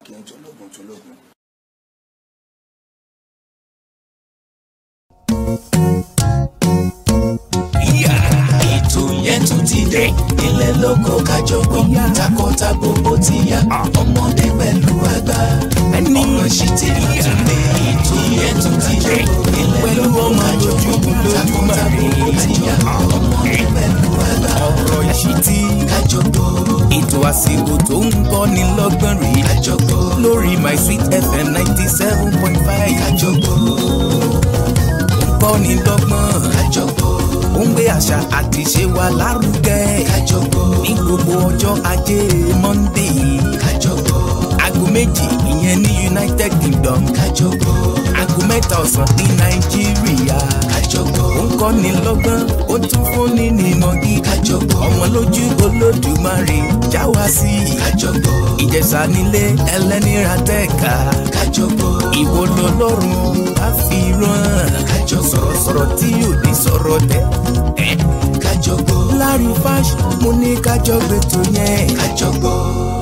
kí n tológun tológun. ètò yẹn tún ti dé ilé lóko kájọgbọ́n takọtabo ó ti yá ọmọdé pẹ̀lú àgbà ọ̀rọ̀ sì ti tún lé ètò yẹn tún ti dé ilé lóko kájọgbọ́n takọtabo ó ti yá ọmọdé pẹ̀lú àgbà ọ̀rọ̀ ìṣítí kájọgbọ́n ètò àsìkò tó ń kọ́ni lọ́gbọ́n rèé kájọgbọ́n lórí my sweet fm ninety seven point five kájọgbọ́n ń kọ́ni lọ́gbọ́n kájọgbọ́n ó ń gbé àṣà àti ṣe wa lárugẹ kájọgbọ́n ní gbogbo ọjọ́ ajé monday kájọgbọ́n aago méjì ìyẹn ní united kingdom kájọgbọ́n aago mẹ́ta ọ̀sán ní nàìjíríà kájọgbọ́n ó ń kọ́ni lọ́gbọ́n ó tún fúnni ní ìmọ̀ gíga kájọgbọ́n ọmọ lójú olódùmarè já wa sí i kájọgbọ́n ìjẹ̀ṣà nílé ẹlẹ́nira tẹ́ka kájọgbọ́n ìwọ lọlọ́run á fi rán kájọ sọ̀rọ̀sọ̀rọ̀ tí yóò ní sọ̀rọ̀ tẹ̀. kájọgbọ́n lárí fáṣ mo ní kájọ gbẹ̀tọ̀ yẹn. kájọgbọ́n.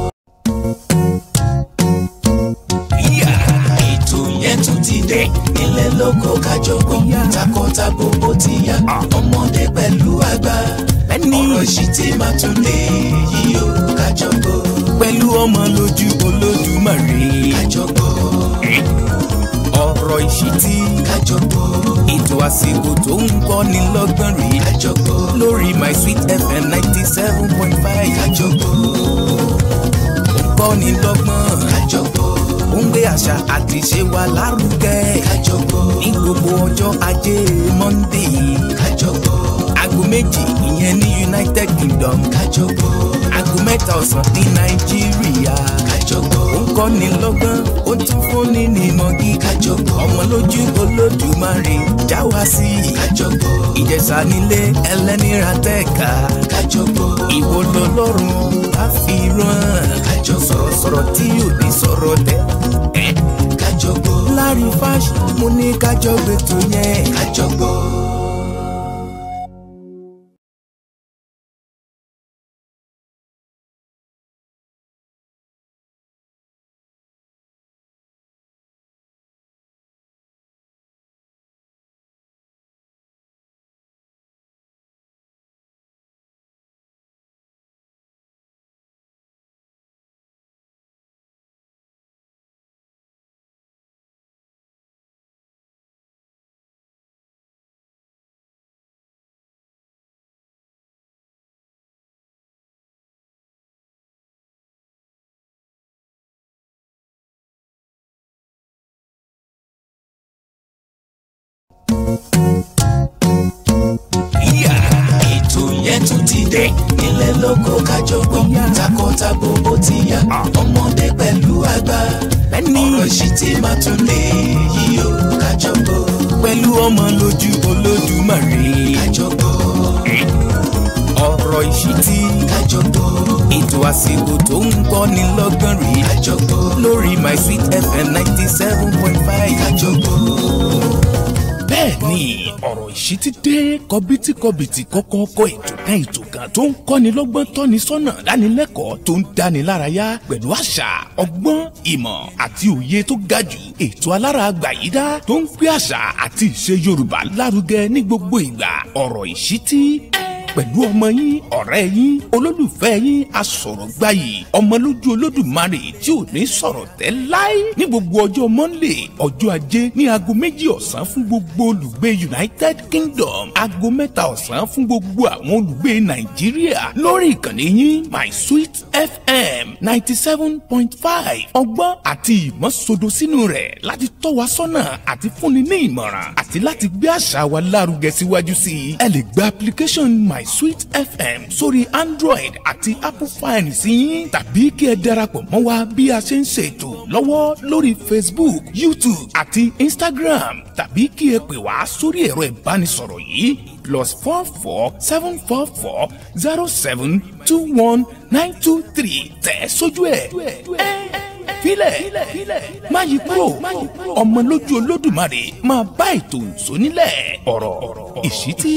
ètò yẹn tún ti dé ilé lóko kájọgbọ́n takọtabo ó ti yá ọmọdé pẹ̀lú àgbà Ẹni- ọ̀rọ̀ sì ti máa tún lé yìí ó kájọgbọ́n pẹ̀lú ọmọ lójú olódùmarè. kájọgbọ́n ọ̀rọ̀ ìṣítí kájọgbọ́n ètò àsìkò tó ń kọ́ni lọ́gbọ́n rèé kájọgbọ́n lórí my sweet fm ninety seven point five kájọgbọ́n ń kọ́ni lọ́gbọ́n kájọgbọ́n ó ń gbé àṣà àti ṣe wa lárugẹ kájọgbọ́n ní gbogbo ọjọ́ ajé monday kájọgbọ́n aago méjì ìyẹn ní united kingdom kájọgbọ́n aago mẹ́ta ọ̀sán ní nàìjíríà kájọgbọ́n ó ń kọ́ni lọ́gbọ́n ó tún fúnni ní ìmọ̀ gíga kájọgbọ́n ọmọ lójú olódùmarè já wa sí i kájọgbọ́n ìjẹ̀ṣà nílé ẹlẹ́nira tẹ́ka kájọgbọ́n ìwọ lọlọ́run á fi rán kájọgbọ́n sọ̀rọ̀sọ̀rọ̀ tí yóò ní sọ̀rọ̀ tẹ̀. kájọgbọ́n lárí fáṣ mo ní kájọ gbẹ̀tọ̀ yẹn. kájọgbọ́n. ètò yẹn tún ti dé ilé lóko kájọgbọ́n takọtabo ó ti yá ọmọdé pẹ̀lú àgbà Ẹni- ọ̀rọ̀ sì ti máa tún lé yìí ó kájọgbọ́n pẹ̀lú ọmọ lójú olódùmarè. kájọgbọ́n ọ̀rọ̀ ìṣítí kájọgbọ́n ètò àsìkò tó ń kọ́ni lọ́gbọ́n rèé kájọgbọ́n lórí my sweet fm ninety seven point five. kájọgbọ́n. bẹ́ẹ̀ ni ọ̀rọ̀ ìṣítí dé kọbítíkọbìtì kọ́kọ́kọ́ ètò kan ètò kan tó ń kọ́ni lọ́gbọ́n tọ́ni sọ́nà dánilẹ́kọ̀ọ́ tó ń dáni lárayá pẹ̀lú àṣà ọgbọ́n ìmọ̀ àti òye tó ga jù ètò alára àgbàyídá tó ń gbé àṣà àti ìṣe yorùbá lárugẹ ní gbogbo ìgbà ọ̀rọ̀ ìṣítí pẹ̀lú ọmọ yín ọ̀rẹ́ yín olólùfẹ́ yín asọ̀rọ̀gbayì ọmọlójú olódùmarè tí ò ní sọ̀rọ̀ tẹ́ láí ní gbogbo ọjọ́ monday ọjọ́ ajé ní aago méjì ọ̀sán fún gbogbo olùgbé united kingdom aago mẹ́ta ọ̀sán fún gbogbo àwọn olùgbé nàìjíríà lórí ìkànnì yín my sweet fm ninety seven point five ọgbọ́n àti ìmọ̀ sodo sínú rẹ̀ láti tọ́ wa sọ́nà àti fúnni ní ìmọ̀ràn àti láti gbé àṣà wa lárugẹ síwájú sí i ẹ lè gba application my sweet fm sórí android àti apple fine sí yín tàbí kí ẹ darapọ̀ mọ́ wa bí a ṣe ń ṣètò lọ́wọ́ lórí facebook youtube àti instagram tàbí kí ẹ pè wá sórí ẹ̀rọ ìbánisọ̀rọ̀ yìí plus four four seven four four zero seven two one nine two three tẹ̀ sójú ẹ̀ filẹ̀ má yí kúrò ọmọ lójú olódùmarè máa bá ètò ìsónílẹ̀ ọ̀rọ̀ ìṣítí.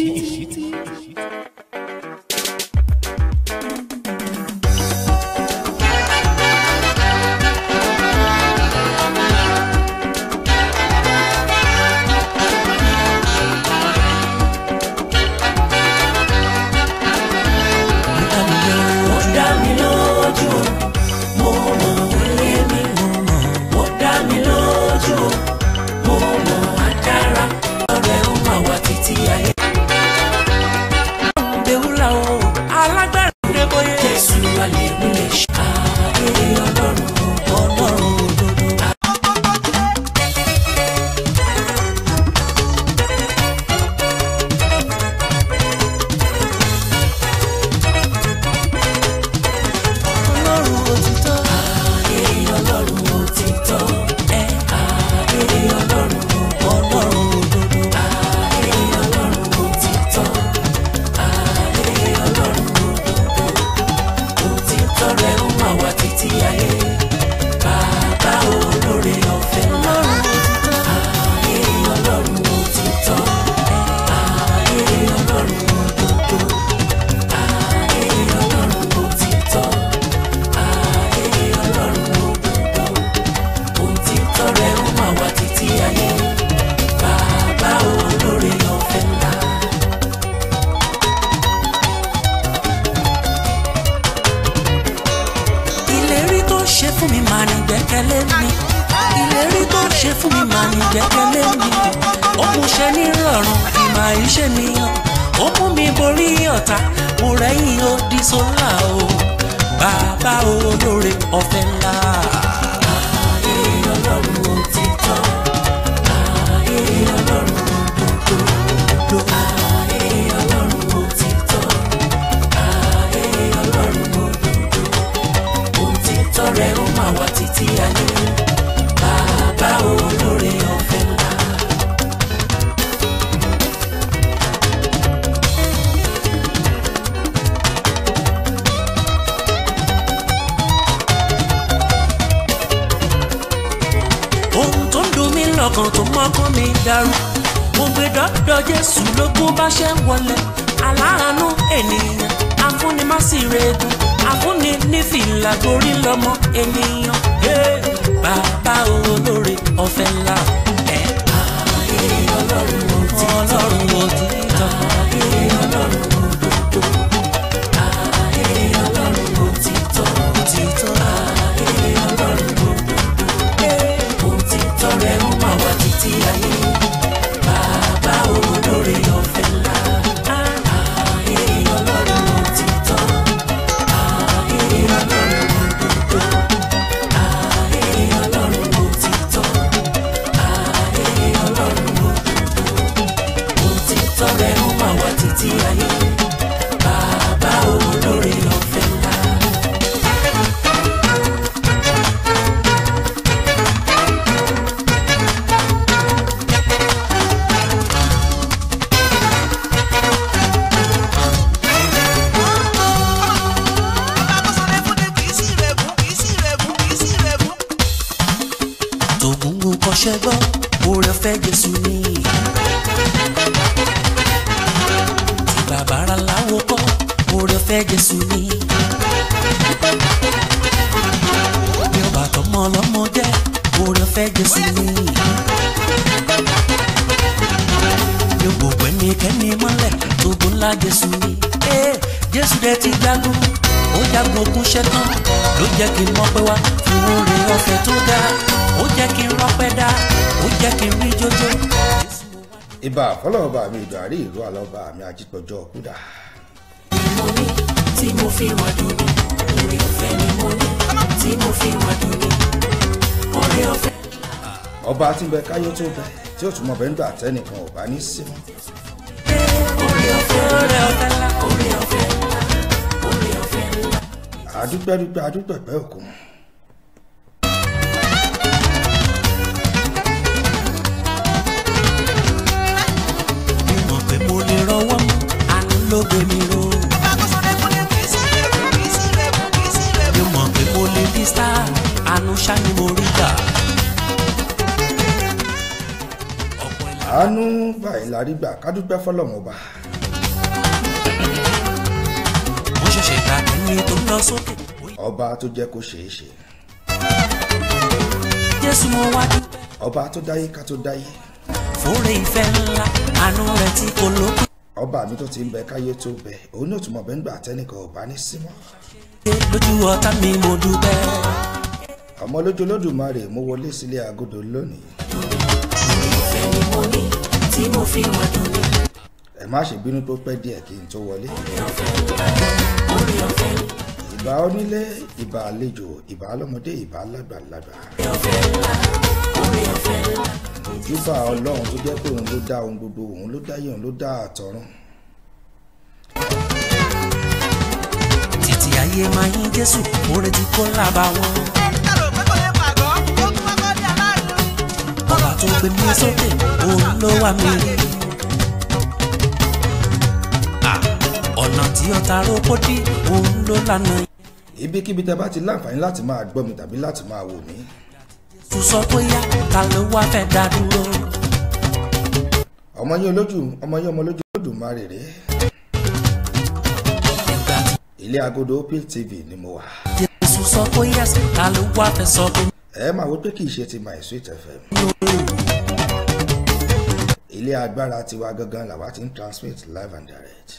gbẹ́kẹ̀lé mi ìlérí tó ṣe fún mi máa ní gbẹ́kẹ̀lé mi ó mú ṣe ní rọrùn ìmọ̀ ìṣe mi hàn ó mú mi borí ọ̀tá mo rẹ́yìn ó di sólà o bàbá olóore ọ̀fẹ́ ńlá. Ayé Ọlọ́run òtítọ́, ayé Ọlọ́run òdodo, ayé Ọlọ́run òtítọ́, ayé Ọlọ́run òdodo, òtítọ́ rẹ̀ ó máa wà títí ayé, bàbá olóore ọ̀fẹ́ ńlá. ohun tó ń dùn mí lọ́kàn tó mọ́kàn mi dàrú mo gbé dọ́dọ̀ jésù lógún bá ṣe ń wọlé aláàánú ènìyàn afúnimásìrègùn afúnni nífìlà gorí lọ́mọ ènìyàn Hey, bàbá olóore ọ̀fẹ́ ńlá ẹ̀. ayé ọlọ́run òtítọ́ ọlọ́run òtítọ́ ayé ọlọ́run òdodo ayé ọlọ́run òtítọ́ òtítọ́ ayé ọlọ́run òdodo òtítọ́ rẹ̀ ó máa wà títí ayé bàbá olóore ọ̀fẹ́ ńlá. Ayé ọlọ́run òtítọ́, ayé ọlọ́run òdodo, ayé ọlọ́run òtítọ́, ayé ọlọ́run òdodo, òtítọ́ rẹ̀ ó máa wà títí ayé bàbá olóore ọ̀fẹ́ ńlá. tògùngùn kọṣẹ́ gbọ́ oore fẹ́ jésù ni. tí bàbára láwo kọ́ oore fẹ́ jésù ni. bí ọba tọmọ ọlọ́mọ jẹ́ oore fẹ́ jésù ni. bí o gbogbo ẹ̀mí kẹ́mi mọ́lẹ̀ tògùn ńlá jésù ni. ee jésù dẹ̀ ti jagun ó jagun ogun ṣẹ́tàn ló jẹ́ kí n mọ̀ pé wá fún oore ọ̀fẹ́ tó dáa ó jẹ́ kí n rọ́pẹ́ dá ó jẹ́ kí n rí jójó. ìbà fọlọ́ọ̀bà mi ìdò àrí ìlú àlọ́ba mi àjípọ̀jọ́ kúdà. mo ní tí mo fi wà dùn ní oore ọ̀fẹ́ ni mo ní tí mo fi wà dùn ní oore ọ̀fẹ́. ọba tí ń bẹ káyọ̀ tó bẹ tí ó tún mọ̀ bẹ́ẹ̀ ń gbà tẹ́nìkan ò bá ní sí mọ́. oore ọ̀fẹ́ oore ọ̀fẹ́ ńlá oore ọ̀fẹ́ ńlá oore ọ̀fẹ́ ńlá. àdúpẹ́dúpẹ́ àdúpẹ́pẹ́ òkun. mo mọ̀ pé mo lè rọwọ́ mú àánú ló gbé mi ró. mo mọ̀ pé mo lè di star àánú ṣá ni mo rí gbà. ọ̀pọ̀ ìlà àánú báyìí la rí gbà kádúpẹ́ fọlọ́mọba. mo ṣẹ̀ṣẹ̀ gbà ẹni tó ń lọ sókè. ọba tó jẹ́ kó ṣeé ṣe. jésù mo wá dúpẹ́ ọba tó dáyé ká tó dáyé. fúnre ìfẹ́ ńlá àánú rẹ̀ tí kò lókun. ọba mi tó ti ń bẹ káyé tó bẹ òun náà tún mọ̀ bẹ́ẹ̀ ń gbà tẹ́nìkan ò bá ní sí mọ́. lójú ọ̀tá mi mo dúpẹ́. ọmọ lójú olódùmarè mo wọlé sílé agodo lónìí. ìfẹ́ ni mo ní tí mo fi wà dùn ní. ẹ má ṣe bínú tó pẹ́ díẹ̀ kí n tó wọlé. orí ọ̀fẹ́ ìbà onílé ìbà àlejò ìbà ọlọ́mọdé ìbà lágbàlagbà. orí ọ̀fẹ́ ojúbà ọlọ́run tó jẹ́ pé òun ló dá ohun gbogbo òun ló dáyé òun ló dá àtọ̀run. títí ayé máa yín jésù oore tí kò lába wọn. ọba tó gbé mi sókè òun ló wà mí rí. Ah, ọ̀nà tí ọ̀tá rókó dí òun ló lànà. ibikíbi tẹ bá ti láǹfààní láti máa gbọ́ mi tàbí láti máa wò mí. tún sọ pé yá ta ló wá fẹ́ dá dúró. ọmọ yín olójú ọmọ yín ọmọ olójú olódùmarè rèé. nígbà tí ilé agodo opil tv ni mo wà. jésù sọ pé yá ta ló wá fẹ́ sọ pé ẹ máa wo pé kì í ṣe ti my sweet fm. ilé agbára tiwa gangan làwa ti ń transmit live and direct.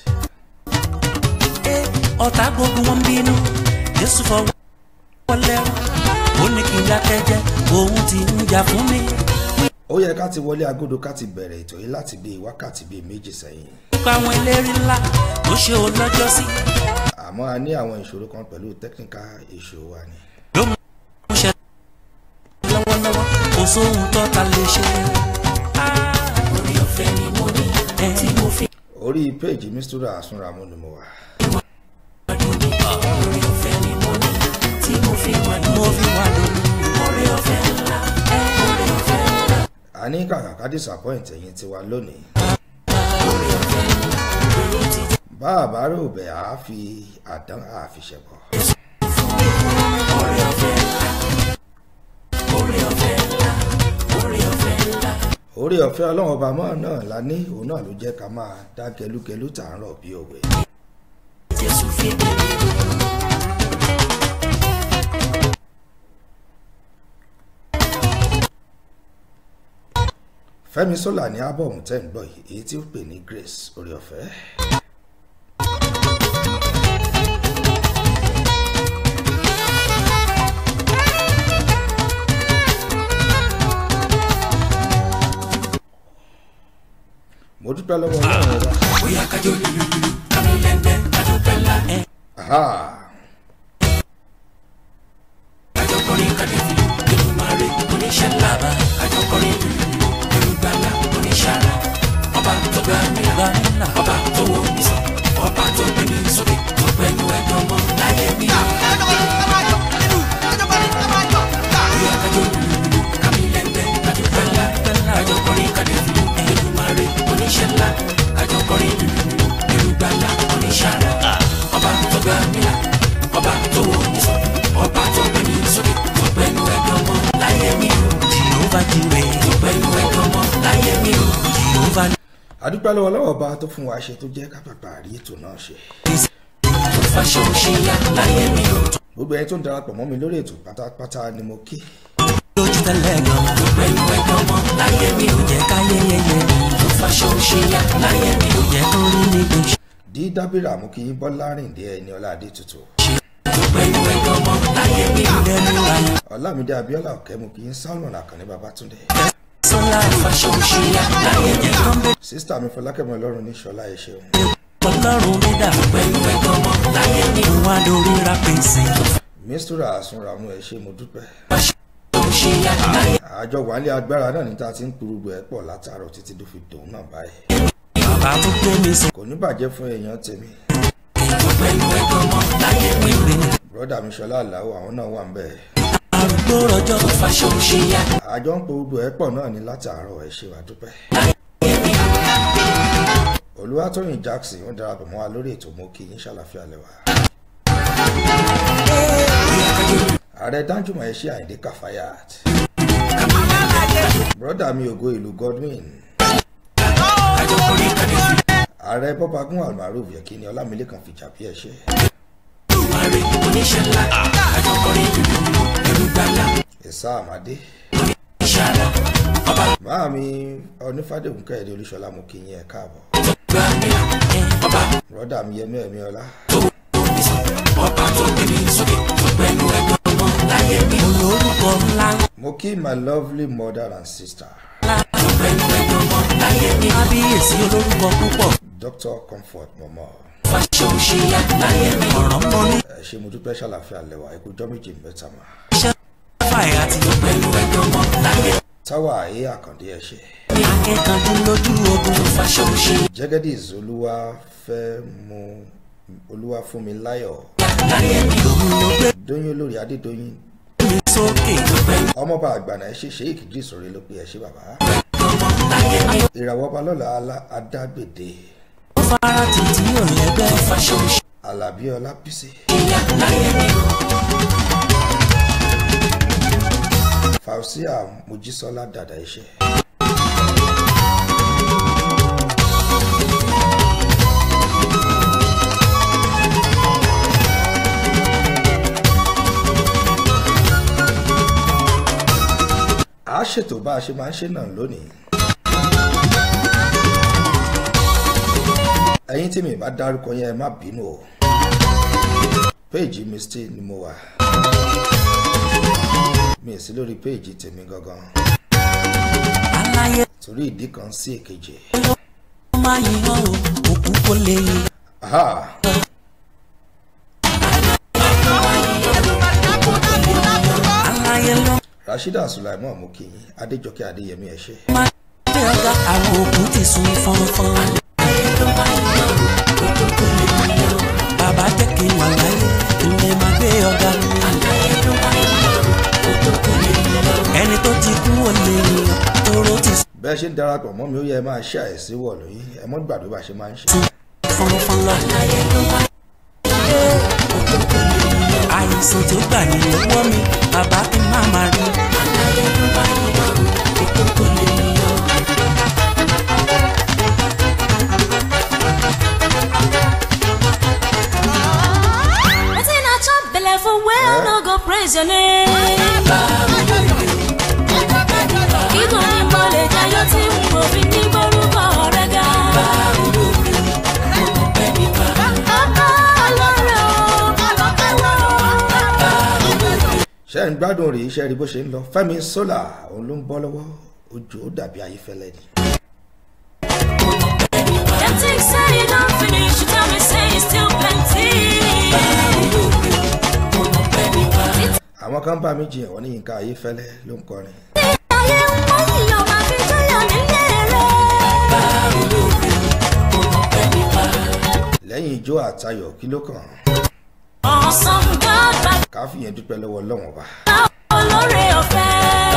ọ̀tá gbogbo wọn bínú jésù fọwọ́ lẹ́rù ó ní kí n dákẹ́jẹ́ òun ti ń jà fún mi. ó yẹ ká ti wọlé agodo ká ti bẹ̀rẹ̀ ètò yìí láti bíi wákàtí bíi méjì sẹ́yìn nípa àwọn eléré ńlá tó ṣe ó lọ́jọ́ sí. àmọ́ a ní àwọn ìṣòro kan pẹ̀lú technical issue wa ni. ló mú ṣe lọ́wọ́lọ́wọ́ kò sóhun tó ta lè ṣe. orí ọ̀fẹ́ ni mo ní tí mo fi orí péèjì mistura àsunramú ni mo wà. orí ọ̀fẹ́ ni mo ní tí mo fi wà ní. mo fi wà lórí orí ọ̀fẹ́ ńlá orí ọ̀fẹ́ ńlá. a ní kàkà ká disappoint ẹ̀yin tiwa lónìí. bá a bá rò bẹ́ẹ̀ á fi àdán àfiṣẹ̀bọ̀. orí ọ̀fẹ́ ọlọ́run ọba mọ́ náà la ní òun náà ló jẹ́ ká máa dá gẹlúgẹlú tààrọ̀ bí òwe. jésù fi mi fẹ́mi sọ́là ní ábọ̀mù tẹ́ ń gbọ́ yìí èyí tí ó pè ní grace orí ọ̀fẹ́. mo dúpẹ́ lọ́wọ́ ọlọ́run ọba. bóyá kájọ lululu kámi lẹ́ndẹ́ kájọ pẹ́lá ẹ̀ Aha. kájọ kọrin kájọ fìlú pẹ̀lú mare oníṣẹ́ ńlá kájọ kọrin lululu pẹ̀lú gbàlà oníṣàrà ọba tó gbà mí là ọba tó wò mí sàn ọba tó gbé mi sókè tó pẹ̀lú ẹ̀dùn ọmọ láyé mi. bóyá kájọ lululu kámi lẹ́ndẹ́ kájọ pẹ́lá kájọ kọrin kájọ fìlú pẹ̀lú mare oníṣẹ́ ńlá kájọ kọrin lululu pẹ̀lú gbàlà oníṣàrà ọba tó gbà mí là ọba tó wò mí sàn ọba tó gbé mi sókè tó pẹ̀lú ẹ̀dùn ọmọ láyé mi. jehova jire tó pẹ̀lú ẹ̀dùn ọmọ láyé mi. jehova adúpẹ́ lọ́wọ́ ọlọ́run ọba tó fún wa ṣe tó jẹ́ ká pàpà rí ètò náà ṣe. tó fàṣọ òṣìyà láyé mi. gbogbo ẹni tó ń darapọ̀ mọ́ mi lórí ètò pátápátá ni mo kí. lójú tẹ́lẹ̀ gan. tó pẹ̀lú ẹ̀dùn ọmọ láyé mi. ò jẹ́ ká yẹ́yẹ́yẹ́ mi. tó fàṣọ òṣìyà láyé mi. ò jẹ́ kó rí mi gbé. dí dábìrà mú kí bọ́lá rìndé ẹni ọlá adé tutù. tó pẹ̀lú ẹ̀dùn ọmọ láyé mi. ò dẹnu ayọ̀. ọlámídé abíọ́lá ọ̀kẹ́ mú kí salmon àkànní babátúndé. sọlá fàṣọ òṣìyà láyé mi. tó ń bẹ sísítà mi fọlákẹ́mi ọlọ́run ní ṣọlá ẹ ṣeun. ọlọ́run mi dà. pẹ̀lú ẹ̀dùn ọmọ láyé mi. mo wá lórí rápẹ́sì. mistura àsunramú ẹ ṣe mo dúpẹ́. fàṣọ òṣìyà láyé àjọ wàhálì agbára náà ní tá a ti ń kurugbo ẹ̀ pọ̀ látàárọ̀ títí tó fi dòun náà báyìí. bàbá tó gbé mi sọ. kò ní bàjẹ́ fún èèyàn tèmi. pẹ̀lú ẹ̀dùn ọmọ láyé mi. ìwé ni bọ́dà mi ṣọlá àláwọ̀ àwọn náà wà ń bẹ̀. arúgbó rọjò fàṣọ òṣìyà. àjọ ń kurugbo ẹ̀ pọ̀ náà ní látàárọ̀ ẹ ṣe wà dúpẹ́. olúwatóyìn jackson ó darapọ̀ mọ́ wa lórí ètò mo kí yín ṣàlàfíà lẹ́wà. ààrẹ danjuma ẹ ṣe àyíndé kàfáyàt. bọ́dà mi ògo ìlú godwin. ààrẹ bọ́bagún almaroof yẹ kí ni ọlámilékan fìjà bí ẹ ṣe. oníṣẹ́ ńlá àjọkọrin dúdú ẹ̀rù gbàlà ẹ̀sà àmàdé. ìṣàrà ọba máa mi onífàdéhùn kẹ́hìndé olúṣọlá mo kí yín ẹ káàbọ̀. gbà mí là ọba bọ́dà mi yẹmí ẹ̀mí ọlá. tó wò mí sàn ọba tó gbé mi sókè tó pẹ̀lú ẹ̀gbọ́n ọmọ láyé mi. olórúkọ ńlá mo kí my lovely mother and sister ńlá tó pẹ̀lú ẹ̀gbọ́n ọmọ láyé mi. kábíyèsí olórúkọ púpọ̀ dr comfort mọ̀mọ́. fàṣọ òṣìyà láyé mi. ọ̀rọ̀ mọ́ ní ẹ ṣe mo dúpẹ́ ṣàlàfíà lẹ́wà ikú jọ́ méjì mẹ́ta mà. iṣẹ́ fàyà àti tó pẹ̀lú ẹ̀gbọ́n ọmọ láyé táwa ayé àkàndé ẹ ṣe. mi. akẹ́kọ̀ọ́ lójú ogun fàṣọ òṣìyà jẹ́gẹ́dìs olúwa fẹ́ mu olúwa fún mi láyọ̀ láyé mi. òun ló gbé dóyún olórí adédọ́yìn mi sókè tó pẹ̀lú ọmọọba àgbàna ẹ ṣe sheik idris orí ló pe ẹ ṣe bàbá. ọmọ láyé mi. ìràwọ̀ ọba lọ́la alá- adágbèdè ó fara títí ò lẹ́gbẹ́ fàṣọ òṣìyà. alábí ọlábísí ìyá láyé mi o. fausia mojísọ́lá dàda iṣẹ́. a ṣètò bá a ṣe máa ń ṣe náà lónìí. ẹ̀yin tí mi bá dárúkọ yẹn ẹ má bínú o péèjì misty ni mo wà. mi ì sí lórí péèjì tèmi gangan aláyé torí ìdí kan sí èkejì. ló máa yìn ọ́ o òkú kò lè yìn Aha, aláyé ló Rashida Sulaiman mú kí yín Adéjọkẹ́ Adéyẹmí ẹ ṣé. máa gbé ọ̀gá àwọn òkú ti sun fọ́nfọ́n. bàbá jẹ́ kí n wà láyé ilé máa gbé ọ̀gá mi. ẹni tó ti kú ò lè yìn tóró ti bẹ́ẹ̀ ṣe ń darapọ̀ mọ́ mi ó yẹ ẹ máa ṣe àìsí wọ̀ lóyún ẹ mọ́ gbàgbé bá ṣe máa ń ṣe. sun fọ́nfọ́n lọ. àìsàn tó gbà ní lọ́wọ́ mi bàbá kí n má máa rí. Wetin I chop belle for where no go praise your name. Kíkọ́ ní mo lè jayọ́ tí n kò fi ní borúkọ rẹ̀ ga. Bàbá ọlọ́rọ̀ ṣé ń gbádùn rèé iṣẹ́ rí bó ṣe ń lọ Fẹ́mi Sola òun ló ń bọ́ lọ́wọ́ ojú ó dàbí ayífẹ́lẹ́ ni. Dem think say e don finish, you tell me say e still plenty. àwọn kan bá mi jiyàn wọ́n ní Yínká ayífẹ́lẹ́ ló ń kọrin. Ayé ń wọ́n yíyan máa fi jọyọ̀ nílé rẹ̀. lẹ́yìn ijó àtayọ̀ kí ló kàn Awesome God, bàbá ká fìyẹn dúpẹ́ lọ́wọ́ Ọlọ́run ọba. olóore ọ̀fẹ́.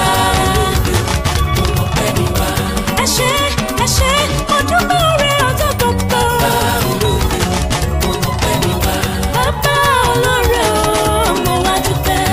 Ẹ ṣé, ẹ ṣé, ojú lóore ọjọ́ gbogbo. Bàbá olóore o, mo wá dúpẹ́.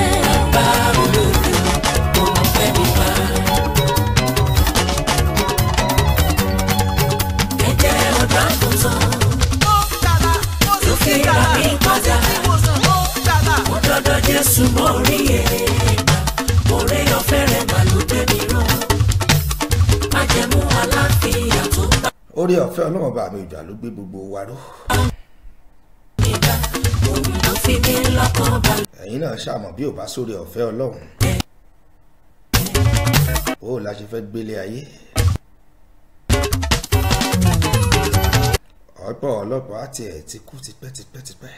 ẹ̀jẹ̀ ọ̀dọ́ àgùntàn tó fi rà mí padà ó dọ́dọ̀ jésù mọ́ orí èèmà òré ọ̀fẹ́ rẹ̀ mà ló gbé mi rán májẹ̀mú aláfíà tó bá orí ọ̀fẹ́ Ọlọ́run ọba mi ìjà ló gbé gbogbo wa ró. mi dá òun ló fi mí lọ́kàn balẹ̀. ẹ̀yin náà ṣàmọ̀ bí ò bá sórí ọ̀fẹ́ Ọlọ́run. ó la ṣe fẹ́ gbélé ayé. ọ̀pọ̀ ọlọ́pàá àti ẹ̀ ti kú tipẹ́tipẹ́tipẹ́.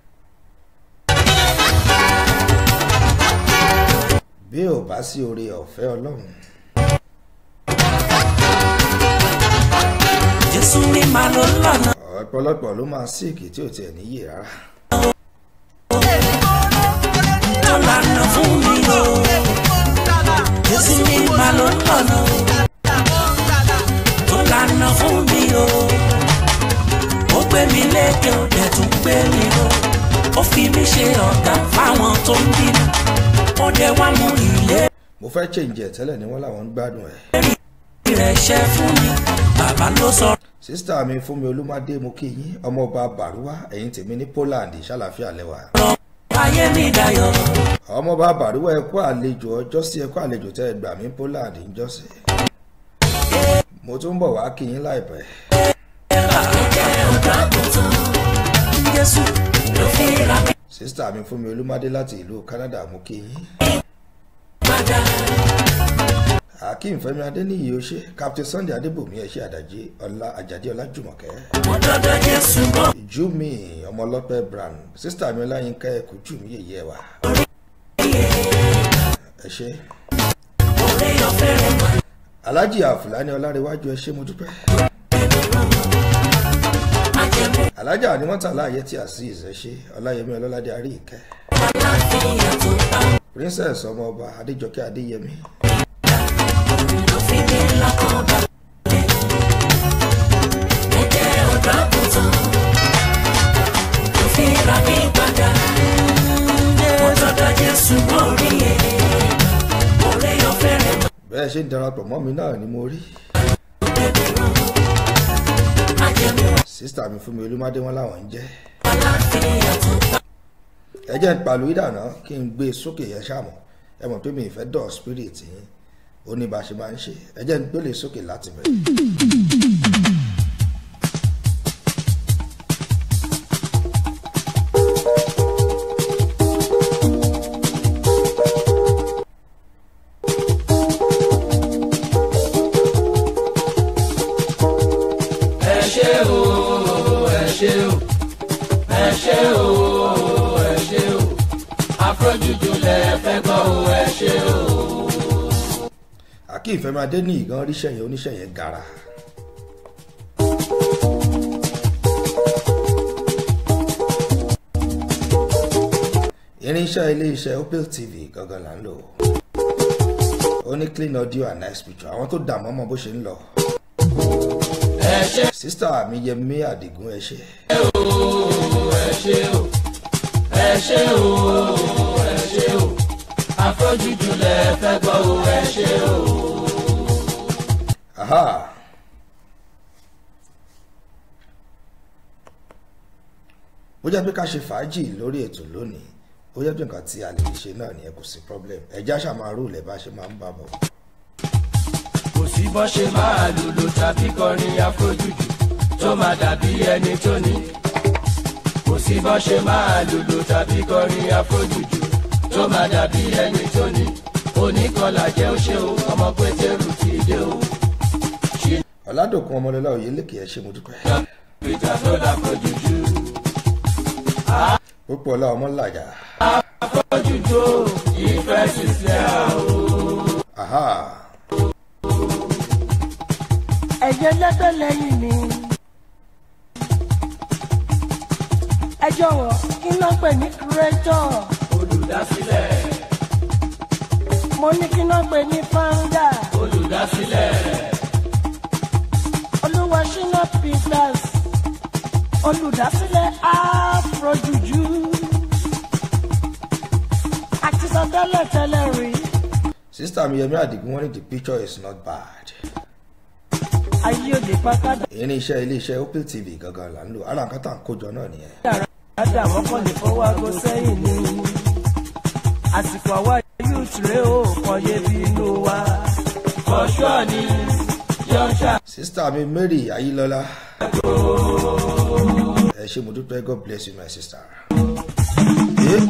bí ò bá sí orí ọ̀fẹ́ Ọlọ́run. jésù ní màá ló lọ́nà ọ̀pọ̀lọpọ̀ ló máa síìkì tí ò tiẹ̀ níyè rárá. tó lànà fún mi o jésù ní màá ló lọ́nà tó lànà fún mi o ó gbé mi lékè ó dẹ̀ tún gbé mi lọ ó fi mí ṣe ọ̀gá fáwọn tó ń bínú ó dẹ̀ wá mú ilé mo fẹ́ chèǹjẹ̀ tẹ́lẹ̀ ni wọ́n làwọn ń gbádùn ẹ̀. rẹ̀ ṣe fún mi bàbá ló sọ sísítà mi fún mi olúmọdé mo kí yín ọmọọba bàrúwá ẹ̀yin tèmi ní Poland ṣàlàfíà lẹ́wà. ayé mi dayọ̀ ọmọọba bàrúwá ẹ kú àlejò ọjọ́ sí ẹ kú àlejò tẹ́ ẹ gbà mí Poland ńjọ́sí. mo tún bọ̀ wá kí yín láìpẹ́. jésù ló fi ra mi sísítà mi fún mi olúmọdé láti ìlú Canada mo kí yín. padà akeem fẹ́mi adéníyì ó ṣe captain sunday adébòmí ẹ ṣe àdàjì ọlá àjàdí ọlájùmọ̀kẹ́. ó dọ́dọ̀ jésù mọ́ júmi ọmọlọ́pẹ́ brand sísítà mi ọláyínká ẹkú júmi yèyé wa. ẹ ṣe. òré ọ̀fẹ́ rẹ̀ mà alhaji àfúlàní ọlárẹwájú ẹ ṣé mo dúpẹ́ májẹ̀mú alhaji ànímọ́tàlá ayé tí azeez ẹ ṣé ọláyẹmí ọlọ́ládé àrí ìkẹ́ aláfíà tó bá princess ọmọọba adéjọkẹ́ adéyẹmí ló fi mí lọ́kàn balẹ̀. ẹ̀jẹ̀ ọ̀dọ́ àgùntàn ló fi ra mí padà. ó dọ́dọ̀ jésù mọ́ orí ẹ̀ òré ọ̀fẹ́ rẹ̀ mà bẹ́ẹ̀ ṣe ń darapọ̀ mọ́ mi náà ni mo rí májẹ̀mú sísítà mi fún mi olúmọdé wọn làwọn ń jẹ́ aláfíà tó bá ẹ jẹ́ ń pàlú ìdáná kí n gbé e sókè yẹn ṣàmọ̀ ẹ mọ̀ pé mi ìfẹ́ dọ̀ spirit yín ó ní bá a ṣe máa ń ṣe ẹ jẹ́ ń gbélé sókè láti bẹ̀rẹ̀. afrojuju lẹ fẹ́ gbọ́ o ẹ ṣe o. àkí ìfẹ́madé ní ìgan ríṣẹ́ yẹn oníṣẹ́ yẹn gara. irinṣẹ́ ilé-iṣẹ́ opel tv gangan là ń lò ó ní clean audio and nice picture àwọn tó dààmú ọmọ bó ṣe ń lọ. ẹ ṣe sísítà mi yẹmí àdìgún ẹ ṣe. o ẹ ṣe o ẹ ṣe o ẹ ṣe o afrojuju lẹ fẹ́ gbọ́ o ẹ ṣe o. Aha. bó jẹ́ pé ká ṣe fàájì lórí ètò lónìí ó jẹ́ pé nǹkan tí a lè ṣe náà nìyẹn kò sí problem ẹ̀já ṣàmárù lẹ̀ bá ṣe máa ń bá bọ̀. kò sí bọ́ ṣe máa lùlù tàbí kọrin afrojuju tó máa dàbí ẹni tó ní. kò sí bọ́ ṣe máa lùlù tàbí kọrin afrojuju tó máa dàbí ẹni tó ní. oníkọlà jẹ́ ó ṣe o ọmọ pétérù ti dé o. ọ̀làdòkun ọmọlọ́lá òye lékè ẹ̀ ṣe mo dúpẹ́. peter tó láfrojuju púpọ̀ ọlá ọmọ làjà. afrojuju o ìfẹ́ sísẹ́ o. Aha. ẹ̀jẹ̀ lẹ́tọ̀ lẹ́yìn mi. ẹ jọ̀wọ́ kí ló ń pè ní kúrẹ́tọ̀? olùdásílẹ̀ mo ní kí ló ń pè ní fáńdà? olùdásílẹ̀ olúwa ṣínà peters olùdásílẹ̀ afrojuju. àti sọ tẹ́lẹ̀ tẹ́lẹ̀ rí sísítà mi yẹmí àdìgún wọn ní the picture is not bad. ayé òde pátá irinṣẹ́ ilé-iṣẹ́ opel tv gangan là ń lò ara nǹkan tá à ń kójọ náà nìyẹn. dáadáa wọ́n kàn lè fọwọ́ aago sẹ́yìn ni. àsìkò àwa youth rèé o kàn yé bí inú wa. fọṣọ ni yọṣà sísítà mi mary ayílọ́lá. ẹ ṣe mo dúpẹ́ god bless you my sister. Eh?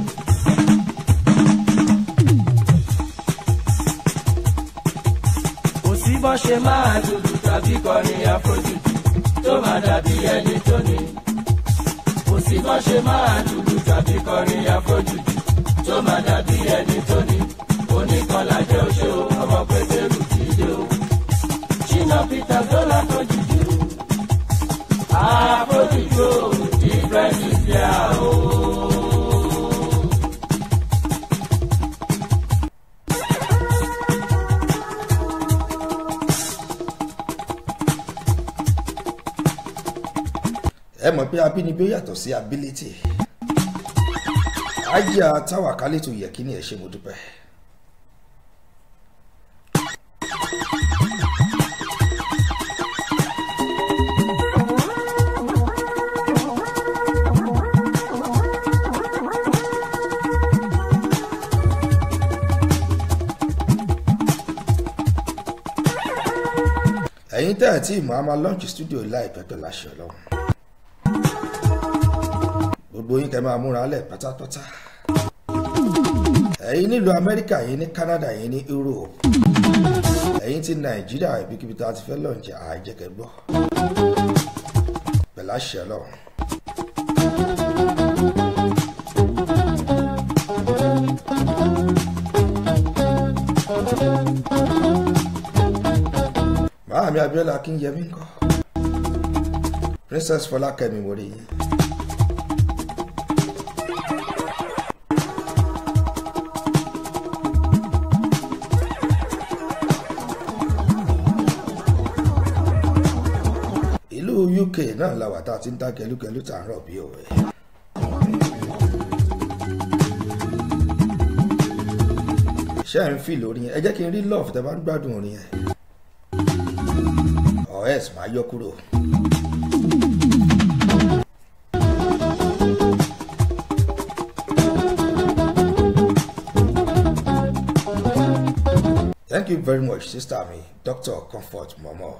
kò sí bọ́ ṣe máa lùlù tàbí kọrin afrojuju tó máa dàbí ẹni tó ní. kò sí bọ́ ṣe máa lùlù tàbí kọrin afrojuju tó máa dàbí ẹni tó ní. oníkanlá jẹ́ oṣó ọmọ pétérù ti dé o. ṣínà peter tó láfrojuju. afrojuju ìfẹ́sì sí a o. ẹ mọ̀ pé abínibí ó yàtọ̀ sí ability. ajá táwa kálítù yẹ kí ni ẹ ṣe mo dúpẹ́. ẹ̀yin tẹ́ ẹ̀ tí ìmọ̀ a máa launch studio láìpẹ́ pẹ̀lú àṣẹ ọlọ́run gbogbo yín kẹ́ máa múra lẹ̀ pátápátá ẹ̀yin nílùú amẹ́ríkà yín ní canada yín ní europe ẹ̀yin ti nàìjíríà ibikíbi tá a ti fẹ́ launch àìjẹ́kẹ́ gbọ́ pẹ̀lú àṣẹ ọlọ́run. Màámi Abíọ́lá Akínyẹmí ńkọ́. Princess Fọlákẹ́mi mo rí yín. Ìlú UK náà la wà tá a ti ń dá kẹlúkẹlú tá a ń rọ̀ bí òwe. Ṣé ẹ̀ ń fi lórí yẹn? Ẹ jẹ́ kí n rí love tẹ́ bá ń gbádùn orin yẹn. Ọ̀ẹ́s máa yọ kúrò. Thank you very much, sister mi, Dr. Comfort Momo.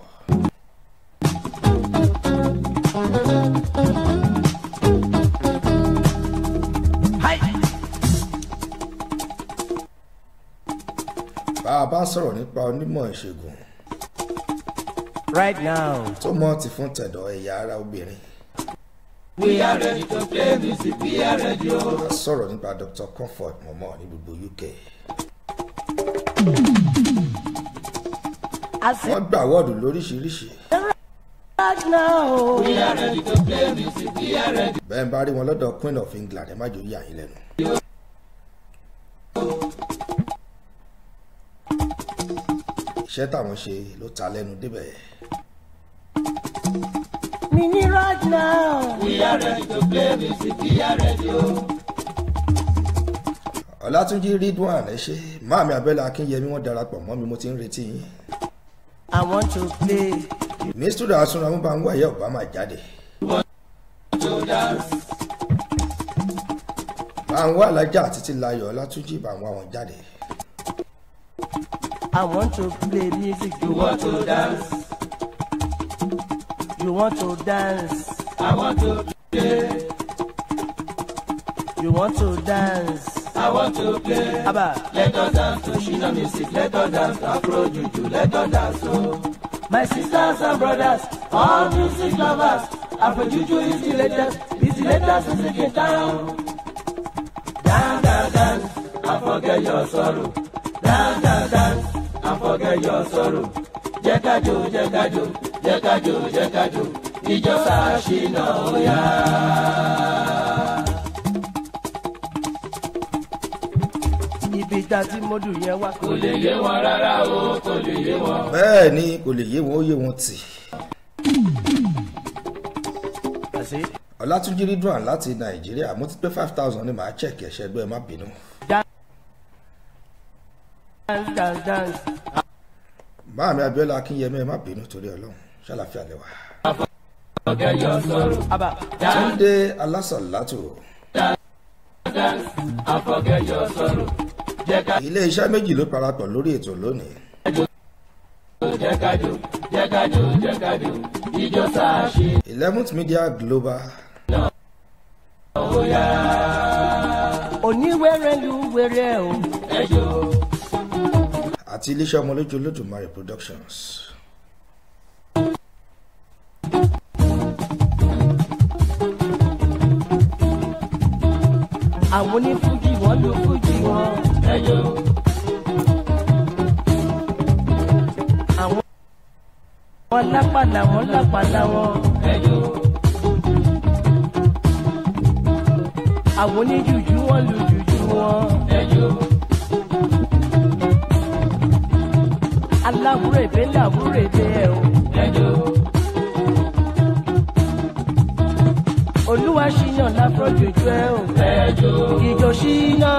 Bá a bá sọ̀rọ̀ nípa onímọ̀ ìṣègùn right now. tó mọ̀ ti fún tẹ̀dọ̀ ẹ̀yà ara obìnrin. We are ready to play music, we are ready o. a sọ̀rọ̀ nípa dr comfort mọ̀mọ́ ní gbogbo uk I say wọ́n gba àwọ́ọ̀dù lóríṣiríṣi right now. We are ready to play music, we are ready. bẹ́ẹ̀ bá rí wọn lọ́dọ̀ queen of england ẹ má jò yà yín lẹ́nu. iṣẹ́ táwọn ṣe ló ta lẹ́nu débẹ̀ Me need right now. We are ready to play music, we are ready o. ọlátúnjí ridwan ẹ ṣe máàmí abẹ́lẹ̀ akínyẹmí wọ́n darapọ̀ mọ́ mi mo ti ń retí yín I want to play. ní studio asunra mú bá ń wáyé obama jáde bá ń wá alájà títí láyọ̀ ọlátúnjí bá ń wá wọn jáde I want to play music. You You want to dance, You want to dance. I want to play, You want to dance. I want to play. Abba. Let us dance to Shina music, let us dance to Afro Juju, let us dance o. My sisters and brothers, all music lovers, Afro Juju is the latest, is the latest music in town. Dance, dance, dance, and forget your sorrow. Dance, dance, dance, and forget your sorrow. Jẹ́ ká jó, jẹ́ ká jó, jẹ́ ká jó, jẹ́ ká jó. Ìjọ sáà Shina ó yá. Ibi tá tí mo dùn yẹn wá. Kò lè yé wọn rárá o, kò lè yé wọn. bẹ́ẹ̀ ni kò lè yé wọn ó yé wọn tì Àṣé ọlátúnjí ridwan láti nàìjíríà mo ti pé five thousand ní màá check ẹ̀ṣẹ̀ ẹgbẹ́ ẹ má bínú dance dance dance. máàmí abẹ́lẹ̀ akínyẹmí ẹ má bínú torí ọlọ́run ṣàlàfíà lẹ́wà Forget your sorrow. Abba. túndé alásàlátù Dance, and forget your sorrow. Jẹ́ ká ilé iṣẹ́ méjì ló parapọ̀ lórí ètò lónìí jó, jẹ́ ká jó, jẹ́ ká jó, jẹ́ ká jó. Ìjọ sáà Shina eleventh media global ó yá. Oníwèrè lu wèrè o. Ẹ jó. àti iléeṣẹ́ ọmọlójú olódùmarè productions Àwọn onífújì wọ́n lu fújì wọn. Ẹ jó. Àwọn wọn lápàlà wọn lápàlà wọn. Ẹ jó. Àwọn oníjùjú wọn lu jùjú wọn. Ẹ jó. Aláwúrèbé làwúrèbé ẹ o. Ẹ jó. Olúwa ṣìyàn láfọ́jòjú ẹ o. Ẹ jó. Ìjọ ṣìnà.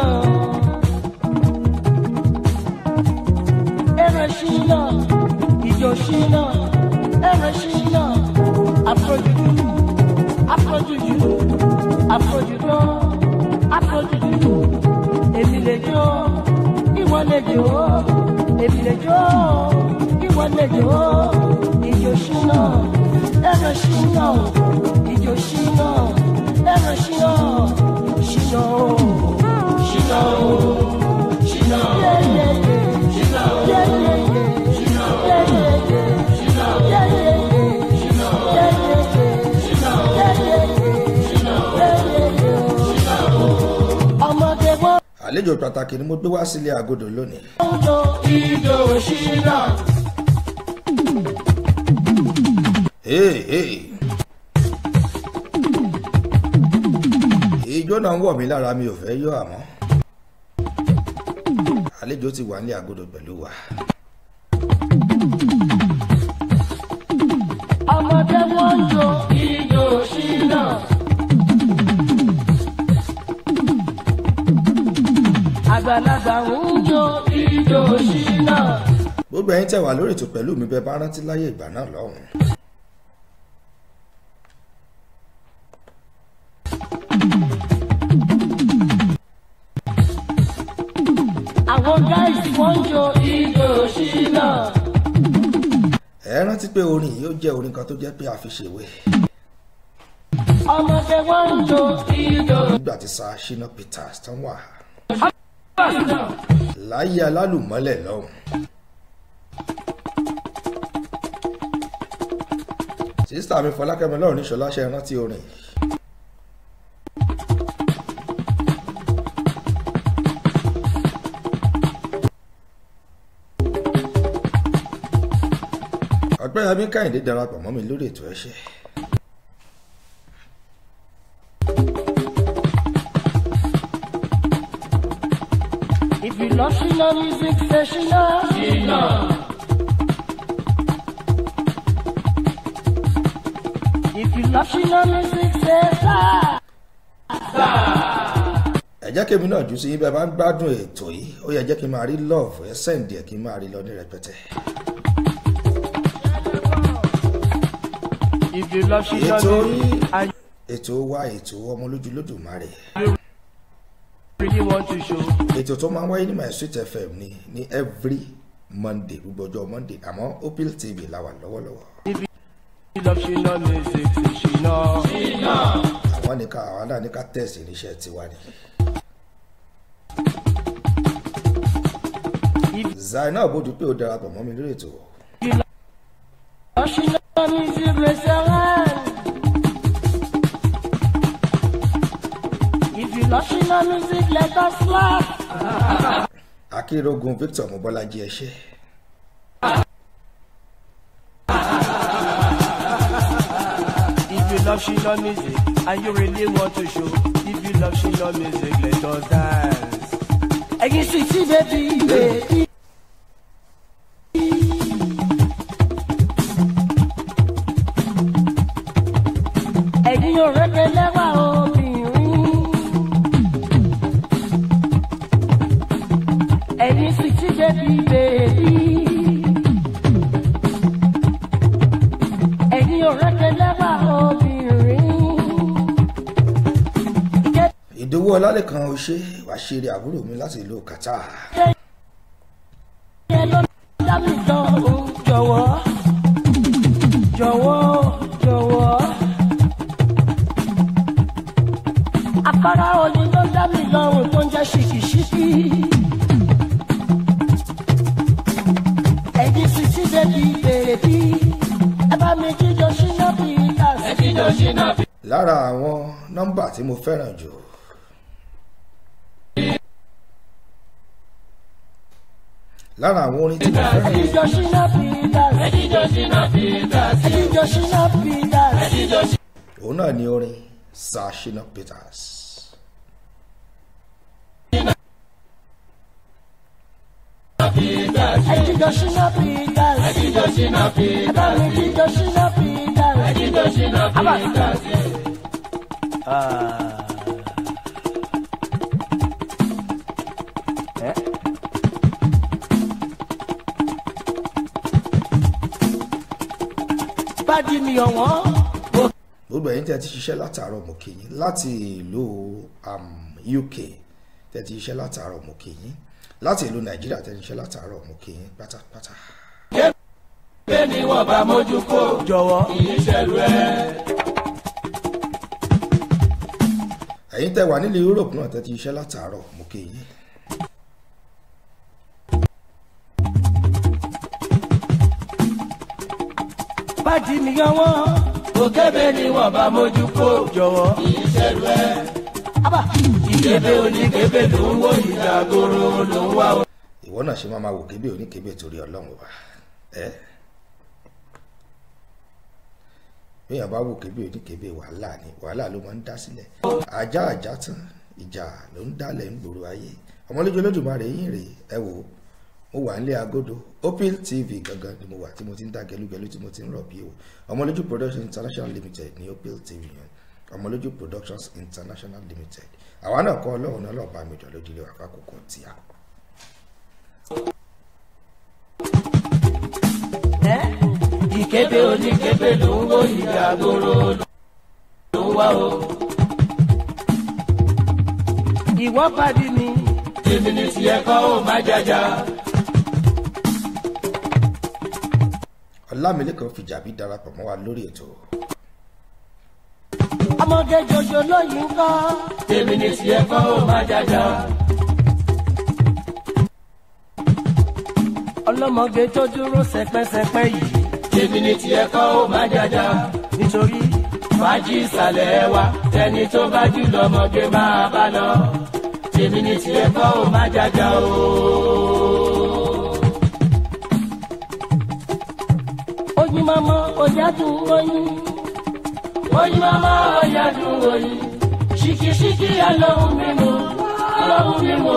Ẹrẹ ṣìnà. Ìjọ ṣìnà. Ẹrẹ ṣìnà. Afọ́jòjú. Afọ́jòjú. Afọ́jòjú. Afọ́jòjú. Èmi lè jó. Ìwọ lè jó. Èmi lè jó. Ìwọ lè jó. Ìjọ ṣìnà. Ẹrẹ ṣìnà. Ìjọ ṣìnà. Ẹrẹ ṣìnà. Ṣìnà o. Shina ó. Shina ó. Yeah, yeah, yeah. Shina ó. Yeah, yeah, yeah. Shina ó. Yeah, yeah, yeah. Shina ó. Yeah, yeah, yeah. Shina ó. Yeah, yeah, yeah. Shina ó. Yeah, yeah, yeah. Shina ó. Yeah, yeah, yeah. Shina ó. Ọmọdé wọ́n àlejò pàtàkì ni mo gbé wá sílé agodo lónìí ń jó Ìjọ Shina. hey, hey. ijó náà ń wọ̀ mí lára mi ò fẹ́ yọ àmọ́ àlejò ti wà nílé agodo pẹ̀lú wa ọmọdé wọ́n ń jó Ìjọ Shina. àgbàlagbà ń jó Ìjọ Shina. gbogbo ẹ̀yin tẹ́ wà lórí ètò pẹ̀lú mi bẹ́ẹ̀ bá rántí láyé ìgbà náà lọ́hùn àwọn gáìsì wọ́n ń jó Ìjọ Shina. ẹ rántí pé orin yìí ó jẹ́ orin kan tó jẹ́ pé a fi ṣèwé ọmọdé wọ́n ń jó Ìjọ nígbà tí sa shina peters tán wà láyé alálùmọ́lẹ̀ lọ́hùn sísítà mi fọlákẹ́mi lọ́rùn ní ṣọlá ṣe rántí orin yìí ọpẹ́yẹmí kẹ́hìndé darapọ̀ mọ́ mi lórí ètò ẹ̀ṣẹ̀ If you love Shina music, say Shina. Shina. If you love Shina music, say Sa. ẹ jẹ́ kí èmi náà jù sí yín bẹ́ẹ̀ bá ń gbádùn ètò yìí ó yẹ jẹ́ kí n máa rí love ẹ sẹ́ǹdì ẹ̀ kí n máa rí lọ ní rẹpẹtẹ. If you love Shina ètò music, yìí and ètò wa ètò ọmọ lójú lódùmarè you really want to show. ètò tó máa ń wáyé ní my sweet fm ní ní every monday gbogbo ọjọ́ monday àmọ́ opil tv la wà lọ́wọ́lọ́wọ́ If you love Shina music, say Shina. Shina. àwọn ní ká àwọn náà ní ká tẹ̀sí irinṣẹ́ tiwa ni. zainab bójú pé ó darapọ̀ mọ́ mi lórí ètò Love Shina music, raise your hand. If you love Shina music, let us laugh. akérògùn victor mobọ́lájí ẹṣẹ́ If you love Shina music and you really want to show, if you love Shina music, let us dance. Ẹyin sweetie baby, baby. Ẹyin òrèké lẹ́wà obìnrin. Ẹyin sweetie baby, baby. Ẹyin òrèké lẹ́wà obìnrin. ìdòwú ọlálẹ́kan ọṣẹ́ wàá ṣeré àbúrò mi láti ìlú qatar Ìyẹn ló dá mi tán o, jọ̀wọ́ jọ̀wọ́ jọ̀wọ́. Àkàrà òní ló dá mi lọ́rùn tó ń jẹ́ ṣìkìṣìkì. Ẹ̀yin sì ti bèbí bèbí. Ẹ bá mi jíjọ ṣínà bí ìdásí. Ẹ jíjọ ṣínà bí. lára àwọn nọ́mbà tí mo fẹ́ràn jù lára àwọn orin tí mo Ẹ fẹ́ràn jù jíjọ ṣínà bí ìdásí. Ẹ jíjọ ṣínà bí ìdásí. Ẹ jíjọ ṣínà bí ìdásí. Ẹ jíjọ ṣínà. òun náà ni orin sir shina peters Ẹjíjọ ṣínà Peters. Ẹjíjọ ṣínà Peters. Ẹ bá mi jíjọ ṣínà Peters. Ẹjíjọ ṣínà Peters. Bájí mi ọ̀wọ́n. gbogbo ẹ̀yin tẹ́ ti ṣiṣẹ́ látàárọ̀ mo kí yín láti ìlú um, uk tẹ́ ti ṣiṣẹ́ látàárọ̀ mo kí yín láti ìlú nàìjíríà tẹ́ ti ṣiṣẹ́ látàárọ̀ mo kí yín pátápátá Bẹ́ẹ̀ ni wọ́n bá mójú kó. Jọ̀wọ́. Ìṣẹ̀lú ẹ̀. ẹ̀yin tẹ́ wà nílẹ̀ europe náà tẹ́ ti ṣiṣẹ́ látàárọ̀ mo kí yín Bájí mi ọ̀wọ́n. Òkèbè ni wọ́n bá mójú kó. Jọ̀wọ́. Ìṣẹ̀lú ẹ̀. Ìkébé oníkébé ló ń wò ìdàgòrò ló ń wá o. ìwọ náà ṣe máa ma wò kébé oníkébé torí ọlọ́run ọba ẹ bíyàn bá wò kébé oníkébé wàhálà ni wàhálà ló máa ń dá sílẹ̀ ajá ajá tán ìjà ló ń dálẹ̀ ń gbòòrò ayé ọmọlójú olódùmarè yín rèé ẹ wò ó mo wà nílé agodo opil tv gangan ni mo wà tí mo ti ń dá gẹlúgẹlú tí mo ti ń rọ̀ bí o ọmọlójú productions international limited ní opil tv yẹn ọmọlójú productions international limited àwa náà kọ́ ọlọ́run náà lọ́ọ́ bá mi jọ lójúlé wà fákòókò tíya. ìkébé oníkébé ló ń wò ìdàgòrò ló ń wá o. ìwọ pàdé mi. tèmi ní tiẹ̀ kọ́ ò má jàjà. ọlámilékan fìjàbí darapọ̀ mọ́ wa lórí ètò ọmọdé jòjò lóyún kọ́. tèmi ní tiẹ̀ kọ́ ò má jàjà. ọlọ́mọge tó dúró sẹpẹ́sẹpẹ́ yìí. tèmi ní tiẹ̀ kọ́ ò má jàjà. nítorí fàájì ìsàlẹ̀ wa tẹni tó bá jù lọ́mọge máa bá lọ. tèmi ní tiẹ̀ kọ́ ò má jàjà o. oyin mama ọ̀yádùn oyin oyin mama ọ̀yádùn oyin ṣìkìṣìkì alóhùn mímu alóhùn mímu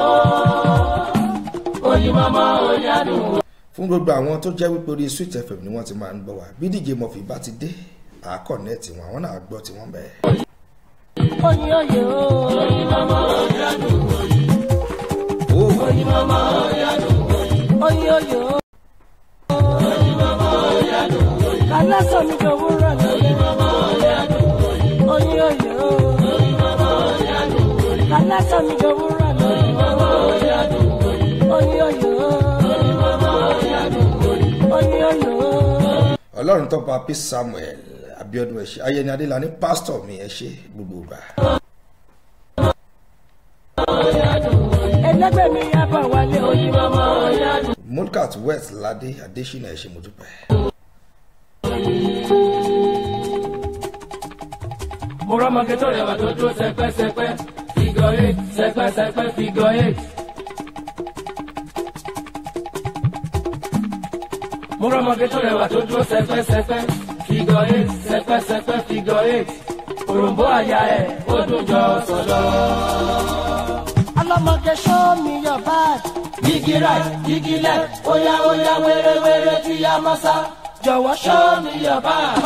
oyin mama ọ̀yádùn oyin. fún gbogbo àwọn tó jẹ́ wípé orí sweet fm ni wọ́n ti máa ń gbọ́ wa bí díje mọ̀fì bá ti dé àákọ̀nẹ́ẹ̀tì wọn àwọn náà gbọ́ tí wọ́n bẹ̀rẹ̀. oyin oye o oyin mama ọ̀yádùn oyin ó oyin mama ọ̀yádùn oyin oyin oye o oyin mama ọ̀yádùn oyin kálásọ̀ mi jọ wúrọ̀ lọ oyin mama ọ̀yádùn oyin oyin oye o oyin mama ọ̀yádùn oyin kálásọ̀ mi jọ wúrọ̀ lọ oyin mama ọ̀yádùn oyin oyin oye o oyin mama ọ̀yádùn oyin oyin oye o. ọlọ́run tó pa p samuel abiodun ẹ̀ṣẹ́ ayẹni adélani pásítọ̀ mi ẹ̀ ṣe gbogbo ìgbà. ẹlẹgbẹ́ mi yá bọ̀ wálé oyin mama ọ̀yádùn. mulkat west ládé adésínà ẹ̀ ṣe mo dúpẹ́. mo rọ́mọge tó rẹwà tó dúró sẹpẹ́sẹpẹ́ figure eight sẹpẹ́sẹpẹ́ figure eight. mo rọ́mọge tó rẹwà tó dúró sẹpẹ́sẹpẹ́ figure eight sẹpẹ́sẹpẹ́ figure eight. òròǹbó àyà ẹ̀ ó dùn jọ sọ̀lọ́. ọlọ́mọge show me your bag. yigi right yigi left óyá óyá wéré-wéré tí a mọ́ sá. jọ̀wọ́ show me your bag.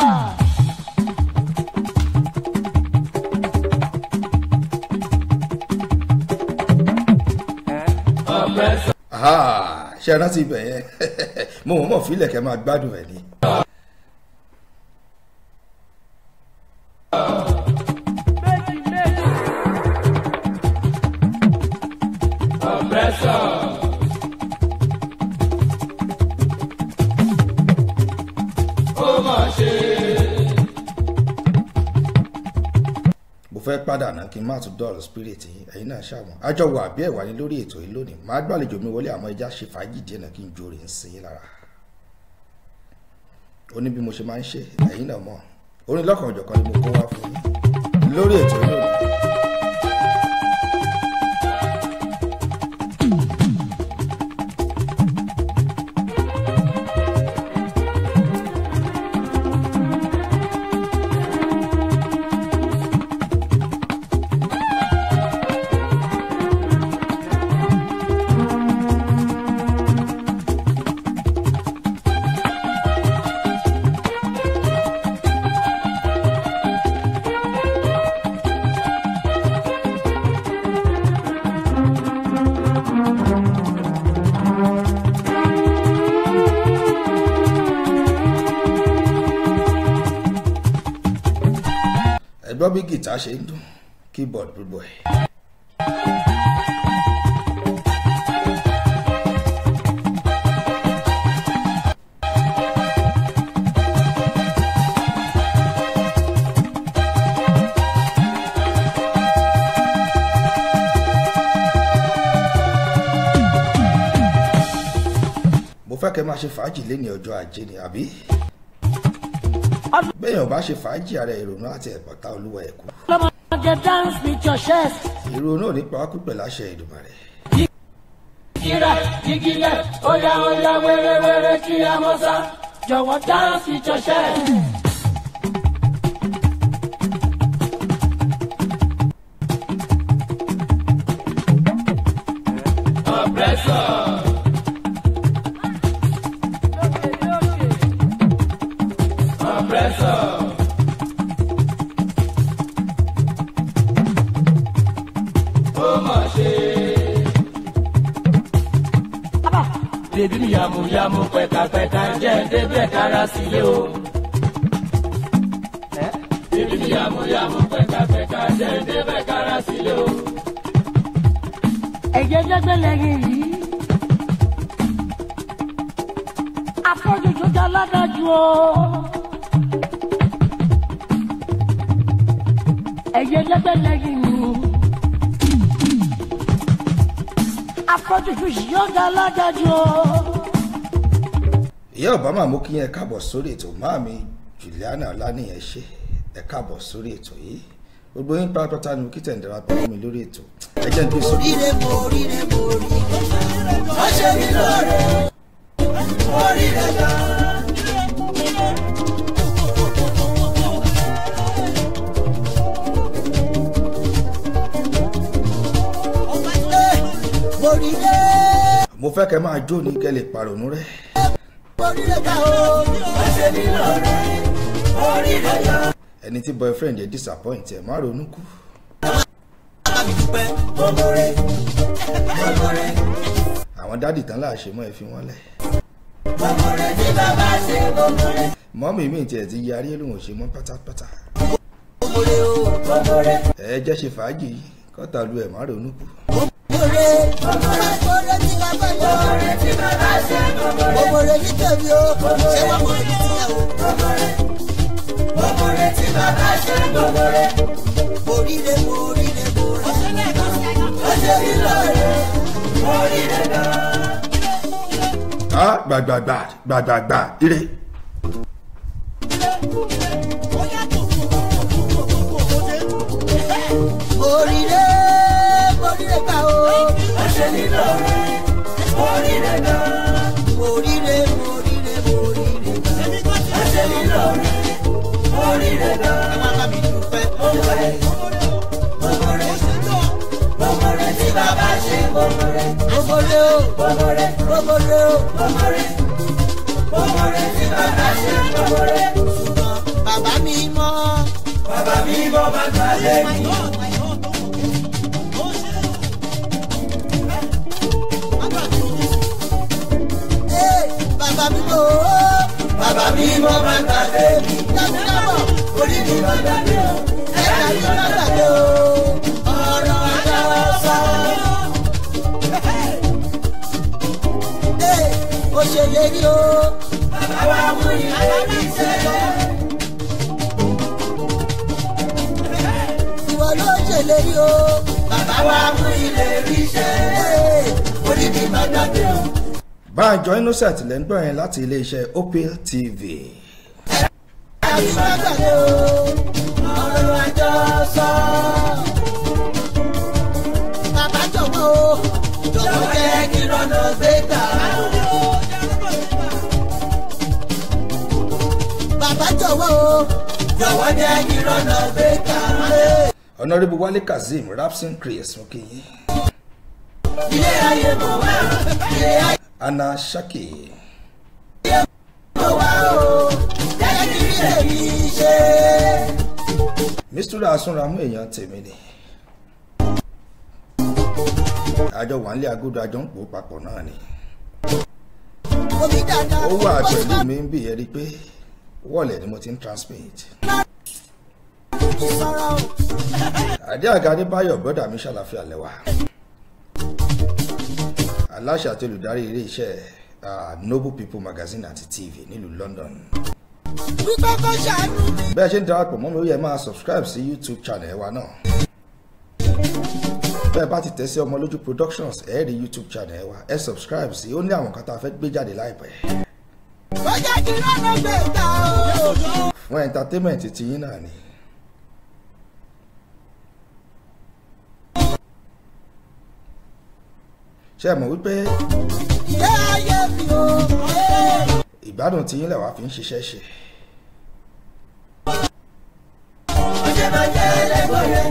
Aha, ṣe é rántí ibẹ̀ yẹn mo mọ̀ mọ̀ fílẹ̀ kẹ́ máa gbádùn ẹ̀ ni. mo fẹ́ padà náà kí n má tún dọ̀rọ̀ spirit yín ẹ̀yin náà ṣàwọn àjọ wà bí ẹ̀wà ní lórí ètò yìí lónìí màá gbàlejò mi wọlé àmọ́ ẹja ṣe fàájì díẹ̀ náà kí n jó rè ń sin yín lára ó ní bí mo ṣe máa ń ṣe ẹ̀yin náà mọ̀ orin lọ́kàn ọ̀jọ̀kan ni mo kó wá fún yín lórí ètò yìí lónìí. ẹ gbọ́ bí gìtá ṣe ń dún keyboard gbogbo ẹ̀. mo fẹ́ kẹ́ máa ṣe fàájì lẹ́ni ọjọ́ ajé ni àbí bẹ́ẹ̀yàn bá ṣe fàájì ara ìrònú àti ẹ̀pọ̀tá olúwa ẹ̀kú ọlọ́mọge dance with your chest. ìrònú ò ní pa wá pípẹ́ láṣẹ ìdùmarè Gira, jigilẹ̀, óyá óyá wéré-wéré kí a mọ́ sá. Jọ̀wọ́ dance with your chest. Bébí mi yàmùyàmù pẹ̀kàpẹ̀kà jẹ́ débẹ̀ kára sílé o. Bébí mi yàmùyàmù pẹ̀kàpẹ̀kà jẹ́ débẹ̀ kára sílé o. Ẹ̀jẹ̀ jẹ́gbẹ́ lẹ́yìn yìí. Afọ́jú tó dá ládájú o. Ẹ̀jẹ̀ jẹ́gbẹ́ lẹ́yìn yìí. Afọ́jú tó yọ̀ dá ládájú o. ìyá obama mú kí yẹn káàbọ̀ sórí ètò máàmi juliana ọlánìyẹn ṣe ẹ káàbọ̀ sórí ètò yìí gbogbo yín pátápátá ni mo kí tẹ̀ ń darapọ̀ mọ́ mi lórí ètò ẹ jẹ́ ń gbé sórí Oríire mo oríire mo rí. Wọ́n ṣe mí lóore. Oríire gan. oríire mo fẹ́ kẹ́ máa jó ní kẹ́ lè pàrònú rẹ̀ oríire ká o ó ṣe mí lóore oríire yọ. ẹni tí boyfriend yẹ disappoint ẹ̀ má ronú kú bá mi dúpẹ́ gbogbo rẹ̀ gbogbo rẹ̀ àwọn dádì tán láàṣẹ mọ́ ẹ fi wọ́n lẹ̀ gbogbo rẹ̀ tí bàbá ṣe gbogbo rẹ̀ mọ́mì mi tiẹ̀ ti yarí lóhùn ṣe mọ́ pátápátá gbogbo rẹ̀ o gbogbo rẹ̀ ẹ jẹ́ ṣe fàájì kọ́tà lu ẹ̀ má ronú kú gbogbo rẹ̀ gbogbo rẹ̀ gbogbo rẹ̀ tí bàbá yọ gbogbo rẹ̀ tí bàbá ṣe gbogbo rẹ̀ gbogbo rẹ̀ ní tèmi o ṣé wọ́n mọ̀ ní tiẹ̀ o gbogbo rẹ̀ gbogbo rẹ̀ tí bàbá ṣe gbogbo rẹ̀ oríire oríire oríire ó ṣe mí lóore oríire náà. á gbàgbàgbà gbàgbàgbà ire oríire oríire gbà o. ọ̀sẹ̀ nínú ọ̀rẹ́ oríire gbà. oríire oríire oríire gbà. ọ̀sẹ̀ nínú ọ̀rẹ́ oríire gbà. ẹ má bá mi dúpẹ́ gbogbo rẹ̀ gbogbo rẹ̀ gbogbo rẹ̀ tí bàbá ṣe gbogbo rẹ̀ gbogbo rẹ̀ o gbogbo rẹ̀ gbogbo rẹ̀ o gbogbo rẹ̀ gbogbo rẹ̀ tí bàbá ṣe gbogbo rẹ̀. ṣùgbọ́n bàbá mi mọ́. bàbá mi mọ́ bàbá lẹ́yìn. Hey, bàbá mi mọ̀ ọ́. bàbá mi mọ̀ bàbá mi. dábìlábọ̀ orí mi lọ dàbí o. ẹ̀ka mi lọ dàbí o. ọ̀rọ̀ àgbà sọ. Hey, ó ṣe lérí o. bàbá wa mú ìlérí sẹ́yìn. ìwọ ló ṣèlérí o. bàbá wa mú ìlérí sẹ́yìn. orí mi lọ dàbí o. báńjọ innocent lẹ́ ń gbọ́ yẹn láti iléeṣẹ́ opel tv àbíbágbàdo ọ̀rọ̀ àjọ sọ. Bàbá jọ̀wọ́ o, jọ̀wọ́ jẹ́ kí lọ́nà gbé gbà. Bàbá jọ̀wọ́ o, jọ̀wọ́ jẹ́ kí lọ́nà gbé gbà. honourable wale kazeem rapson chris mokinyi Ilé ayé mo wá, ilé ayé anna shaki mo wá o, jẹ́ kí rí èmi ṣe. mistura asunramu èèyàn tèmi ni àjọ wà nílé agodo àjọ ń pò papọ̀ náà ni Omi dada, ó wà ó ti pẹ̀lú bá mi ń bì ẹ́ rí i pé wọ́ọ̀lẹ̀ ni mo ti ń transmit mi sọ̀rọ̀ o. àdé àga adébáyọ̀ brọ́dà mi ṣàlàfíà lẹ́wà aláṣẹ àti olùdarí ilé iṣẹ́ ah, noble people magazine àti tv nílùú london Wípé kó ṣàánú mi. bẹ́ẹ̀ ṣe ń darapọ̀ mọ́ mi ó yẹ máa subscribe sí youtube channel wa náà bẹ́ẹ̀ bá ti tẹ̀ sí ọmọ lójú productions ẹ̀ rí youtube channel wa ẹ subscribe sí ó ní àwọn kan tá a fẹ́ gbé jáde láìpẹ́ Ó jẹ́ kí lọ́nà gbé gbà o. fún entertainment ti yín náà ni ṣé ẹ mọ̀ wípé Ilé ayé mi o. ìgbádùn tí yín lẹ̀ wá fi ń ṣiṣẹ́ ṣe Ó ṣe máa jẹ́ ẹlẹ́gbọ̀rẹ́.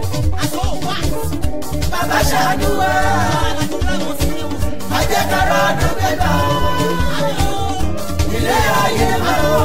Bàbá ṣàánú wa. Má jẹ́ kára ọdún gbẹ̀gbà. Ilé ayé mi o.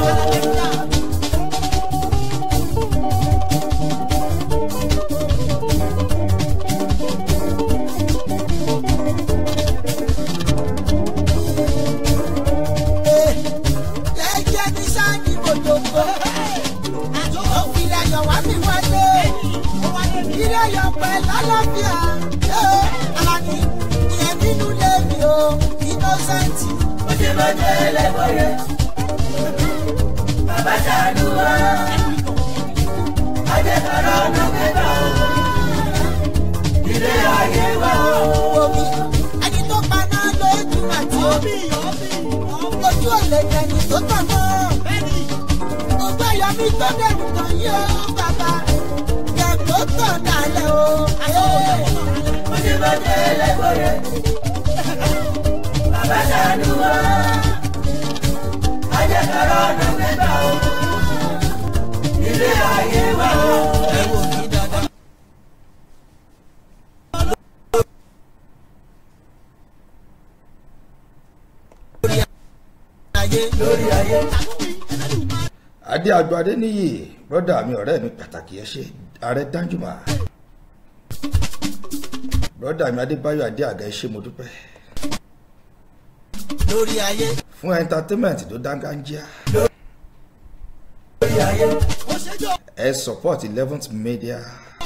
Jẹ́jẹ́ ní sáàni mojoko. Ó fi ayọ̀ wá mi wálé. Ilé ayọ̀ pẹ̀lú àlàáfíà. Ee, Alani, ìyẹn nínú ilé mi o, innocent. Ó ṣe máa jẹ́ ẹlẹ́gbọ̀rẹ́. Bàbá ṣàánú wa. Ajẹ́kára ọ̀nà gbẹ́gbà o. Ilé ayé wa o. Omi, ẹni tó paná lójú àti omi. Ojú ọ̀lẹ̀ jẹ̀ni tó tàn náà. Gbogbo ẹ̀yọ́ mi tó dẹ̀rù kan yí o, bàbá. Jẹ̀kó tàn dálẹ̀ o. Mo ṣe máa jẹ́ ẹlẹ́gbọ̀rẹ́. Bàbá ṣàánú wa. Ajẹ́kára ọ̀nà gbẹ́gbà o. Ilé ayé wa o. Ẹ wò mí dáadáa. ayé lórí ayé. adé àgbà adéníyì brọ́dà mi ọ̀rẹ́ mi pàtàkì ẹ ṣe ààrẹ danjuma brọ́dà mi adébáyọ̀ adé àga ẹ ṣe mo dúpẹ́ lórí ayé fún entertainment tó dángájíá lórí ayé. ẹ support eleventh media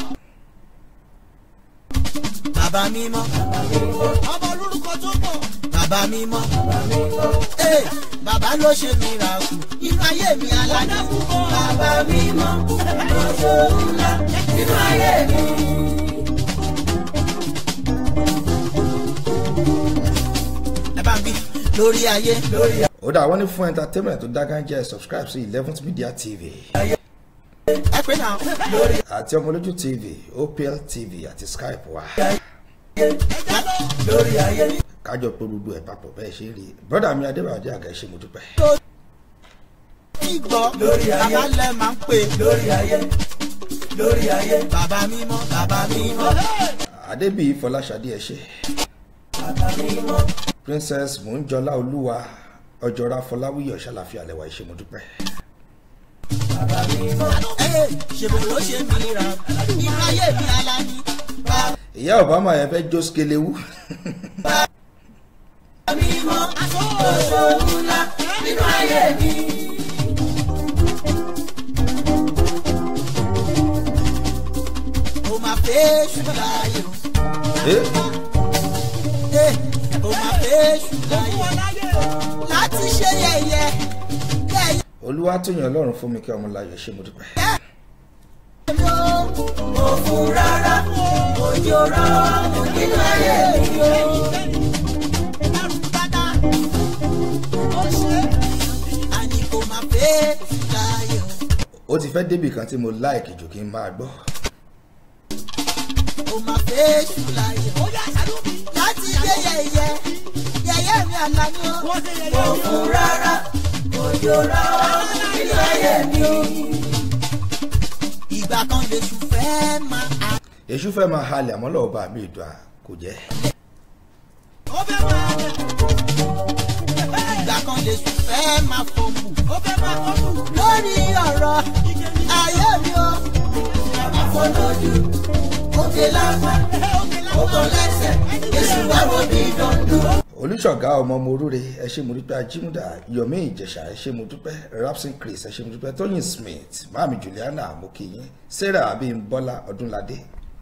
bàbá mímọ́. ọmọ olórúkọ tó pọ̀. bàbá mímọ́. ee bàbá ló ṣe mìíràkù inú ayé mi alájà. bàbá mímọ́. lọ́jọ́ ńlá inú ayé mi. ẹ bá ń bí lórí ayé. lórí ayé. ó dà wọ́n ní fún entertainment tó dángájíá ẹ subscribe sí eleventh media tv ẹ pé náà lórí àti ọmọlójú tv opl tv àti skype wa lórí ayé. kájọ pé gbogbo ẹ̀ papọ̀ bẹ́ẹ̀ ṣe rí brọ́dà mi adébáyọ̀ adé àga ẹ ṣe mo dúpẹ́ gbọ́ lórí ayé bàbá lẹ máa ń pè lórí ayé lórí ayé bàbá mímọ́ bàbá mímọ́ adébíyí fọláṣadé ẹ ṣe princess mòńjọlá olúwa ọjọ́ra fọláwíyọ̀ ṣàlàfíà lẹ́wà ẹ ṣe mo dúpẹ́ ẹ ṣèbò ló ṣe mìíràn inú ayé mi alámi bàbá ìyá obama yẹn fẹ́ jó skelewu mímọ́ lọ́sọ̀rọ̀ ńlá nínú ayé mi. mo máa fẹ́ ṣùgbọ́n ayé o. Eh, Eh, ó máa fẹ́ ṣùgbọ́n láti ṣe yẹ̀yẹ́ yẹ̀yẹ́ olúwa tó yàn ọlọ́run fún mi kí ọmọ láyọ̀ ṣe mo dúpẹ́ ló mo fún rárá òjò rọ nínú ayé mi o. àní kò máa fẹ́ ṣùgbọ́n ó ti fẹ́ débì kan tí mo láìkì jù kí n máa gbọ́ ó máa fẹ́ ṣùgbọ́n láti ṣe yẹ̀yẹ́ yẹ̀yẹ́ mi àlàní o. mo fún rárá òjò rọ nínú ayé mi o. ìgbà kan lè sùn fẹ́ máa. èṣù fẹ́ máa halẹ̀ àmọ́ lọ́wọ́ bá mi ìdùn à kò jẹ́ ó fẹ́ máa ìgbà kan lè sùn fẹ́ máa fọ̀mù. ó fẹ́ máa fọ̀mù. lórí ọ̀rọ̀ ayé mi o. àfọlójú òkè lápá òkò lẹ́sẹ̀ èsì wà wọ́n bí dandan. olùṣọ̀gá ọmọ mo rúre ẹ ṣe mo dúpẹ́ ajímúdà yomi ìjẹ̀ṣà ẹ ṣe mo dúpẹ́ rapson chris ẹ ṣe mo dúpẹ́ tóyìn smith mami juliana mokiyin sarah abimbola ọdúnladé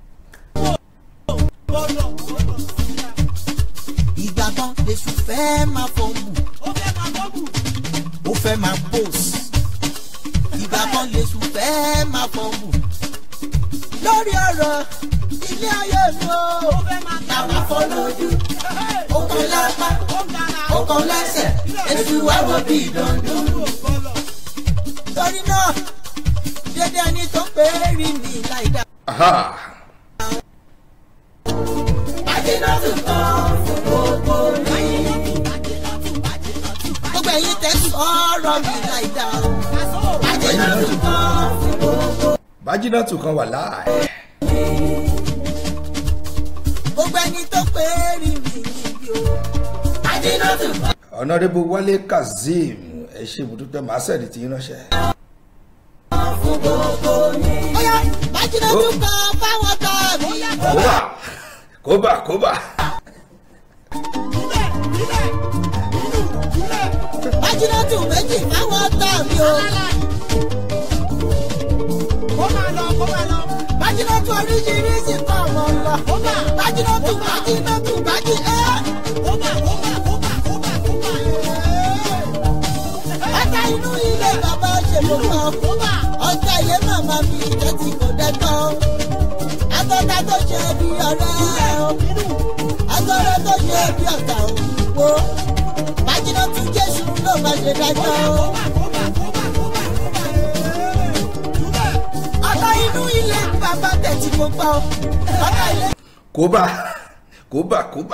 ìgbà kan lè sùn fẹ́ máa fọ̀mù. ó fẹ́ máa fọ̀mù. ó fẹ́ máa pòs. ìgbà kan lè sùn fẹ́ máa fọ̀mù. lórí ọ̀rọ̀ ilé ayé mi o. ó fẹ́ máa ta máa fọ́ lójú. ó kàn lápá ó kàn lẹ́sẹ̀ èsì wá wo bí dandan. torí náà dédé ẹni tó pé rí mi láì dá. aha Adínátù kan fún gbogbo mi. Gbogbo ẹ̀yin tẹ sọ̀rọ̀ mi láìda o. Adínátù kan fún gbogbo. bájínátù kan wà láàyè Gbogbo ẹni tó pé rí mi níbi o. Adínátù kan ọ̀nàdébò wálé kazeem ẹ ṣe mo dúpẹ́ màá sẹ́ẹ̀dì tí yín ránṣẹ́ fún gbogbo mi. Bóyá Adínátù kan fáwọn tó mi. kóbà kóbà kóbà Adínátù méjì fáwọn tó mi o. Bájínátù oríṣiríṣi kan mọ̀ lọ. Bájínátù bájínátù bájí ẹ́. Ọ̀tá inú ilé bàbá ṣe ló kọ́. Ọ̀tá ilé màmá mi jẹ́ ti kò dẹ́tọ́. Agbọ́dá tó ṣe bí ọ̀rẹ́ o. Agbọ́dá tó ṣe bí ọ̀tá o. Wo Bájínátù Jésù ló máa ṣe dájọ́ o. Ọ̀tá inú ilé bàbá tẹ̀ tí mo gbọ́. Ọ̀tá ilé kóbà kóbà kóbà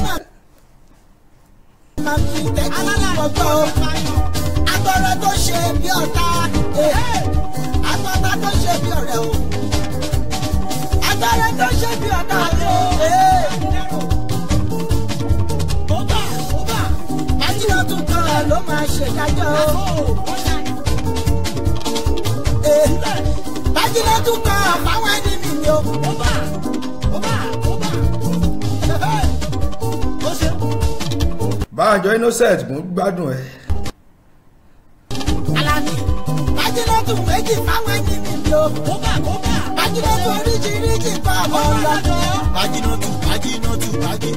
màmá mi tẹ̀ tí mo gbọ́. Agbọ́dá tó ṣe bí ọ̀tá. Agbọ́dá tó ṣe bí ọ̀rẹ́ o. Agbọ́dá tó ṣe bí ọ̀tá o. Bájínátù kan ló máa ṣe àjọ innocent mú gbádùn ẹ Alani, Bájínátù méjì fáwọn ẹni mi lò. Bájínátù oríṣiríṣi kọ́ ọmọ lọ. Bájínátù, Bájínátù, Bájí.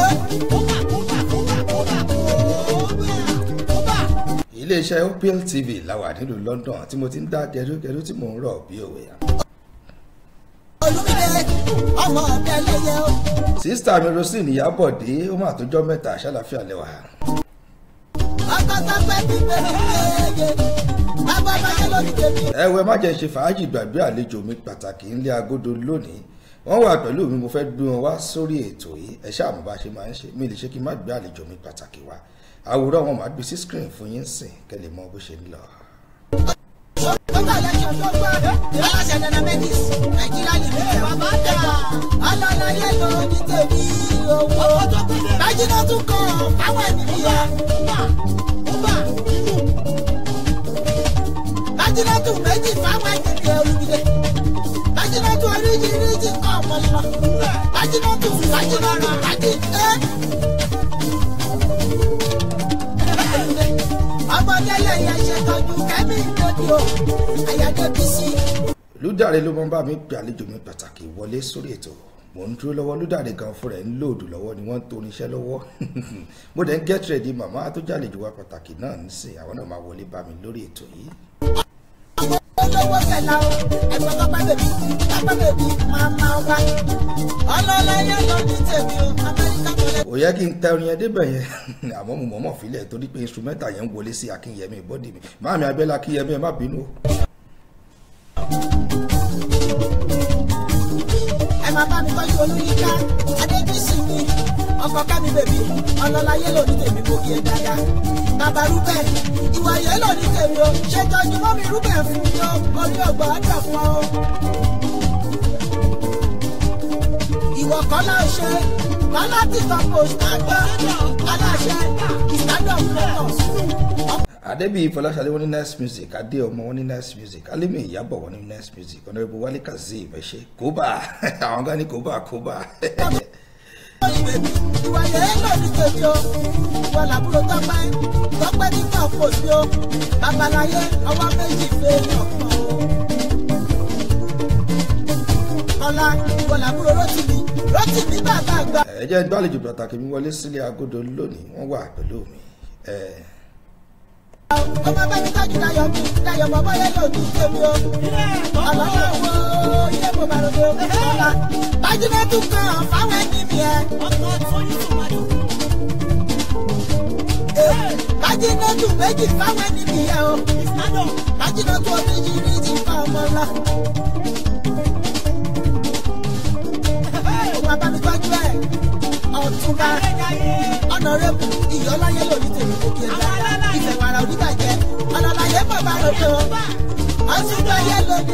iléeṣẹ́ opl tv làwà nílùú london tí mo ti ń dá gẹdúgẹdú tí mò ń rọ̀ bí òwe Olúmídé, ọmọ ọ̀bẹ lẹ́yẹ o. sísítà mi rosin ìyábọ̀dé ó mà tó jọ́ mẹ́ta ṣàlàfíà lẹ́wà Ọkọ̀ sọ́pẹ́ pípé mi léye. Bàbá bàjẹ́ lórí tèmi. ẹwẹ má jẹ́ ṣe fàájì gbàgbé àlejò mi pàtàkì ńlẹ̀ agodo lónìí wọ́n wà pẹ̀lú mi mo fẹ́ gbé wọn wá sórí ètò yìí ẹ ṣáà mo bá ṣe máa ń ṣe mi lè ṣe kí n má gbé àlejò mi pàtàkì wá àwòrán wọn máa gbé sí screen fún yín sìn kẹ́ lè mọ bó ṣe ń lọ. Bàbá aláṣọ tó gbọ́. Aláṣẹ Nana Medis, Nàìjíríà lè mú ẹ̀. Bàbá dà. Ọlọ́lá yẹ lọ ní tèmi owó. Bájínátù kọ́ fáwọn ẹni mi yẹ. Bájínátù méjì fáwọn ẹni mi yẹ olùdíje. Bájínátù oríṣiríṣi kọ́ ọmọ lọ. Bájínátù Bájínátù Bájí. Ọmọdé lẹ́yìn ṣètọ́jú kẹ́mí ìdòdì o. Àyàdé bísí. lúdàrẹ ló máa ń bá mi pè àlejò mi pàtàkì wọlé sórí ètò mò ń dúró lọ́wọ́ lúdàrẹ gan fúnra ẹ̀ ń lòdù lọ́wọ́ ni wọ́n ń torí iṣẹ́ lọ́wọ́ mo dẹ̀ ń get ready màmá tó jàlejò wa pàtàkì náà ń sìn àwọn náà máa wọlé bá mi lórí ètò yìí. olówó tẹ̀lá o ẹ̀gbọ́n pápá bèbí pápá bèbí máa máa wá. ọlọ́láyé ló ní tèmi o amẹ́ríkà tó lè. ò yẹ kí n tẹ orin yẹn débẹ̀ yẹn àmọ́ mo mọ̀ọ́mọ̀ filẹ̀ torí pé instrumental yẹn ń wọlé sí akínyẹmí bọ́dì mi máàmí abẹ́lá akínyẹmí ẹ má bínú o. ẹ máa bá mi tọ́jú olúyíká adébísì mi ọkọ̀ kẹ́mi bèbí ọlọ́láyé ló ní tèmi mo kí ẹ dáadáa. bàbá rúbẹ̀ ìwà yẹn ló ní tèmi o ṣètọ́jú mọ́mí rúbẹ̀ fún mi o orí ọgbà ọjọ́ fún ọ. ìwọ kọ́lá ṣe kọ́lá tìtọ́ post àgbọ̀ aláṣẹ ìsádọ̀ motors. adébíyí fọláṣadé wọn ní nice music adé ọmọ wọn ní nice music alimi ìyàbọ̀ wọn ní nice music ọ̀nàrẹ́bù wálé kazeem ẹ ṣe kóbá àwọn kan ní kóbá kóbá. ìwà yẹn lò ní tèmi o ìwà làbúrò tọpẹ tọpẹ nígbà kò sí o babaláyé ọwọ́ méjì fẹ́ ọkàn o. ọlá ìwà làbúrò rotimi rotimi bàbá àgbà. ẹ jẹ́ gbàlejò pàtàkì mi wọlé sílé agodo lónìí wọ́n wà pẹ̀lú mi. ẹ ọmọ bá mi tọ́jú dayọ̀ mi dayọ̀ bọ́bọ́ yẹn lò ní tèmi o. ọlọ́wọ́ wo ilé mo bá ròde o. ọlá bájúmẹ́tù kan fáwọn ẹni mi ẹ. bájúmẹ́tù méjì fáwọn ẹni mi ẹ o. bájúmẹ́tù oríṣiríṣi fún ọmọ ńlá. òun abámitọ́jú ẹ̀ ọ̀túnba ọ̀nàrẹ́bù ìyọ́láyé lòdì tèmi kò kí ẹ dá ìfẹ́ wàrà oníbàjẹ́ ọ̀nàláyé bàbá ròdò ọ̀túnba yẹ lòdì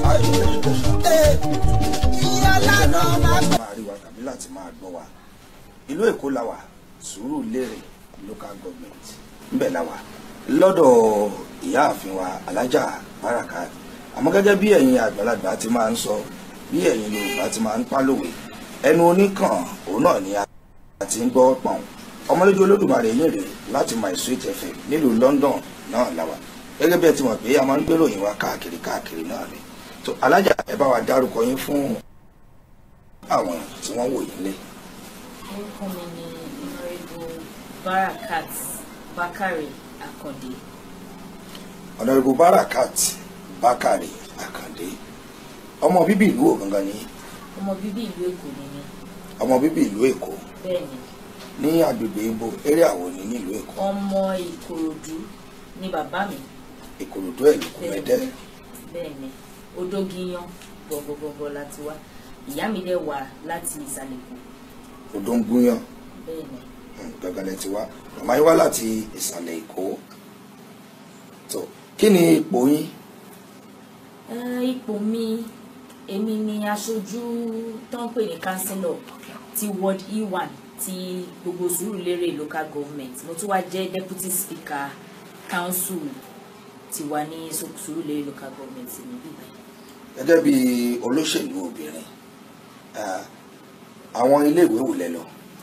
tèmi ìyọ́lá náà máa gbọ́. máa rí wa tàbí láti máa gbọ́ wa ìlú èkó la wà sùúrù lérè local government ńbẹ̀ la wà lọ́dọ̀ ìyáàfin wa alájà báràkà àmọ́ gẹ́gẹ́ bí ẹ̀yin àgbàlagbà ti máa ń sọ bí ẹ̀yin yorùbá ti máa ń pálòwé ẹnu oníkàn òun náà ni a ti ń gbọ́ pọ̀n ọmọlójú olódùmarè yín rèé láti my sweet fm nílùú london náà la wà gẹ́gẹ́ bí ẹ ti mọ̀ pé a máa ń gbéròyìn wa káàkiri káàkiri náà ni tó alájà ẹ bá wa dárúkọ yín fún àwọn tí wọ́n wò yín lé. orúkọ mi ni honorable barakat bakare akande ọ̀nàrẹ́bù barakat bakare akande ọmọ bíbí ìlú wo gangan ni ọmọ bíbí ìlú èkó ni mí ọmọ bíbí ìlú èkó bẹ́ẹ̀ ni ní agbègbè ibo eré àwọ̀ ní nílùú èkó ọmọ ìkòròdú ni bàbá mi ìkòròdú ẹ̀ lókun mẹ́tẹ́ bẹ́ẹ̀ ni odógiyán gbọ̀ngbọ̀ngbọ̀ láti wá ìyá mi dẹ̀ wá láti ìsàlẹ̀ èkó odò ń gúnyàn bẹ́ẹ̀ ni gangan lẹ ti wá màmá yín wá láti ìsàlẹ̀ èkó tó kí ni ipò yín Eh, ipò mi èmi ni aṣojú tó ń pè ní councillor ti ward e1 ti gbogbo Sùúrùlérè local government mo tún wá jẹ́ deputy speaker council ti wà ní Su- Sùúrùlérè local government ní bíbá gẹ́gẹ́ bí olóṣèlú obìnrin ah, àwọn iléèwé wò lẹ lọ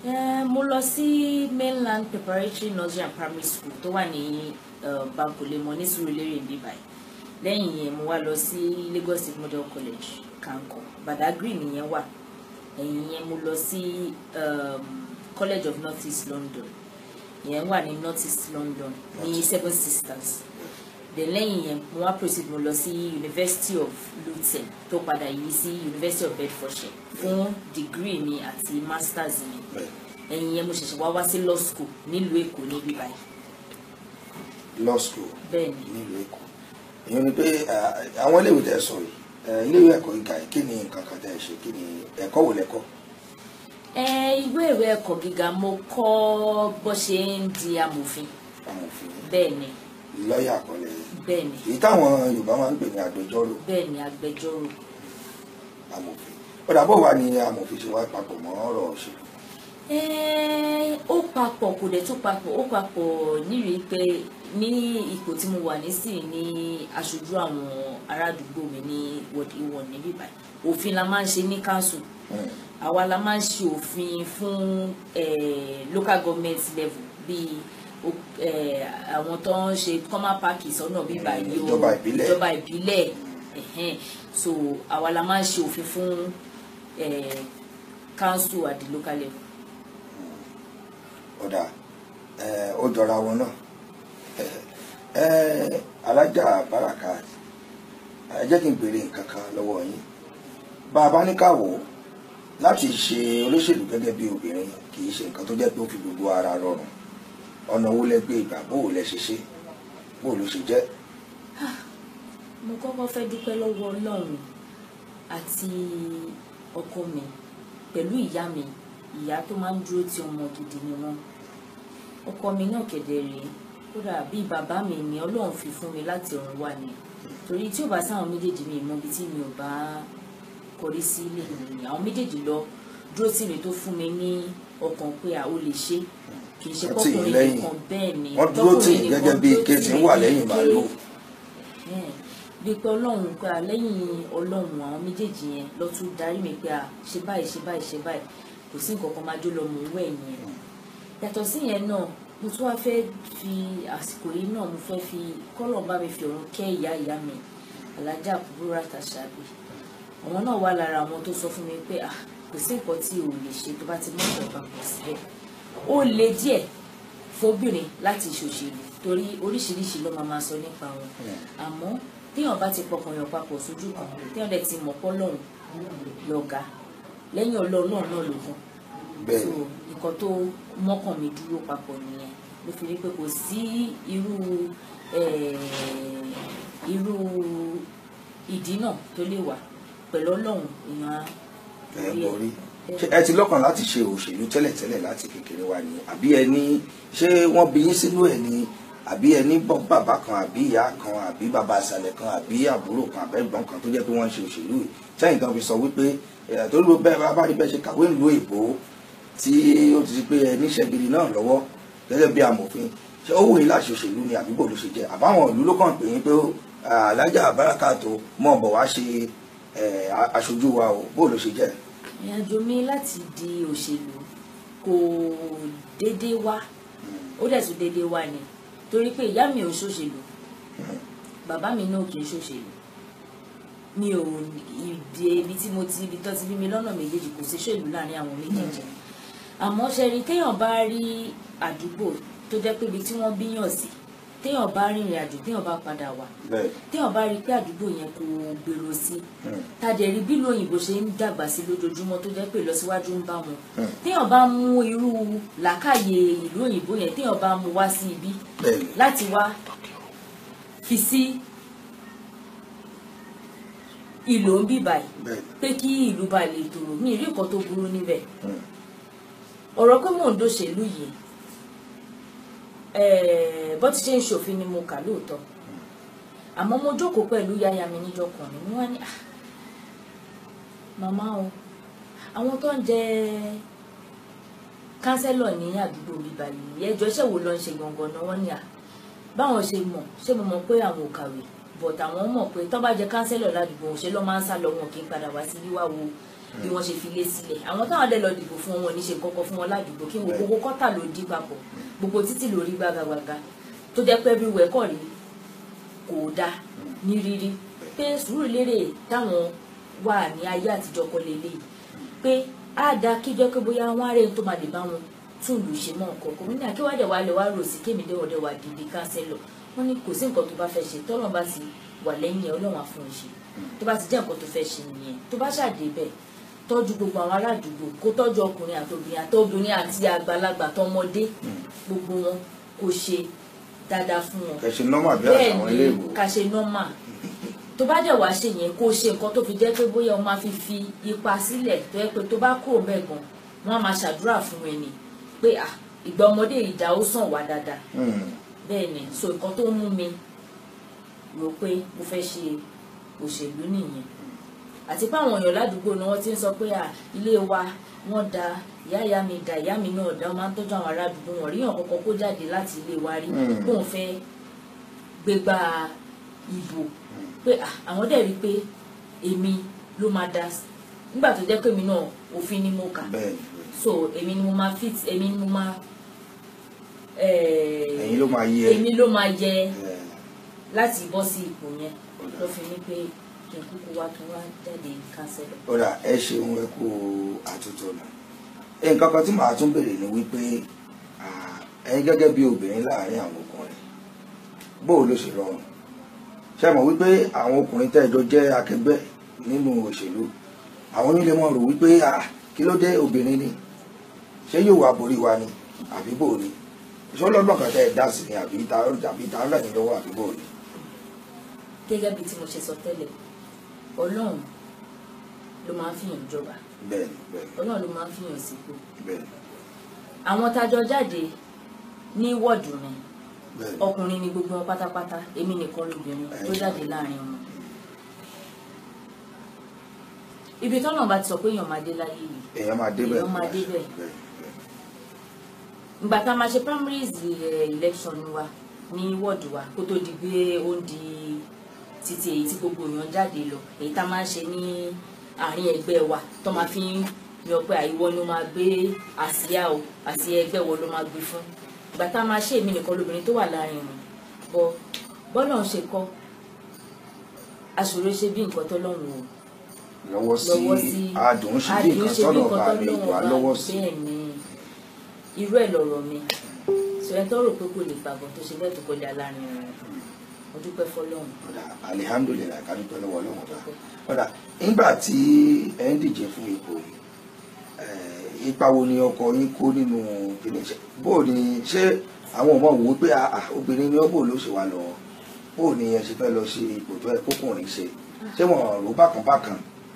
Eh, mo lọ sí mainland preparatory nursery and primary school tó wà ní uh, bankolemo ní Surulere ní báyìí lẹ́yìn yẹn mo wá lọ sí Lagos State Model College Kanko Badagry nìyẹn wà ẹ̀yìn yẹn mo lọ sí um, College of North East London ìyẹn wà ní North East London ní Seven Sisters then lẹ́yìn yẹn mo wá proceed mo lọ sí University of Luton tó padà yí sí University of Bedfordshire fún degree mi àti masters mi ẹ̀yìn yẹn mo ṣẹ̀ṣẹ̀ wá wá sí law school nílùú Èkó níbí báyìí law school bẹ́ẹ̀ ni nílùú èkó èyí ni pé eh, àwọn iléèwé tẹ sọ yìí eh, iléèwé ẹ̀kọ́ gíga yìí kí ni nǹkan kan tẹ ẹ ṣe kí ni ẹ̀kọ́ wò lẹ́kọ́ ẹ ìwé ìwé ẹ̀kọ́ gíga mo kọ́ bó ṣe ń di amòfin amòfin bẹ́ẹ̀ ni lọ́ọ̀yà àkọlẹ̀ bẹ́ẹ̀ ni èyí táwọn Yorùbá máa ń pè ní agbẹjọ́rò bẹ́ẹ̀ ni agbẹjọ́rò amòfin ó dàbọ̀ wà ní amòfin ṣe wá papọ̀ mọ́ ọ̀rọ̀ òṣèlú Ẹ́ẹ́, ó papọ̀ kò dẹ̀ tún papọ̀ ó papọ̀ nírìí pé ní ipò tí mo wà nísìnyí ní aṣojú àwọn ará àdúgbò mi ní wọ́ọ̀dì ìwọ̀n níbí báyìí òfin la máa ń ṣe ní council àwa la máa ń ṣe òfin fún eh, local government level bíi o- eh, àwọn tó ń ṣe common park sọ́nà bíbá yìí o ìjọba ìbílẹ̀. ìjọba ìbílẹ̀ ẹ̀hẹ́n. so àwa la máa ń ṣe òfin fún eh, council at the local level. ọ̀dà eh, ó jọra wọn náà Eh, alájà baraka ẹ jẹ́ kí n béèrè nǹkan kan lọ́wọ́ yín bá a bá ní káwọ́ láti ṣe olóṣèlú gẹ́gẹ́ bí obìnrin kì í ṣe nǹkan tó jẹ́ pé ó fi gbogbo ara rọrùn ọ̀nà wo lẹ gbé ìgbà bó o lẹ ṣe ṣe bó o ló ṣe jẹ́ mo kọ́kọ́ fẹ́ dúpẹ́ lọ́wọ́ ọlọ́run àti ọkọ mi pẹ̀lú ìyá mi ìyá tó máa ń dúró ti ọmọ gidi ni wọ́n ọkọ mi náà kẹ̀dẹ̀ rèé kódà bíi bàbá mi ni ọlọ́run fi fún mi láti ọ̀run wá ni torí tí ò bá sáwọn méjèèjì mi mọ ibi tí mi ò bá kọrí sí ilé mi ni àwọn méjèèjì lọ dúró tì mí tó fún mi ní ọkàn pé a ó lè ṣe kì í ṣe Wọ́n tì yín kọkùnrin lẹ́yìn. nìkan bẹ́ẹ̀ ni wọ́n dúró tì tọkùnrin yín nìkan gẹ́gẹ́ bí dúró ike tì tí ń mí wà bíi lẹ́yìn pé- màálù Ẹ̀hẹ́n. bíi pé ọlọ́run pé à lẹ́yìn ọlọ́run àwọn méjèèjì yẹn lọ tún darí mi pé à ṣe báyìí ṣe báyìí ṣe báyìí kò sí nǹkan kan máa jó lọ mò ń wẹ̀ yẹn yàtọ̀ sí yẹn náà mo tún wá fẹ́ fi àsìkò yìí náà mo fẹ́ fi kọ́lọ̀ bá mi fi ọ̀run kẹ́ ìyá ìyá mi alájà kúbúrú àtàṣàbí àwọn náà wà lára àwọn tó sọ fún mi pé à kò sí nǹkan tí o lè ṣe tó bá ti mú ìjọba pọ̀ síbẹ̀ ó le díẹ̀ fóbìnrin láti ṣòṣèlú torí oríṣiríṣi ló máa máa sọ nípa wọn àmọ́ téèyàn bá ti pọkàn yàn papọ̀ sójú kan téèyàn dẹ̀ ti mọ̀ pọ́ lọ́hùn lọ́gàá lẹ́yìn ọlọ́run náà náà ló kàn bẹ́ẹ̀ so ni nǹkan tó mọ́kàn mi dúró papọ̀ nìyẹn ló fi rí pé kò sí irú eh, irú ìdí náà tó lè wà pẹ̀lú ọlọ́run èèyàn á ẹ borí ẹ̀. borí ṣé ẹ ti lọ́kàn láti ṣe òṣèlú tẹ́lẹ̀tẹ́lẹ̀ láti kékeré wa ni àbí ẹ ní ṣé wọ́n bí yín sínú ẹ̀ ni àbí ẹ ní bọ́- bàbá kan àbí ìyá kan àbí bàbá àṣàlẹ̀ kan àbí àbúrò kan àbẹ́gbọ́n kan tó jẹ́ pé wọ́n ń ṣe òṣèlú yìí sẹ́yìn kan fi sọ wípé ẹ̀ tó ló bẹ́ẹ̀ bá bá rí bẹ́ẹ̀ ṣe kàwé ìlú èbó tí ó ti di pé ẹ níṣẹ́ gidi náà lọ́wọ́ gẹ́gẹ́ bí amòfin ṣé ó wù yín láti òṣèlú ni àbí bò ló ṣe jẹ́ àbáwọn ìlú ló kàn pé yín pé alájà bárakàtó mọ̀ bọ̀ wá ṣe ẹ̀, aṣojú wa o bò ló ṣe jẹ́ ìrìnàjò mi láti di òṣèlú kò déédéé wá ó dẹ̀ tún déédéé wá ni torí pé ìyá mi ò ṣòṣèlú bàbá mi náà kì í ṣòṣèlú mi ò ìdí ibi tí mo ti ibi tó ti bí mi lọ́nà méjèèjì kò sí ṣèlú láàrin àwọn méjèèjì àmọ́ ṣẹ́rí téèyàn bá rí àdúgbò tó jẹ́ pé ibi tí wọ́n bíyàn sí téèyàn bá rìnrìn àjò téèyàn bá padà wá bẹ́ẹ̀ téèyàn bá rí i pé àdúgbò yẹn kò gbèrò sí tàdé rí bí lóyìnbó ṣe ń dàgbà sí lójoojúmọ́ tó jẹ́ pé ìlọsíwájú ń bá wọn téèyàn bá mú irú làákàyè ìlú òyìnbó yẹn téèyàn bá mú wá sí ibi bẹ́ẹ̀ ni láti wá fi sí ìlò ń bì báyìí bẹ́ẹ̀ ni pé kí ìlú bá lè tòrò ní ìrí nǹkan tó burú níbẹ̀ Mm. ọ̀rọ̀ pé mò ń dòṣèlú yìí eh, bó ti ṣe ń ṣòfin ni mo kà lóòótọ́ àmọ́ mo jókòó pẹ̀lú yáya mi níjọ́ kan ni mo wá ní "Ah, màmá o àwọn tó ń jẹ kánsẹ́lọ̀ ní àdúgbò bíbá yìí ẹjọ́ iṣẹ́ wo ló ń ṣe gangan náà wọ́n ní à báwọn ṣe mọ̀ ṣé mo mọ̀ pé àwọn ò kàwé but àwọn mọ̀ pé tó bá jẹ kánsẹ́lọ̀ ládùúgbò ṣe ló máa ń sá lọ wọn kì í padà wá sí wíwá wo bí wọ́n ṣe fi lé sílẹ̀ àwọn táwọn dẹ̀ lọ dìbò fún wọn ní ṣe kọ́kọ́ fún wọn ládùúgbò kí wọn gbogbo kọ́tà ló dí papọ̀ gbogbo títì ló rí gbàgàgbàgà tó jẹ́ pé everywhere kọ̀ rí kò dáa ní rírí pé Sùúrùlérè táwọn wà ní ayé àtijọ́ kọ́ lélẹ́yìí pé á dáa kíjọ́ pé bóyá wọ́n á rẹ̀ tó máa lè bá wọn tún lù ṣe mọ́ nǹkan kò ní àkíwádẹ̀ wà lẹ̀ wá rò sí kémi déwọ̀dẹ̀ wà dìde kánsẹ́lọ̀ wọ́n ní kò sí nǹkan tó bá fẹ́ ṣe tọ́lọ́n bá ti wà lẹ́yìn ẹ̀ ọlọ́run á fún un ṣe tó bá ti jẹ́ nǹkan tó fẹ́ ṣe nìyẹn tó bá ṣàdé bẹ́ẹ̀ tọ́jú gbogbo àwọn aládùúgbò kó tọ́jú ọkùnrin àtobìnrin àtobìnrin àti àgbàlagbà tọmọdé gbogbo wọn kó ṣe dáadáa fún wọn kẹsì nọ́mà bí bẹ́ẹ̀ àtàwọn ni ilé ìwò ká ṣe nọ́mà tó bá dẹ̀ wá ṣe yẹn kó ṣe nǹkan tó fi jẹ́ pé bóyá o máa fi fi ipa sílẹ̀ tó yẹ pé tó bá kúrò bẹ́ẹ̀ gan wọ́n á máa ṣàdúrà fún ẹni pé à ìgbà ọmọdé ìdá ó sàn wá dáadáa bẹ́ẹ̀ ni so nǹkan tó ń mú mi rò pé mo fẹ́ ṣe òṣèlú nìyẹn àti pé àwọn èèyàn ládùúgbò ni wọ́n ti ń sọ pé à ilé wa wọ́n da ìyá ìyá mi da ìyá mi náà da wọ́n máa ń tọ́jú àwọn ará àdúgbò wọn ríyàn kọ́kọ́ kó jáde láti ilé wa rí Mm. bóun fẹ́ gbégbá ìbò pé à, àwọn dẹ̀ rí pé èmi ló máa da nígbà tó jẹ́ pé èmi náà òfin ni mo kà bẹ́ẹ̀ so èmi ni mo máa fit èmi ni mo máa eh, ẹ̀yin ló máa yẹ èmi ló máa yẹ ẹ̀, láti bọ́ sí ipò yẹn ló fi ní pé kí n kúkú wá kí n wá jáde kánsẹ́lọ̀. ó dà ẹ ṣeun ẹ kú àtúntò nù nǹkan kan tí màá tún béèrè ni wípé ah, ẹ̀yin gẹ́gẹ́ bí obìnrin láàrin àwọn ọkùnrin bóò ló ṣe rọrùn ṣe mọ̀ wípé àwọn ọkùnrin tẹ́ ẹ jọ jẹ́ akẹgbẹ́ nínú òṣèlú àwọn onílé mọ̀ rò wípé ah, kí ló dé obìnrin ni ṣé yóò wá borí wa ni àbí bò ni ṣé ọlọ́gbọ̀n kan tẹ́ ẹ dá sí ni àbí ta àbí ta ń rẹ̀ yín lọ́wọ́ àbí bò ni. gẹ́gẹ́ bí tí mo ṣe sọ tẹ́lẹ̀ ọlọ́run ló máa ń fìyàn jọba bẹ́ẹ̀ni bẹ́ẹ̀ni ọlọ́run ló máa ń fìyàn sípò bẹ́ẹ̀ni àwọn tájọ jáde ní wọ́ọ̀dù mi bẹ́ẹ̀ni ọkùnrin ni gbogbo wọn pátápátá èmi nìkan lóbìnrin tó jáde láàrin wọn. ibi tọ́nà bá ti sọ pé èèyàn máa dé láyé yìí èèyàn máa débẹ̀ èèyàn máa débẹ̀ bẹ́ẹ̀ni bẹ́ẹ̀ni. ìgbà tá a máa ṣe primaries eh, election wa ní wọ́ọ̀dù wa kó tó di pé ó ń di títí èyí tí gbogbo èèyàn jáde lọ èyí tá a máa ń ṣe ní àárín ẹgbẹ́ wa tó máa fi ń yan pé àìwọ ni ó máa gbé àsíá o àsíá ẹgbẹ́ wo ló máa gbé fún ìgbà tá a máa ṣe èmi nìkan lóbìnrin tó wà láàrin wọn bọ bọ́lá ń ṣe kọ́ aṣòro ṣe bí nǹkan tó lọ́hùn o lọ́wọ́ sí lọ́wọ́ sí adùn ṣe bí nǹkan tọ́nà bá lè wà lọ́wọ́ sí. bẹ́ẹ̀ ni irú ẹ̀ lọ̀rọ̀ mi sọ ẹ tó rò pé kò lè gbàgbọ́ tó ṣe bẹ́ẹ̀ tó kọjá láàrin wọn mo dúpẹ́ fọlọ́run ọ̀dà alihamdulilayi ká dúpẹ́ lọ́wọ́ ọlọ́run ọba ọ̀dà nígbà tí ẹ ń díje fún ipò yìí eh, ipa wo ni ọkọ yín kó nínú ìpínlẹ̀ bó ni ṣé àwọn ọmọ wò ó pé ah, ah, obìnrin ni ó bò ló ṣe wà lọ bó ni ẹ ṣe fẹ́ lọ ṣe ipò tó ẹ kókùnrin ṣe ṣé wọn rò bákan bákan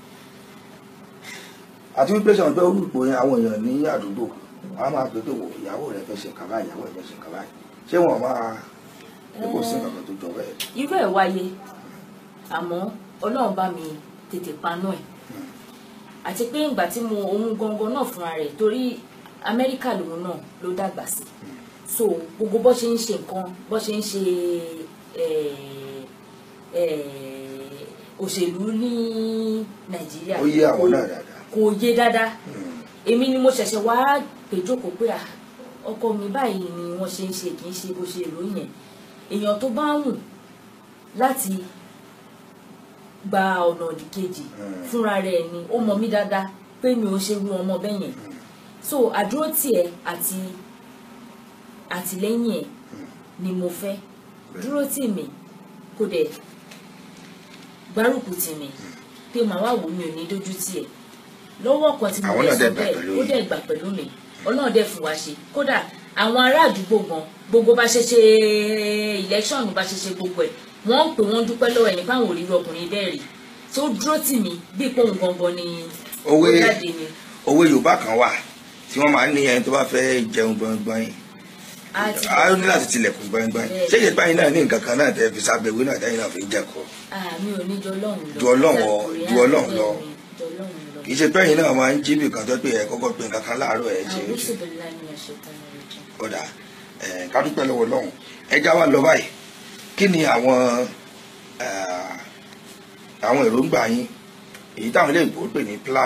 àti wípé ṣe wọn pé olùpò yẹn àwọn èèyàn ní àdúgbò wọn á máa pè pé wò ìyàwó rẹ fẹ́ ṣe nǹkan báyìí ìyàwó rẹ fẹ́ ṣe nǹkan báyìí ṣé wọn máa ṣé kò sí nǹkan kan tó jọ bẹ́ẹ̀. irú ẹ̀ wáyé àmọ́ ọlọ́run bá mi tètè paná ẹ̀ àti pé ìgbà tí mo òun gangan náà fúnra rẹ̀ torí amẹ́ríkà lòun náà ló dàgbà sí so gbogbo bó ṣe ń ṣe nǹkan bó ṣe ń ṣe eh, eh, òṣèlú ní nàìjíríà ó yé àwọn náà dáadáa. kò yé dáadáa èmi ni mo ṣẹ̀ṣẹ̀ wá péjókòó pé à ọkọ mi báyìí ni wọ́n ṣe ń ṣe kì í ṣe bó ṣe rò yẹn èèyàn tó bá wù láti gba ọ̀nà òdìkejì fúnra rẹ̀ ni ó mọ mí dáadáa pé mi ò ṣe rú ọmọ bẹ́ẹ̀ yẹn so àdúró tiẹ̀ àti àtìlẹ́yìn ẹ̀ ni mo fẹ́ dúró tì mí kó dẹ̀ gbárùkù tì mí pé màá wà wò mí ò ní dójú tì ẹ̀ lọ́wọ́ kan tí mo Àwọn fẹ́ náà sọ dẹ̀ gbà bẹ́ẹ̀ pẹ̀lú ó yín. dẹ̀ gbà pẹ̀lú mi ọlọ́run dẹ̀ fún wa ṣe kódà àwọn ará àdúgbò gan gbogbo bá ṣe ṣe election bá ṣe ṣe gbogbo ẹ̀ wọ́n ń pè wọ́n dúpẹ́ lọ́wọ́ ẹ̀ nípa àwọn òrìrì ọkùnrin bẹ́ẹ̀ rí tí ó dúró tì mí bí pòun gangan ni Òwe ó jáde ni òwe yorùbá kan wà tí wọ́n máa ń ní ẹni tó bá fẹ́ jẹun gbọ̀ngbọ̀n yìí a ti a ní láti tilẹ̀kùn gbọ̀ngbọ̀n yìí ṣé ìyẹn báyìí náà ní nǹkan kan náà tẹ́ fi sábẹ́ ìwé náà tẹ́yìn náà fi ń jẹ́kọ̀ọ́ àmì ò ní jọ ọlọ́run lọ Ju Ọlọ́run ọ- Àkùrẹ́ ju Ọlọ́run lọ. àbẹ́ẹ̀ ni, ju ọlọ́run lọ. kì í ṣe pẹ́yìn náà máa ń jí bì kan tó pé ẹ kọ́kọ́ pé nǹkan kan láàárọ̀ ẹ ṣe é àwọn ṣe oṣù bẹ̀rẹ̀ láì ní ẹ̀ṣẹ̀ tán ní ọjọ́. ọ̀dà ẹ̀ ká dúpẹ́ lọ́wọ́ Ọlọ́run ẹja wa lọ báyìí kí ni àwọn eh, àwọn èròǹgbà yín èyí táwọn ilé ìbò pè ní plan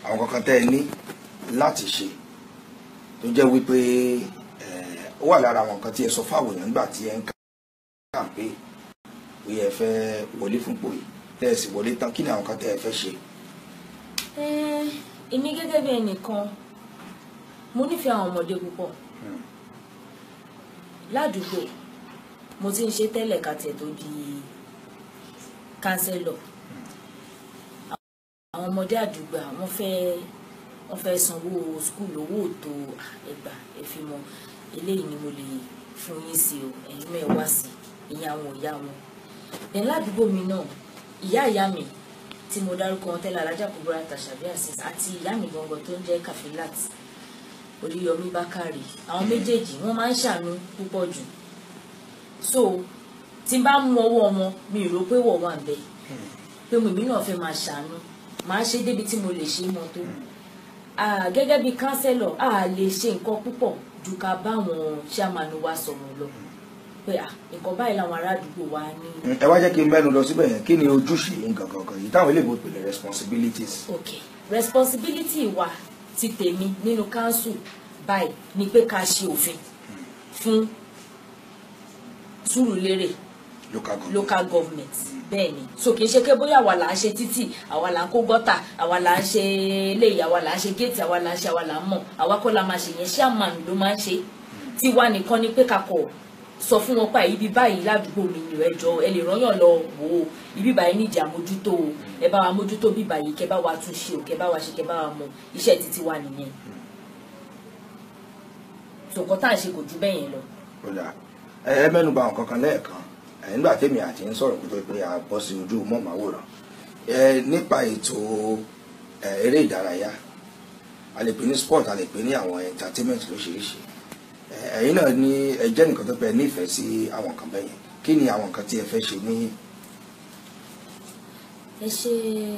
àwọn kankan tẹ́ ẹ ní láti ṣe tó jẹ́ wípé ẹ, ó wà lára àwọn nǹkan tí ẹ sọ fáwọn èèyàn nígbà tí ẹ ń kàǹpé pé ẹ fẹ́ wọlé fúnpò yìí tẹ́ ẹ sì wọlé tán kí ni àwọn kan tẹ́ ẹ fẹ́ ṣe. Eh, èmi gẹ́gẹ́ bí ẹnìkan mo nífẹ̀ẹ́ àwọn ọmọdé púpọ̀ ládùúgbò mo ti ń ṣe tẹ́lẹ̀ kàtẹ́ tó di kánsẹ́lọ̀ àwọn ọmọdé àdúgbò wọ́n fẹ́ wọ́n fẹ́ sanwó skul owó tó ẹgbà ẹ̀fìmọ̀ eléyìí ni mo lè fún yín sí o ẹ̀yin mẹ́ẹ̀ wá sí ìyẹn àwọn ìyá wọn ẹ̀ ládùúgbò mi náà ìyá ìyá mi tí mo dárúkọ wọn tẹ́lẹ̀ alájà kúbúrà tàṣàbí àṣìṣ àti ìyá mi gangan tó ń jẹ́ kàfílàt oríyọmí bákàrè àwọn méjèèjì wọ́n máa ń ṣàánú púpọ̀ jù so tí n bá mú ọwọ́ wọn mi ò rò pé wọ̀ wà bẹ́ẹ̀ pé mo èmi náà fẹ́ máa ṣàánú màá ṣe débi tí mo lè ṣe é mọ́ tó Ah, gẹ́gẹ́ bí kánsẹ́lọ̀ a lè ṣe nǹkan púpọ̀ ju ká báwọn chairman wa sọ̀rọ̀ lọ pé ah, nǹkan báyìí làwọn ará àdúgbò wa ní ẹ wá jẹ́ kí n mẹ́nu lọ síbẹ̀ yẹn kí ni ojúṣe yín gangan gan yìí táwọn eléyìí pè ní responsibilities. ok responsibility wa ti tèmi nínú council báyìí ni pé ká ṣe òfin fún Sùúrùlérè local government. local government bẹ́ẹ̀ ni so kì í ṣe pé bóyá àwa là ń ṣe títì àwa là ń kó gọ́tà àwa là ń ṣe eléyìí àwa là ń ṣe géètì àwa là ń ṣe àwa là ń mọ̀ àwa kọ́ la máa ṣe yẹn chairman ló máa ń ṣe tiwa nìkan ni pé kakọ̀ sọ fún wọn pa ibi báyìí ládùúgbò mi ni ẹ jọ ẹ lè rányàn lọ wò ó ibi báyìí nídìí àmójútó o ẹ bá wa mójútó bí báyìí kẹ bá wa tún ṣe o kẹ bá wa ṣe kẹ bá wa mọ iṣẹ́ títí wa nìyẹn so nǹkan tá à ń ṣe kò ju bẹ́ẹ̀ yẹn lọ. kódà ẹ ẹ mẹ́nu bà nǹkan kan lẹ́ẹ̀kan ẹ nígbà tèmi àti ń sọ̀rọ̀ kó tó pé a bọ́ sí ojú mọ́màwòrán ẹ nípa ètò ẹ eré ìdárayá a lè pè ní sport a lè pè ní àwọn entertainment lóṣìṣì ẹ ẹ̀yin náà ní ẹ jẹ́ nìkan tó pẹ́ nífẹ̀ẹ́ sí àwọn nǹkan bẹ́ẹ̀ yẹn kí ni àwọn nǹkan tí ẹ fẹ́ ṣe ní ẹ ṣe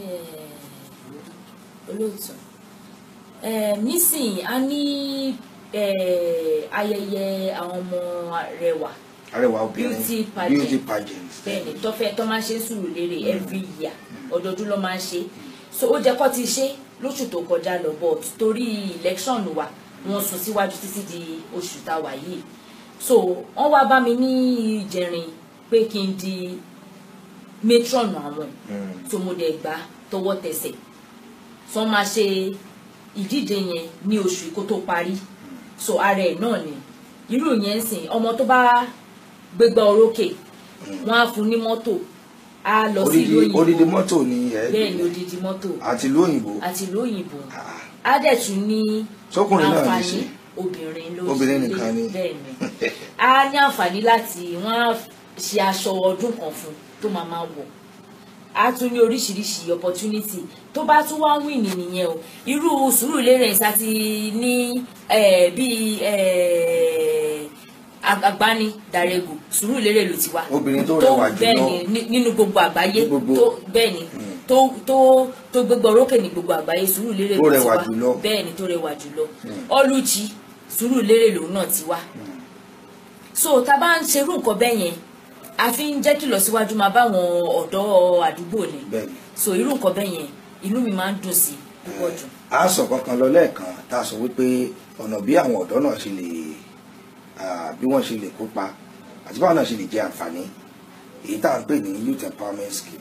olóòtú ẹ nísìnyí a ní ẹ ayẹyẹ àwọn ọmọ rẹwà arẹwà obìnrin Beauty pageant. beauty pageant bẹ́ẹ̀ni tó fẹ́ tó máa ń ṣe Sùúrùlérè every year ọdọọdún ló máa ń ṣe so ó jẹ́ kó ti ṣe lóṣù tó kọjá lọ but torí election wa wọ́n sún síwájú títí di oṣù tá a wà yìí so wọ́n wá bá mi ní ìjẹrin pé kí n di matron àwọn so mo dẹ̀ gbà tọwọ́ tẹsẹ̀ so wọ́n máa ṣe ìdíje yẹn ní oṣù kó tó parí so ara ẹ̀ náà ni irú yẹn ń sìn ọmọ tó bá gbégbá orókè wọ́n á fún ní mọ́tò á lọ sí ìlú odidi òyìnbó odidi mọ́tò ni ẹ bẹ́ẹ̀ ni odidi mọ́tò àti ìlú òyìnbó àti ìlú òyìnbó Ah. á dẹ̀ tún ní Sọ́kùnrin náà ní àǹfààní ṣe? obìnrin ló Obìnrin ṣe nìkan ni? bẹ́ẹ̀ ni á ní àǹfààní láti wọ́n á ṣe aṣọ ọdún kan fún tó máa máa wọ̀ á tún ní oríṣiríṣi opportunity tó bá tún wá wìn ní nìyẹn o irú Sùúrùlérè ìsá ti ní eh, bíi eh, agbani darego Sùúrùlérè ló ti wá Obìnrin tó rẹwà jùlọ. bẹ́ẹ̀ ni ní- nínú gbogbo àgbáyé Ní gbogbo- tó bẹ́ẹ̀ ni tó tó tó gbégbá orókè ní gbogbo àgbáyé Sùúrùlérè Tó ló ti rẹwà wá jùlọ. bẹ́ẹ̀ ni tó rẹwà jùlọ Ọlúchi Sùúrùlérè lòun náà ti wá so tá a bá ń ṣerú nǹkan bẹ́ẹ̀ yẹn a fi ń jẹ́ kí ìlọsíwájú máa bá àwọn ọ̀dọ́ àdúgbò ni bẹ́ẹ̀ni so irú nǹkan bẹ́ẹ̀ yẹn inú mi máa ń dùn sí púpọ̀ jù. a sọ kankan lọ lẹ́ẹ̀kan tá a sọ wípé ọ̀nà bí àwọn ọ̀dọ́ náà ṣe lè ah, bí wọ́n ṣe lè kópa àti báwọn náà ṣe lè jẹ àǹfààní èyí tá à ń pè ní youth empowerment scheme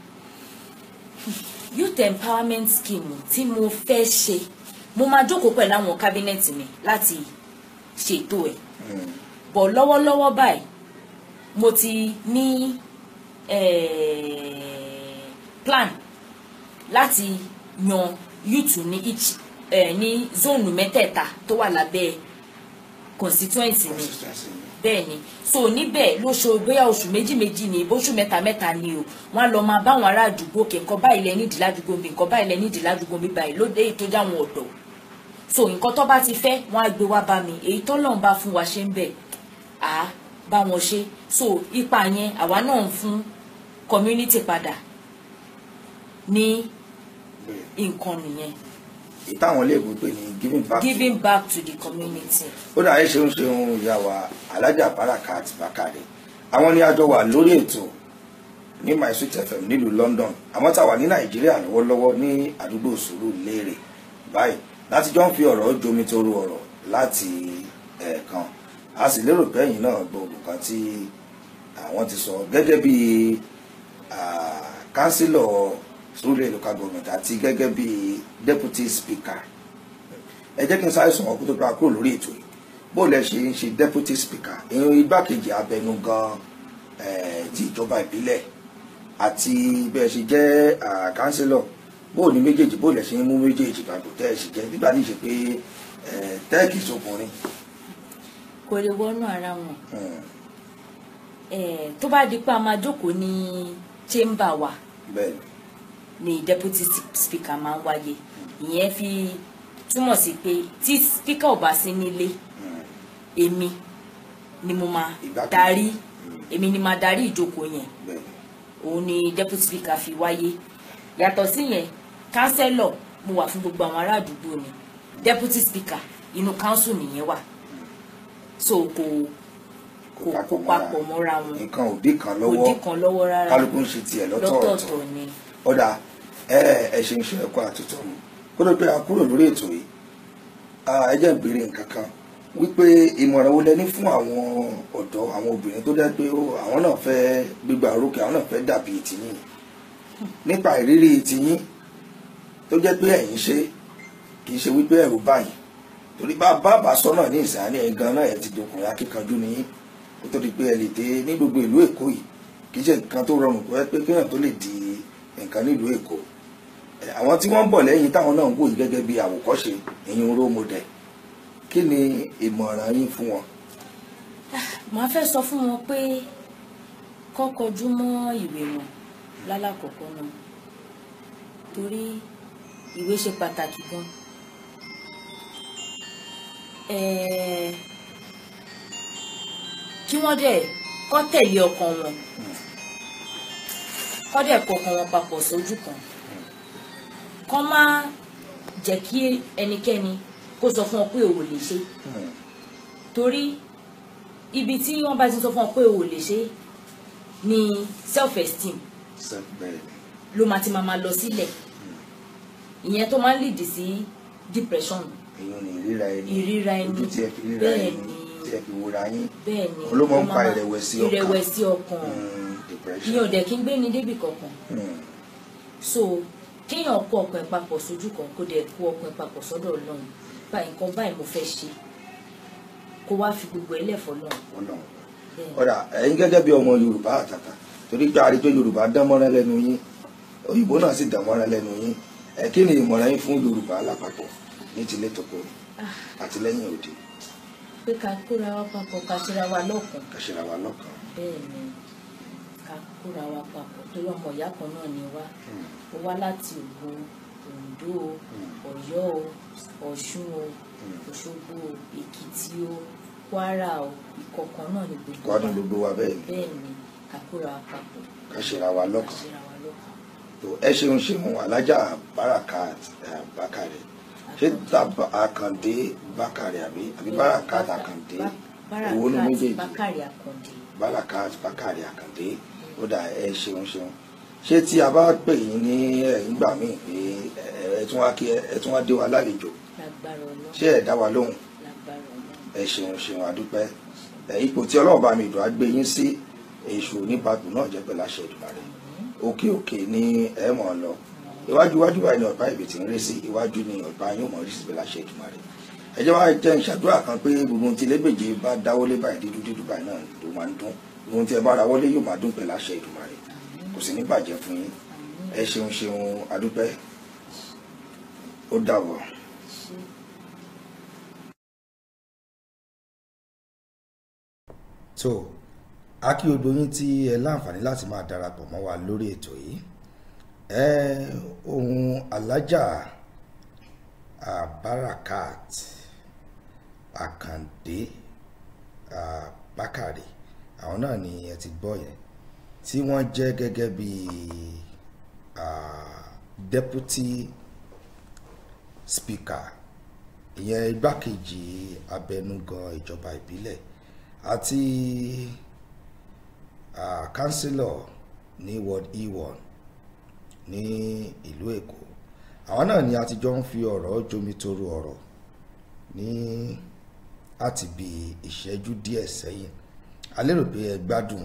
youth empowerment scheme tí mo fẹ́ ṣe mo máa jókòó pẹ̀lú àwọn kábínẹ̀tì mi láti ṣètò ẹ̀ bọ̀ lọ́wọ́lọ́wọ́ báyìí mo ti ní eh, plan láti yan youth ní each eh, ní zone mẹ́tẹ̀ẹ̀ta tó wà lábẹ́ constituency mi bẹ́ẹ̀ ni so níbẹ̀ lóṣù bóyá oṣù méjì méjì ni bóṣù mẹ́ta mẹ́ta ni o wọ́n á lọ máa bá àwọn ará àdúgbò kẹ̀ nǹkan báyìí lẹ nídìí ládùúgbò mi nǹkan báyìí lẹ nídìí ládùúgbò mi báyìí lóde èyí tó já wọn ọ̀dọ́ so nǹkan tó bá ti fẹ́ wọ́n á gbé wá bá mi èyí tó lọ́n bá fún wa ṣe ń bẹ̀ á bá wọn ṣe so ipa yẹn àwa náà ń fún community padà ní nǹkan nìyẹn èyí táwọn iléèwé pè ní giving back to- giving back to the community. ó dà ẹ ṣeun ṣeun ìyá wa alájà Barakat Bakare àwọn ni a jọ wà lórí ètò ní my sweet fm nílùú London àmọ́ tá a wà ní Nàìjíríà lọ́wọ́lọ́wọ́ ní àdúgbò Sùúrùlérè báyìí láti jọ ń fi ọ̀rọ̀ jomi toro ọ̀rọ̀ láti ẹ̀ẹ̀kan a sì lérò pé ẹ̀yin náà gbọ́ nǹkan tí àwọn ti sọ gẹ́gẹ́ bí kánsílọ̀ Surulere local government àti gẹ́gẹ́ bí deputy speaker ẹ jẹ́ kí n sáré sọ̀rọ̀ kó tó gba kúrò lórí ètò yìí bó lẹ ṣe ń ṣe deputy speaker ìyẹn igbákejì abẹnugan eh, ti ìjọba ìbílẹ̀ àti bẹ́ẹ̀ ṣe jẹ́ ah, kánsílọ̀ bó ní méjèèjì bó lẹ ṣe ń mú méjèèjì papọ̀ tẹ́ ẹ ṣe jẹ́ nígbà tí ì ṣe pé eh, tẹ́ẹ̀kì sọkùnrin kò lè wọnú ara wọn Hmm, Eh, tó bá di pé a máa jókòó ní chamber wa bẹ́ẹ̀ ni ni deputy speaker máa ń wáyé ìyẹn fi túmọ̀ sí pé tí speaker ò bá sí nílé Hmm, èmi ni mo máa Ìgbákejì. darí èmi ni máa darí ìjókòó yẹn bẹ́ẹ̀ ni òun ni deputy speaker fi wáyé yàtọ̀ sí yẹn councillor mo wà fún gbogbo àwọn ará àdúgbò ni deputy speaker inú council nìyẹn wà so kò kò kò papọ̀ mọ́ra wọn nǹkan òdì kan kò lọ́wọ́ dí kan lọ́wọ́ rárá kálukú ń ṣe tiẹ̀ lọ́tọ̀ọ̀tọ̀ lọ́tọ̀ọ̀tọ̀ ni ọ̀dà ẹ ẹ ṣe ń ṣe ẹ̀kọ́ àtúntò mu kó ló pé a kúrò lórí ètò yìí Ah, ẹ jẹ́ ìbéèrè nǹkan kan wípé ìmọ̀ràn wo lẹ ní fún àwọn ọ̀dọ́ àwọn obìnrin tó jẹ́ pé ó- àwọn náà fẹ́ gbígbà orókè àwọn náà fẹ́ dàbí tìyín nípa ìrírí tìyín tó jẹ́ pé ẹ̀yin ṣe kì í ṣe wípé ẹ̀rù báyìí torí bá bàbá sọ náà ní ìsàlẹ̀ ẹ̀ gan náà ẹ̀ ti dọkùnrin akíkanjú ní kó tó di pé ẹ lè dé ní gbogbo ìlú Èkó yìí kì í ṣe nǹkan tó rọrùn pé pé kéèyàn tó lè di nǹkan nílùú Èkó Ẹ, àwọn tí wọ́n ń bọ̀ lẹ́yìn táwọn náà ń wò yìí gẹ́gẹ́ bí àwòkọ́ṣe ìyẹn role model kí ni ìmọ̀ràn yín fún wọn. màá fẹ́ sọ fún wọn pé kọ́ kọjú mọ́ ìwé wọn lálàkọ̀kọ́ náà torí ìwé ṣe pàtàkì gan Eh, kí wọ́n dẹ̀ kọ́ tẹ̀lé ọkàn wọn kọ́ dẹ̀ kọkàn wọn papọ̀ sójú kan kọ́ má jẹ́ kí ẹnikẹ́ni kó sọ fún ọ pé o ò lè ṣe torí ibi tí wọ́n bá ti sọ fún ọ pé o ò lè ṣe ni self esteem bẹ́ẹ̀ ló máa ti máa máa lọ sílẹ̀ ìyẹn tó máa ń lead sí depression èèyàn ní ìríra ẹni ìríra ẹni ojú tí ẹ fi ríra bẹ́ẹ̀ ẹni ni tí ẹ fi wúra yín bẹ́ẹ̀ ni ló máa ń ó fa ìrẹ̀wẹ̀sì ọkàn. ìrẹ̀wẹ̀sì ọkàn Hmm, depression. ìyẹn ò dẹ̀ kí ń gbé ní débì kankan Hmm, so kéèyàn kó ọkàn ẹ̀ papọ̀ sójú kan kó dẹ̀ kó ọkàn ẹ̀ papọ̀ sọ́dọ̀ Ọlọ́run báyìí nǹkan báyìí mo fẹ́ ṣe kó wá fi gbogbo ẹ̀ lẹ̀ fọ́lọ́run Ọlọ́run. bẹ́ẹ̀ ọ̀dà ẹ̀yin gẹ́gẹ́ bí ọmọ Yorùbá àtàtà torí pé àríjọ Yorùbá dán mọ́rán lẹ́nu yín òyìnbó náà sì dán mọ́rán lẹ́nu yín ẹ kí ni ìmọ̀ràn yín fún Yorùbá lápapọ̀ ní tilé toko àti lẹ́yìn òde pé ká kóra wa papọ̀ ká ṣera wa lọ́kàn kàṣẹ́ra wa lọ́kàn. bẹ́ẹ̀ ni ká kóra wa papọ̀ torí ọmọ ìyá kan náà ni wá ó wá láti Ògùn Oǹdó o Ọ̀yọ́ o Ọ̀ṣun o Òṣogbo o Èkìtì o Kwara o ìkọ̀kan náà ni gbogbo wádùn gbogbo wa bẹ́ẹ̀ ni bẹ́ẹ̀ ni ká kóra wa papọ̀ kàṣẹ́ra wa ká lọ́kàn. ṣera wa lọ́kàn. tó ẹ ṣeun ṣeun alájà barakat eh, bakare ṣé tàbá àkàndé bakare àbí àbí barakat àkàndé èwo ní Barakat méjèèjì Bákàrè Àkàndé barakat bakare àkàndé ó dà ẹ ṣeun ṣeun ṣé tí a bá pè yín ní ẹ̀yìn gbà míì pé ẹ ẹ tún wá kí ẹ ẹ tún wá dé wa lálejò lágbára Ọlọ́run ṣé ẹ dá wa lóhùn lágbára Ọlọ́run ẹ ṣeun ṣeun àdúpẹ́ ẹ ipò tí ọlọ́run bá mi dùn á gbé yín sí èṣù oníbàdàn náà jẹ́ pẹ̀lú àṣẹ Èdùmàrè òkè òkè ni ẹ mọ̀ ọ́ lọ iwájú iwájú báyìí ni ọ̀pá ìbí ti ń rí sí iwájú ni ọ̀pá yóò mọ̀ rí sí pẹ̀lú àṣẹ Èdùmàrè ẹ jẹ́ wá jẹ́ ìṣàdúrà kan pé gbogbo ohun tí lébèjì bá dáwọ́lé báyìí dídú dídú báyìí náà ló máa ń dún gbogbo ohun tí ẹ bá ra wọlé yóò máa dún pẹ̀lú àṣẹ Èdùmàrè kò sì ní bàjẹ́ fún yín ẹ ṣeun ṣeun àdúpẹ́ ó dàbọ̀. so a kí gbogbo yín tí ẹ láǹfààní láti máa darapọ̀ mọ́ wa lórí ètò yìí ẹ ohun alájà ah, barakat àkàndé ah, bákàrè àwọn náà ni ẹ ti gbọ́ yẹn tí wọ́n jẹ́ gẹ́gẹ́ bí ah, deputy speaker ìyẹn igbákejì abẹnugan ìjọba ìbílẹ̀ àti ah, councillor ní ward e1 ní ìlú èkó àwọn náà ni a ti jọ ń fi ọ̀rọ̀ jomitoro ọ̀rọ̀ ní láti bí ìṣẹ́jú díẹ̀ sẹ́yìn a lérò pé ẹ gbádùn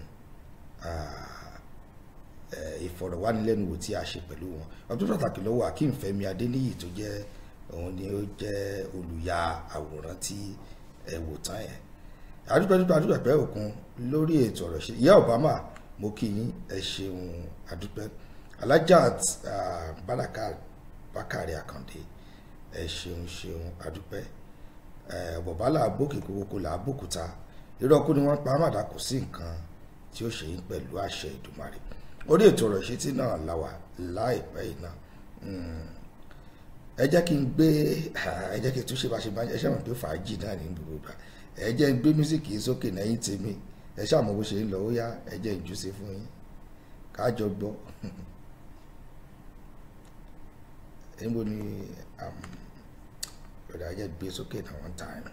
ìfọ̀rọ̀wánilẹ́nuwò tí a ṣe pẹ̀lú wọn ọdún pàtàkì lọ́wọ́ akeem fẹ́mi adéníyì tó jẹ́ òun ni ó jẹ́ olùyà àwòrán tí ẹ wò tán yẹn adúpẹ́dúpẹ́ adúpẹ́ òkun lórí ètò ọ̀rọ̀ ṣe ìyá obama mo kí yín ẹ ṣeun adúpẹ́ alájà bàdàkà bákàrẹ àkàndé ẹ ṣeun ṣeun adúpẹ́ bọ̀bálà bókè kókó là bókúta irọ́ kú ni wọ́n pa àmàdà kò sí nǹkan tí ó ṣe yín pẹ̀lú àṣẹ ìdùmarè orí ètò ọ̀rọ̀ ìṣítí náà láwà láìpẹ́ yìí náà ẹ jẹ́ kí n gbé ẹ jẹ́ kí n tún ṣe bá ṣe bá ẹ ṣe mọ̀ pé fàájì náà ní gbogbo ìgbà ẹ jẹ́ n gbé mísíkì sókè lẹ́yìn tèmi ẹ ṣáà mọ̀ bó ṣe ń lọ ó yá ẹ jẹ́ n jù sí fún yín kájọ gbọ́ níbo ni ọ̀dà ẹ jẹ́ gbé sókè náà one time.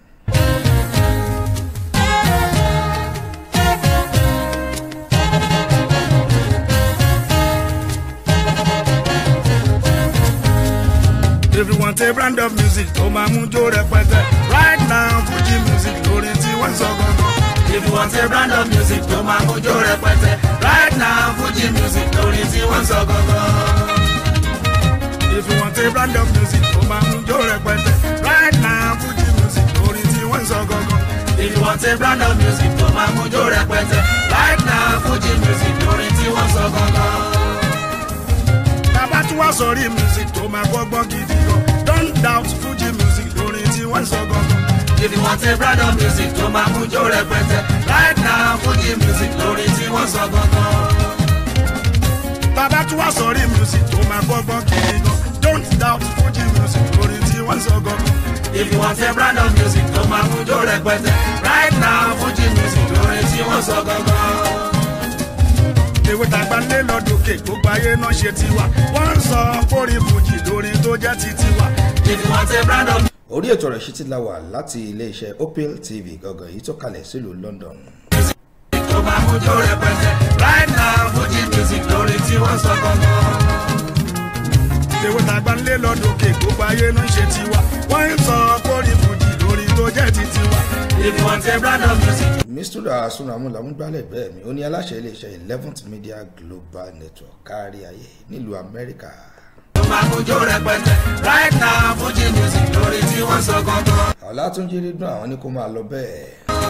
If you want a brand of music tó máa mú jó rẹpẹtẹ. Right now Fuji music lórí tí wọ́n sọ gangan. If you want a brand of music tó máa mú jó rẹpẹtẹ. Right now Fuji music lórí tí wọ́n sọ gangan. If you want a brand of music tó máa mú jó rẹpẹtẹ. Right now Fuji music lórí tí wọ́n sọ gangan. If you want a brand of music tó máa mú jó rẹpẹtẹ. Right now Fuji music lórí tí wọ́n sọ gangan. Bàbá tí wọ́n sọrí music tó máa gbọ́gbọ́n gidi gan. Don't doubt Fuji music lórí tí wọ́n sọ gangan. If you want a brand of music tó máa mú jó rẹpẹtẹ. Right now Fuji music lórí tí wọ́n sọ gangan. Bàbá tí wọ́n sọrí music tó máa gbọ́gbọ́n gidi gan. Don't doubt Fuji music lórí tí wọ́n sọ gangan. If you want a brand of music tó máa mú jó rẹpẹtẹ. Right now Fuji music lórí tí wọ́n sọ gangan ewé tàgbà lé lọ́dọ̀kẹ́ gbogbo ayé náà ṣe tiwa wọ́n ń sọ kórè fújì lórí tó jẹ́ ti tiwa. If you want a brand of orí ètò ọ̀rọ̀ ṣítí la wà láti iléeṣẹ́ opel tv gangan èyí tó kalẹ̀ sílùú london. tó máa mú jó rẹpẹtẹ. Right now Fuji music lórí tí wọ́n sọ gangan. ewé tàgbà lé lọ́dọ̀kẹ́ gbogbo ayé náà ṣe tiwa wọ́n ń sọ kórè fújì lórí tó jẹ́ ti tiwa. If you want a brand of music. mistura asunamu lamúgbálẹ̀ bẹ́ẹ̀ mi ó ní aláṣẹ iléeṣẹ́ eleventh media global network kárí ayé nílùú amẹ́ríkà. tó máa mú jó rẹpẹtẹ. Right now Fuji music lórí tí wọ́n sọ gangan. ọ̀làtúnjì dídùn àwọn ní kó máa lọ bẹ́ẹ̀.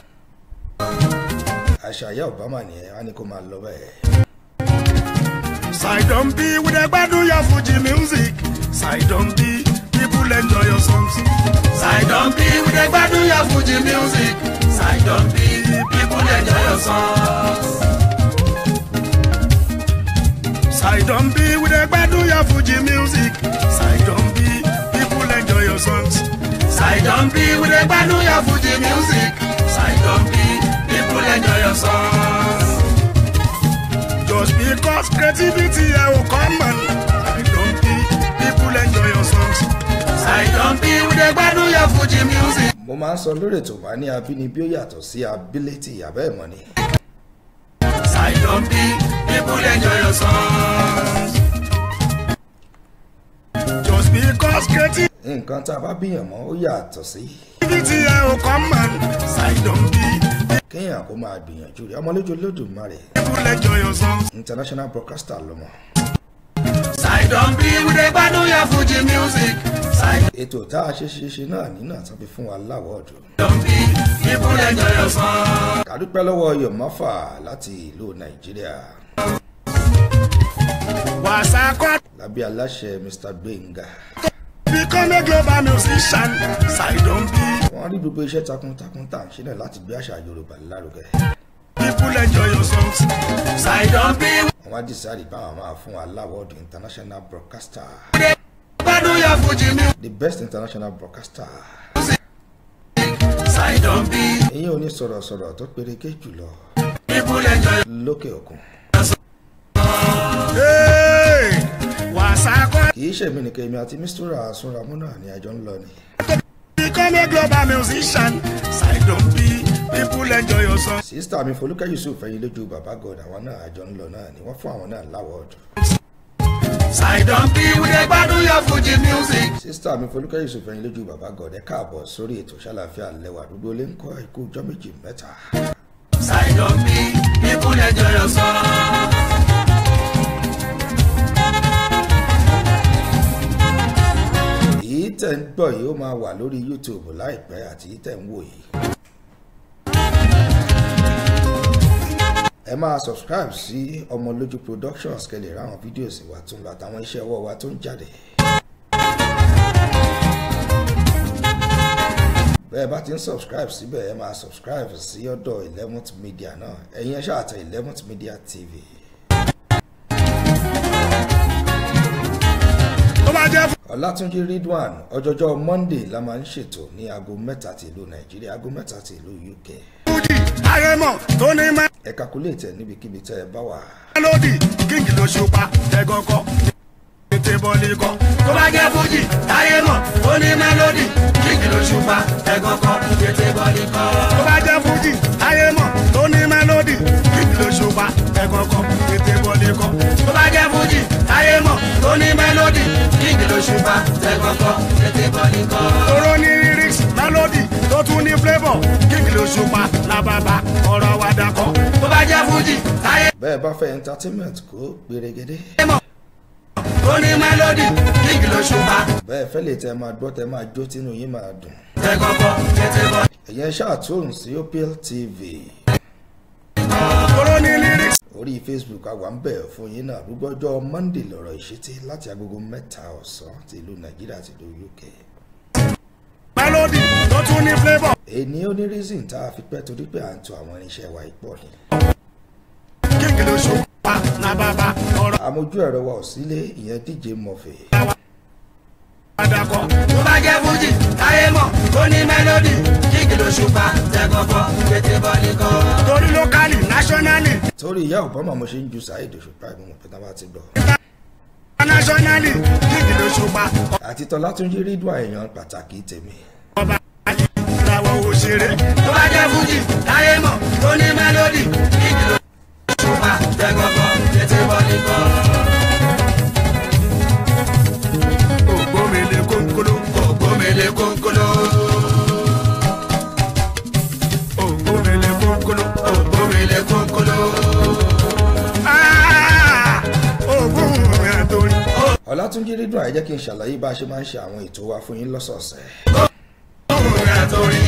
àṣàyà obama nìyẹn á ní kó máa lọ bẹ́ẹ̀. Sidon B with a gbádùn your Fuji music. Sidon B people enjoy your songs. Sidon B with a gbádùn your Fuji music. Sidon B people enjoy your songs. Sidon B with a gbádùn your Fuji music. Sidon B people enjoy your songs. Sidon B with a gbádùn your Fuji music. Sidon B people enjoy your songs. Just because creativity ẹ ò common. Sidon B people enjoy your songs. Sidon B with a gbádùn your Fuji music. mo máa ń sọ lórí ètò wa ní abínibí ó yàtọ̀ sí ability àbẹ́ ìmọ̀ ni. Sidon B people enjoy your songs. Just because creativity nǹkan tá a bá bíyàn mọ́ ó yàtọ̀ sí. ẹ ò common. Sidon B kéèyàn kó máa gbìyànjú rẹ̀ ọmọlójú olódùmarè people enjoy your songs. international broadcaster lọ́mọ. Sidon B with a gbádùn your Fuji music. Sidon ètò tá a ṣe ṣe ṣe náà nínú àtàn fi fún wa láwọ́ọ̀dù. B people enjoy your songs. kàdúpẹ́ lọ́wọ́ yọ̀mọ́fà láti ìlú nàìjíríà Wàsá kọ́ lábẹ́ aláṣẹ mr gbẹ̀ngà. become a global musician. Sidon B wọ́n rí gbogbo iṣẹ́ takuntakun tá à ń ṣe náà láti gbé àṣà yorùbá lárugẹ. people enjoy your songs. Sidon B wọ́n wá dìsáàdì báwọn máa fún wa láwọ́ọ̀dù international broadcaster gbádùn your Fuji music. the best international broadcaster. Sidon B èyí ò ní sọ̀rọ̀sọ̀rọ̀ tó pereke jùlọ people enjoy lókè òkun. Hey! Wàsá kọ́ kì í ṣèmi nìkan èmi àti mistura sunramu náà ni àjọ ń lọ ni. become a global musician. Sidon B people enjoy your songs. sísítà mi folúkẹ́ yusuf ẹ̀yin lójú bàbá god àwọn náà àjọ ń lọ náà ni wọ́n fún àwọn náà láwọ́ọ̀dù. Sidon B we dey gbádùn your Fuji music. sísítà mi folúkẹ́ yusuf ẹ̀yin lójú bàbá gọ̀dẹ́ káàbọ̀ sórí ètò ṣàlàfíà lẹ́wà gbogbo lè ń kọ́ ikú ọjọ́ méjì mẹ́ta. Sidon B ìkúnlẹ̀ jọyọ̀ sọ. èyí tẹ̀ ń gbọ́ yìí ó máa wà lórí youtube láìpẹ́ àti èyí tẹ̀ ń wò yìí. ẹ máa subscribe sí ọmọlójú productions kẹlẹ̀ ráwọn fídíò sí wa tó ń lọ àtàwọn iṣẹ́ ọwọ́ wa tó ń jáde. bẹ́ẹ̀ bá ti ń subscribe síbẹ̀ ẹ máa subscribe sí ọ̀dọ̀ eleventh media náà ẹ̀yin ẹ ṣáà tẹ eleventh media tv. tó bá jẹ́ ọlátúnjí ridwan ọjọjọ monday la máa ń ṣètò ní aago mẹ́ta ti ìlú nàìjíríà aago mẹ́ta ti ìlú uk fújì ayémọ̀ tó ní ẹ calculate ẹ níbikíbi tẹ́ ẹ bá wà. mélòdì kíngì ló ṣùpá ẹ̀gàn kọ ètè bọ́ọ̀lì kọ. tó bá jẹ́ fújì táyé mọ̀ ó ní mélòdì kíkì ló ṣùpá ẹ̀gàn kọ tètè bọ́ọ̀lì kọ. tó bá jẹ́ fújì ayémọ̀ tó ní mélòdì kíngì ló ṣùpá ẹ̀gàn kọ ètè bọ́ọ̀lì kọ. tó bá jẹ́ fújì táyé mọ̀ ó ní mélòdì kíkì ló ṣùpá ẹ̀gàn kọ tètè bọ́ọ̀lì kọ. tóró ní lyrics mélòdì tó tún ní flavour kíngì ló ṣùpá làbàbà ọ̀rọ̀ àwàdà kọ. tó bá jẹ́ fújì táyé bẹ́ẹ̀ bá fẹ́ entertainment kó gbèrègede mọ̀ ó ní mélòdì kíkì ló ṣùpá bẹ́ẹ̀ fẹ́ lè tẹ́ máa gbọ́ tẹ́ máa jó tínú yín máa dùn. ẹ̀gàn kọ tètè bọ́ọ̀lì ẹ̀yẹn ṣàtúnṣe sí opl tv tóró ní lyrics orí facebook àwa ń bẹ̀ fún yín náà gbogbo monday lọ́rọ̀ ìṣítí láti agogo mẹ́ta ọ̀sán ti ìlú nàìjíríà àti ìlú uk. mélòdì tó tún ní flavour èyí ó ní reason tá a fi pẹ́ torí pé à ń to àwọn irinṣẹ́ wa ìpọ̀ ni. kíngì ló ṣùpá làbàbà ọ̀rọ̀ àmójú ẹ̀rọ wa ò sílé ìyẹn dj murphy. àwàdà kọ. tó bá jẹ́ fújì táyé mọ̀ ó ní mélòdì kíkì ló ṣùpá ẹ̀gàn kọ tètè bọ́ọ̀lì kọ. torí lókàlì nationally torí ìyá obama mo ṣe ń ju saheed òṣùpá ìgbìmọ̀ pé táwa ti gbọ́. internationally kíngì ló ṣùpá àti tọ́látúnjí rídùn èèyàn pàtàkì tèmi. ọba ìràwọ̀ òṣèré tó bá jẹ́ fújì táyé mọ̀ ó ní mélòdì kíkì ló ṣùpá ẹ̀gàn kọ tètè bọ́ọ̀lì kọ. ògbómìnir kónkóló ògbómele kónkóló ògbómìnir kónkóló ògbómele kónkóló. Ah! ògùn àtòrí ọlátúnjí rídùn àìjẹ́ kí n ṣàlàyé bá a ṣe máa ń ṣe àwọn ètò wa fún yín lọ́sọ̀ọ̀sẹ̀. ògùn àtòrí.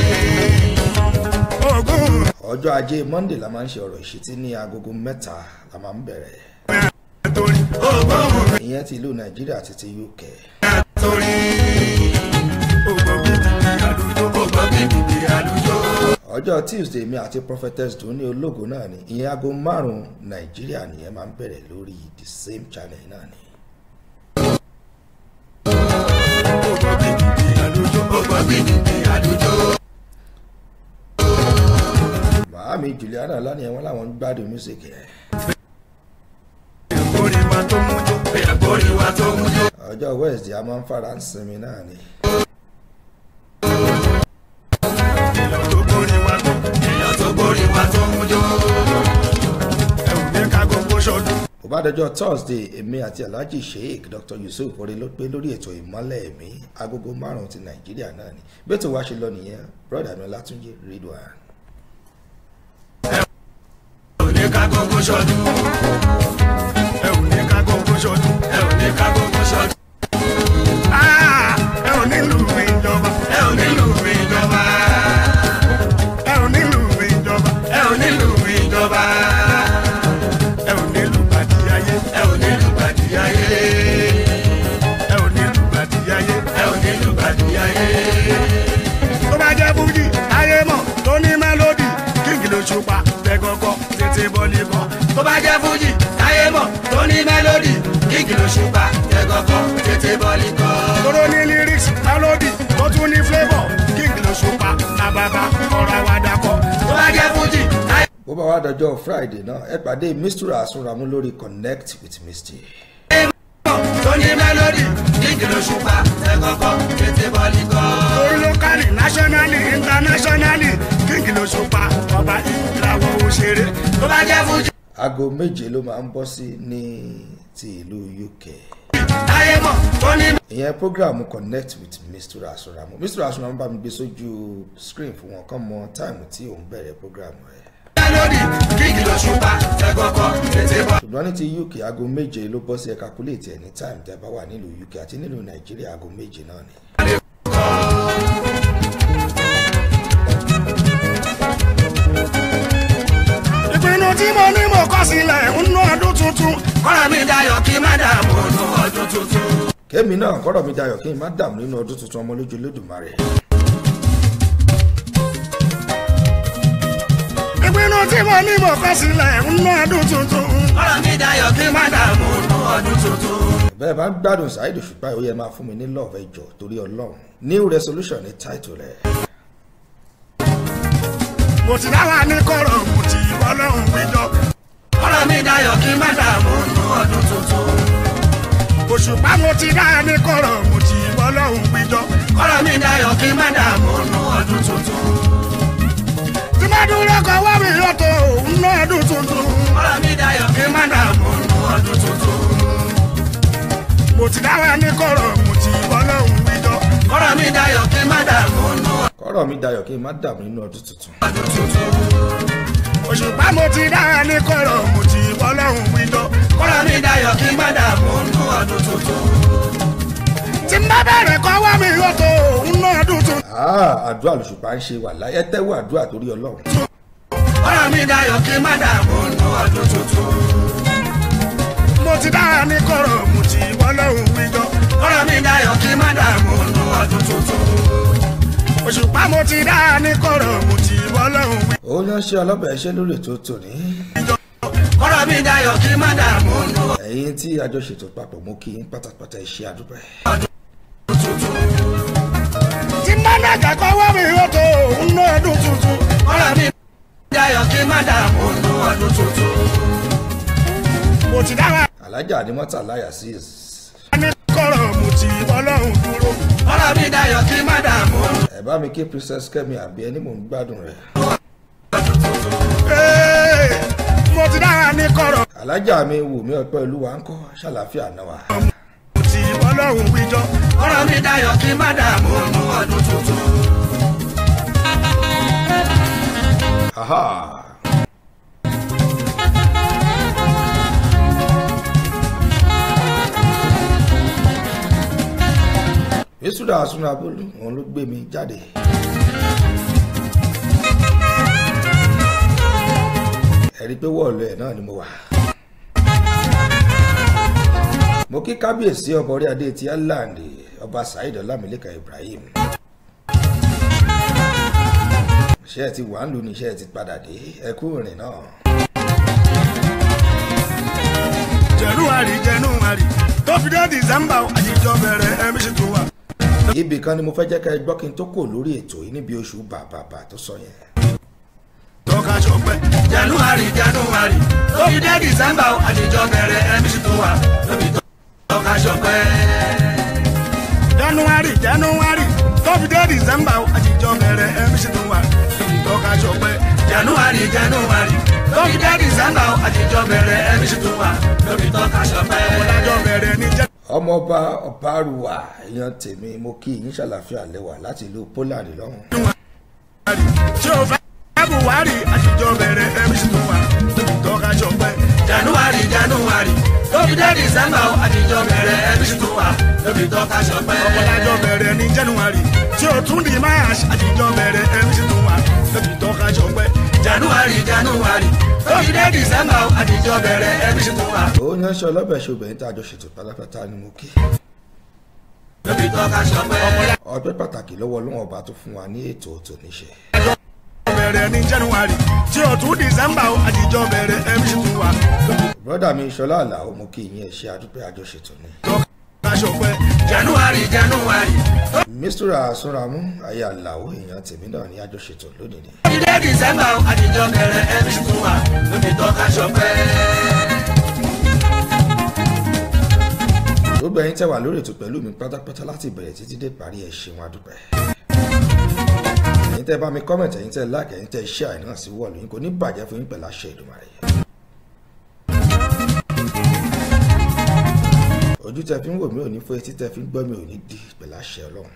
ògùn ọjọ́ ajé monday la máa ń ṣe ọ̀rọ̀ ìṣítí ní agogo mẹ́ta la máa ń bẹ̀rẹ̀. àtòrí ògbómù ìyẹn ti ìlú nàìjíríà àti ti uk. àtòrí. ògbómìnir àdúgbò ògbó bíbí àlùjọ. ọjọ́ tuesday mi àti prophetess dùn ní ológo náà ni ìyẹn aago márùn-ún nàìjíríà nìyẹn máa ń bẹ̀rẹ̀ lórí the same channel náà ni. ògbó bíbí àlùjọ. màámi juliana lánìí wọn làwọn ń gbádùn music yẹn. orí wa tó mú jó bẹ́ẹ̀ borí wa tó mú jó. ọjọ́ wednesday a máa ń fara ń sinmi náà ni. èèyàn tó borí wa tó èèyàn tó borí wa tó mú jó. ẹ ò ní ká gbogbo ṣọdún bó bá dọjọ́ thursday èmi àti alhaji sheik dr yusuf orí ló pé lórí ètò ìmọ́lẹ̀ ẹ̀mí agogo márùn-ún ti nàìjíríà náà ni bí ètò wa ṣe lọ nìyẹn broda mi látúnjì ridwan. ẹ ò ní ká gbogbo ṣọdún. ẹ ò ní ká gbogbo ṣọdún ẹ ò ní ká gbogbo ṣọdún. Ah! ẹ ò nílùú ìjọba ẹ ò nílùú ìjọba. ẹ ò nílùú ìjọba ẹ ò nílùú ìjọba. ẹ ò nílùú bàdíyáyé ẹ ò nílùú gbàdúyáyé. ẹ ò nílùú bàdíyáyé ẹ ò nílùú gbàdúyáyé. tó bá jẹ́ fújì ayé mọ̀ tó ní mélòdì kíngì ló ṣùpá tẹ́gọ́kọ́ tètè bọ́ọ̀lì kan tó bá jẹ́ fújì táyé mọ̀ tó ní mélòdì kíkì ló ṣùpá ẹ̀gọ́kọ̀ tètè bọ́ọ̀lì kọ́. tóró ní lyrics mélòdì tó tún ní flavour kíngì ló ṣùpá làbàbà ọ̀rọ̀ àwàdà kọ. tó bá jẹ́ fújì táyé bó bá wá dọjọ́ friday náà ẹ pàdé mistura àsunramu lórí connect with misty. mọ̀ tó ní mélòdì kíkì ló ṣùpá ẹ̀gọ́kọ̀ tètè bọ́ọ̀lì kọ́. orí lókàlì nationally internationally kíngì ló ṣùpá ọba ìràwọ̀ òṣèré tó bá jẹ́ fújì aago méje ló máa ń bọ́ sí ní ti ìlú uk. táyé mọ̀ tó ní ìyẹn program connect with mr asuramu mr asuramu bá mi gbé sójú screen fún wọn kàn mọ táìmù tí òun bẹ̀rẹ̀ program rẹ̀ mélòdì kíkì ló ṣùpá ẹ̀kọ́kọ́ tètè bọ̀. ṣùgbọ́n ní ti uk aago méje ló bọ́ sí ẹ̀ka kúlẹ̀tì ẹ̀ ní táìmù tẹ́ bá wà nílùú uk àti nílùú nàìjíríà aago méje náà ni. ìpinnu tí mo ní mo kọ́ sílẹ̀ ń ná ọdún tuntun. kọ́ra mi dayọ̀ kí má dààmú nù ọdún tuntun. kémi náà kọ́rọ̀ mi dayọ̀ kí n má dààmú nínú ọdún tuntun ọmọ lójú lódùmarè. ìpinnu tí mo ní mo kọ́ sílẹ̀ ń ná ọdún tuntun. kọ́ra mi dayọ̀ kí má dààmú nù ọdún tuntun. bẹ́ẹ̀ bá ń gbádùn Saheed Òṣùpá ó yẹ máa fún mi ní love ẹjọ́ torí ọlọ́run new resolution ní title rẹ̀. mo ti dára ní kọ̀rọ̀ mo ti bọ́lọ́hún péjọ. kọ́ra mi dayọ̀ kí má dààmú nù ọdún tuntun. Òṣùpá mo ti dára ní kọ̀rọ̀ mo ti bọ́lọ́hún péjọ. kọ́ra mi dayọ̀ kí má dààmú nù ọdún tuntun. tí má dúró kọ wá mi yọ̀tọ̀ òun náà ọdún tuntun. kọ́ra mi dayọ̀ kí má dààmú nù ọdún tuntun. mo ti dára ní kọ̀rọ̀ mo ti bọ́lọ́hún péjọ. kọ́ra mi dayọ̀ kí má dààmú nù kọ́rọ̀ mi dayọ̀ kí n má dààmú nínú ọdún tuntun. òṣùpá mo ti dára ní kọ̀rọ̀ mo ti bọ́lọ́hún péjọ. kọ́ra mi dayọ̀ kí má dààmú nù ọdún tuntun. tí n bá bẹ̀rẹ̀ kọ́ wá mi yọ̀tọ̀ òun náà ọdún tuntun. Ah, àdúrà lòṣùpá ń ṣe wà láyé tẹ́wọ́ àdúrà torí ọlọ́run. kọ́ra mi dayọ̀ kí má dààmú nù ọdún tuntun. mo ti dára ní kọ̀rọ̀ mo ti bọ́lọ́hún péjọ. kọ́ra mi dayọ̀ kí má dààmú nù ọdún tuntun. òṣùpá mo ti dára ní kọ̀rọ̀ mo ti bọ́lọ́hún péjọ. ó yán ṣe ọlọ́bẹ̀ ṣe lórí ètò tòní. kọ́ra mi dayọ̀ kí má dààmú nù ẹ̀yin tí a jọ ṣètò papọ̀ mú kí n pátápátá iṣẹ́ àdúgbò ẹ̀. tí má nàgà kọ́ wá mi yọ̀tọ̀ òun náà ọdún tuntun. kọ́ra mi dayọ̀ kí má dààmú nù ọdún tuntun. mo ti dára alájà ni mọ́tà láyà sí ní kọ̀rọ̀ mo ti bọ́lọ́hún dúró. kọ́ra mi dayọ̀ kí má dààmú nù. ẹ bá mi kí princess kẹ́mi àbí ẹni mò ń gbádùn rẹ̀. Ee, mo ti dára ní kọ̀rọ̀ alájà mi wù mí ọpẹ́ olúwa ń kọ́ ṣàlàáfíà náà wà. mo ti bọ́lọ́hún wíjọ́. kọ́ra mi dayọ̀ kí má dààmú nù ọdún tuntun. Aha. Yéṣùdà Àsúnabólú òun ló gbé mi jáde. Ẹ̀rí pé wọ́ọ̀lù ẹ̀ náà ni mo wà. Mo kí kábíyèsí ọba orí adé ti Ireland ọba Saheed Ọlámilékan Ibrahim. Ṣé ẹ ti wà ń lù ní iṣẹ́ ẹ ti padà dé? Ẹ kú ìrìn náà. January January tó fi dé December àjíjọ bẹ̀rẹ̀ ẹ̀mí ṣe tó wà. ibì kan ni mo fẹ́ jẹ́ ká ẹ gbọ́ kí n tó kò lórí ètò yìí níbi oṣù bàbàbà tó sọ yẹn. tọ́ka ṣọpẹ́. January January tó fi dé December àjíjọ bẹ̀rẹ̀ ẹ̀mí ṣe tó wà. lóbi tọ́ka ṣọpẹ́. January January tó fi dé December àjíjọ bẹ̀rẹ̀ ẹ̀mí ṣe tó wà. lóbi tọ́ka ṣọpẹ́. January January tó fi dé December àjíjọ bẹ̀rẹ̀ ẹ̀mí ṣe tó wà. lóbi tọ́ka ṣọpẹ́. ọ̀làjọ bẹ̀rẹ̀ ní jẹ́ ọmọọba ọbaruwa èèyàn tèmi mo kí yín ṣàlàfíà lẹ́wà láti ìlú Poland lọ́hùn. tí o fẹ́ buhari àtijọ́ bẹ̀rẹ̀ mc tó wà tọ́ka ṣọpẹ́. january january lóbi dé december àtijọ́ bẹ̀rẹ̀ mc tó wà lóbi tọ́ka ṣọpẹ́. ọ̀pọ̀lájọ́ bẹ̀rẹ̀ ní january tí o tún di march àtijọ́ bẹ̀rẹ̀ mc tó wà lóbi tọ́ka ṣọpẹ́. january january lóbi dé december àtijọ́ bẹ̀rẹ̀ mc tó wà ó yan ṣe ọlọ́bẹ̀ ṣe obìnrin tá a jọ ṣètò pátápátá ni mo kí. lóbi tọ́ka ṣọpẹ́. ọpẹ́ pàtàkì lọ́wọ́ ọlọ́wọ́n ọba tó fún wa ní ètò òtò níṣe. bẹ̀rẹ̀ ní january tí o tún december àtijọ́ bẹ̀rẹ̀ mc tó wà lóbi bọ́dà mi ṣọlá àlàó mo kí yín ẹ̀ ṣe àdúpẹ́ àjọṣètò ni. tọ́ka ṣọpẹ́. january january mistura sunramu ayé àlàó èèyàn tèmi náà ní àjọṣètò lónìí ni. ilé december àtijọ́ bẹ̀rẹ̀ mc tó wà lóbi tọ́ka ṣọpẹ́. gbogbo ẹ̀yin tẹ́ wà lórí ètò pẹ̀lú mi pátápátá láti bẹ̀rẹ̀ títí dé parí ẹ̀ ṣeun àdúpẹ́. ẹ̀yin tẹ́ bá mi kọ́mẹ̀tì ẹ̀yin tẹ́ láàkì ẹ̀yin tẹ́ ṣe àìná sí wọ́ọ̀lù yín kò ní bàjẹ́ fún yín pẹ̀lú àṣẹ Èdùmàrè. ó ojú tẹ fi ń wò mí ò ní fọ́ etí tẹ fi ń gbọ́ mi ò ní di pẹ̀lú àṣẹ ọlọ́run.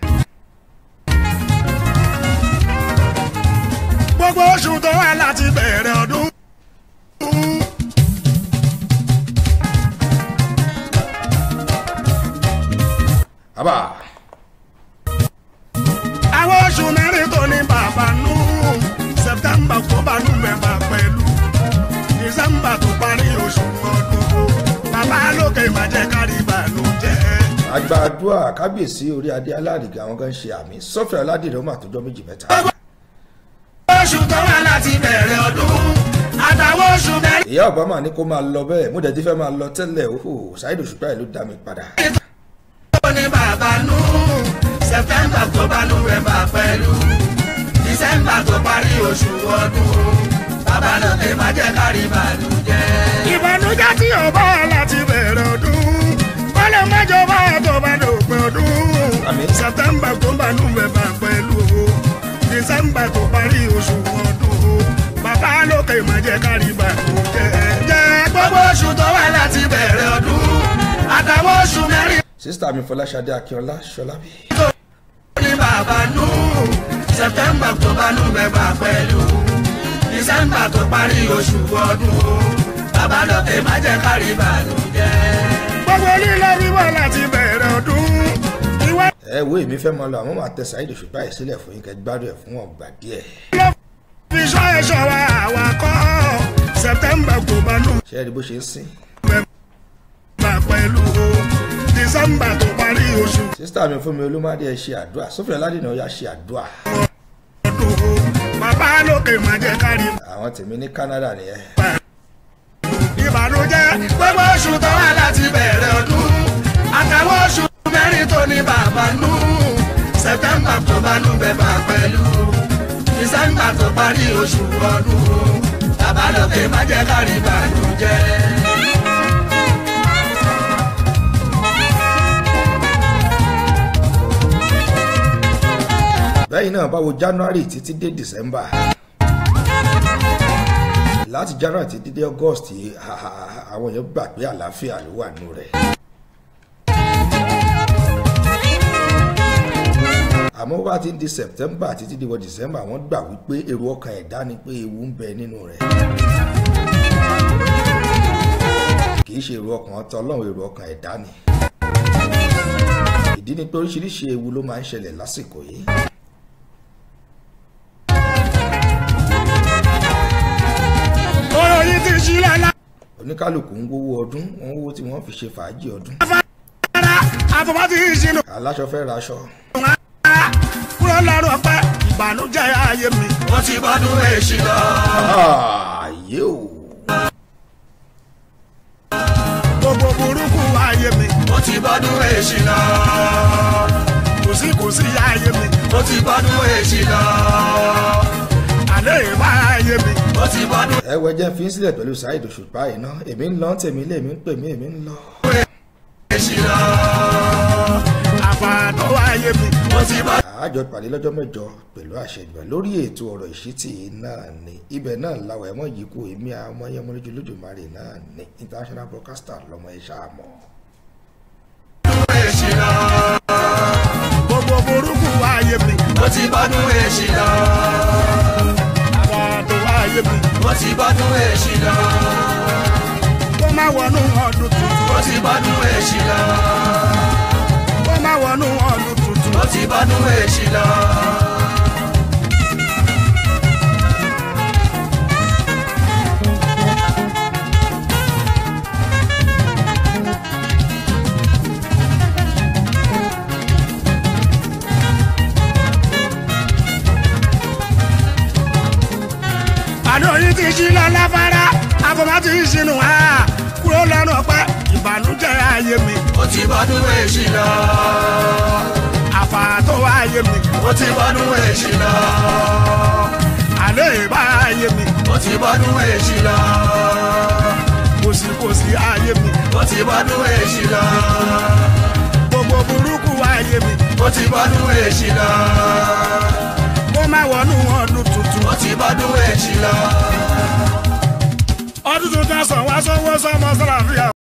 gbogbo oṣù tó wà láti bẹ̀rẹ̀ ọdún. àbá àwọn oṣù mẹ́rin tó ní bàbá nù september october november pẹ̀lú december tó parí oṣù ọdún bàbá lókè má jẹ́ kárí ìbànújẹ́. àgbàdua kábíyèsí orí adé alárìgá àwọn kan ṣe àmì sọfẹ aládìrẹ ọmọ àtọjọ méjì mẹ́ta. oṣù tó wà láti bẹ̀rẹ̀ ọdún àtàwọn oṣù mẹ́rin ìyá obama ní kó máa lọ bẹ́ẹ̀ mo dẹ̀ ti fẹ́ máa lọ tẹ́lẹ̀ ó ṣáìdì òṣùpá ẹ̀ ló dá mi padà. tó ní bàbá nù september october november pẹ̀lú december tó parí oṣù ọdún bàbá lókè má jẹ́ kárí ìbànújẹ́. ìbànújẹ́ tí ò bá láti bẹ̀rẹ̀ ọdún kọ́lé mẹ́jọ bá tó bá dòpin ọdún Àmín. september october november pẹ̀lú december tó parí oṣù ọdún bàbá lókè má jẹ́ kárí ìbànújẹ́. jẹ́ gbogbo oṣù tó wà láti bẹ̀rẹ̀ ọdún àtàwọn oṣù mẹ́rin sísítà mi fọláṣadé akínọlá ṣọlábí. ní bàbá nù september october november pẹ̀lú december tó parí oṣù ọdún bàbá lọ́kẹ́ má jẹ́ kárí ìbànújẹ́. gbogbo lílọ wíwọ́ láti bẹ̀rẹ̀ ọdún ìwé ẹ wo èmi fẹ́ máa lọ àwọn máa tẹ ṣáìdì òṣùpá ẹ̀ sílẹ̀ fún yín kẹ́ gbádùn ẹ̀ fún ọgbà díẹ̀. fi sọ ẹ̀ṣọ́ wa àwa kọ́ september october ṣé ẹ rí bó ṣe ń sìn. november pẹ̀lú december tó parí oṣù sísítà mi fún mi olúmọdé ẹ ṣe àdúrà sọfẹ aládìrẹ ọyà ṣe àdúrà. ọdún bàbá lókè má jẹ́ kárí àwọn tèmi ní canada nìyẹn. ìbànújẹ́ gbogbo oṣù tó wà láti bẹ̀rẹ̀ ọdún àtàwọn oṣù mẹ́rin tó ní bàbá nù september october november pẹ̀lú december tó parí oṣù ọdún bàbá lókè má jẹ́ kárí ìbànújẹ́. bẹ́ẹ̀ náà báwo january títí dé december láti january títí dé august ha- ha- ha- àwọn èèyàn gbà pé àlàáfíà ló wà nù rẹ̀. àmọ́ bá ti ń di september títí di wọ december wọ́n gbà wípé èrò ọkàn ẹ̀dá ni pé ewu ń bẹ nínú rẹ̀. kì í ṣe èrò ọkàn tọlọ́run èrò ọkàn ẹ̀dá ni. ìdí ni pé oríṣiríṣi ewu ló máa ń ṣẹlẹ̀ lásìkò yìí. ọ̀rọ̀ yìí ti ṣí lọ́la oníkálukú ń wówó ọdún wọn wówó tí wọ́n fi ṣe fàájì ọdún. àfọwọ́ ti ṣínú aláṣọ fẹ́ raṣọ. kúrò lọ́rùn ọpẹ́ ìbànújẹ́ ayé mi. ó ti bọ́dún èṣì lọ. ààyè o. gbogbo burúkú ayé mi. ó ti bọ́dún èṣì lọ. kò sí kò sí ayé mi. ó ti bọ́dún èṣì lọ. àlẹ́ ìbá ayé mi. ó ti bọ́dún ẹ wẹ jẹ́ fi ń sílẹ̀ pẹ̀lú saheed òṣùpá yìí ná èmi ń lọ tèmi lé èmi ń pè mí èmi ń lọ. èṣì lọ. àfààní ayé mi. ó ti bọ́dún. àájọ pàdé lọ́jọ́ mẹ́jọ pẹ̀lú àṣẹ ìgbà lórí ètò ọ̀rọ̀ ìṣítì náà ni ibẹ̀ náà làwọn ẹ̀mọ́ yìí kú èmi àwọn ọmọ yẹn mọ́lẹ́jọ lójúmọ́rè náà ni international broadcaster lọ́mọ ẹ̀ ṣáà mọ́. èṣì lọ. gbogbo burúkú ayé mi. ó ti bọ́dún èṣì lọ. àfààní ayé mi. ó ti bọ́dún èṣì lọ. kó má wọnú ọdún tuntun. ó ti bọ́dún èṣì lọ. kó má wọnú ọdún tuntun. ó ti bọ́dún èṣì lọ. àná yìí ti ṣí lọ láfárá àfọmọ́ ti ṣínú ha kúrò lọ́nà ọpẹ́ ìbànújẹ́ ayé mi. ó ti bọ́dún èṣì lọ. àfààtò ayé mi. ó ti bọ́dún èṣì lọ. àlẹ́ ìbá ayé mi. ó ti bọ́dún èṣì lọ. kòsìkòsì ayé mi. ó ti bọ́dún èṣì lọ. gbogbo burúkú ayé mi. ó ti bọ́dún èṣì lọ. kó má wọnú ọdún tuntun. ó ti bọ́dún èṣì lọ. ọdún tuntun sàn wá sọ́wọ́ sọ́mọ sọ́làfíà.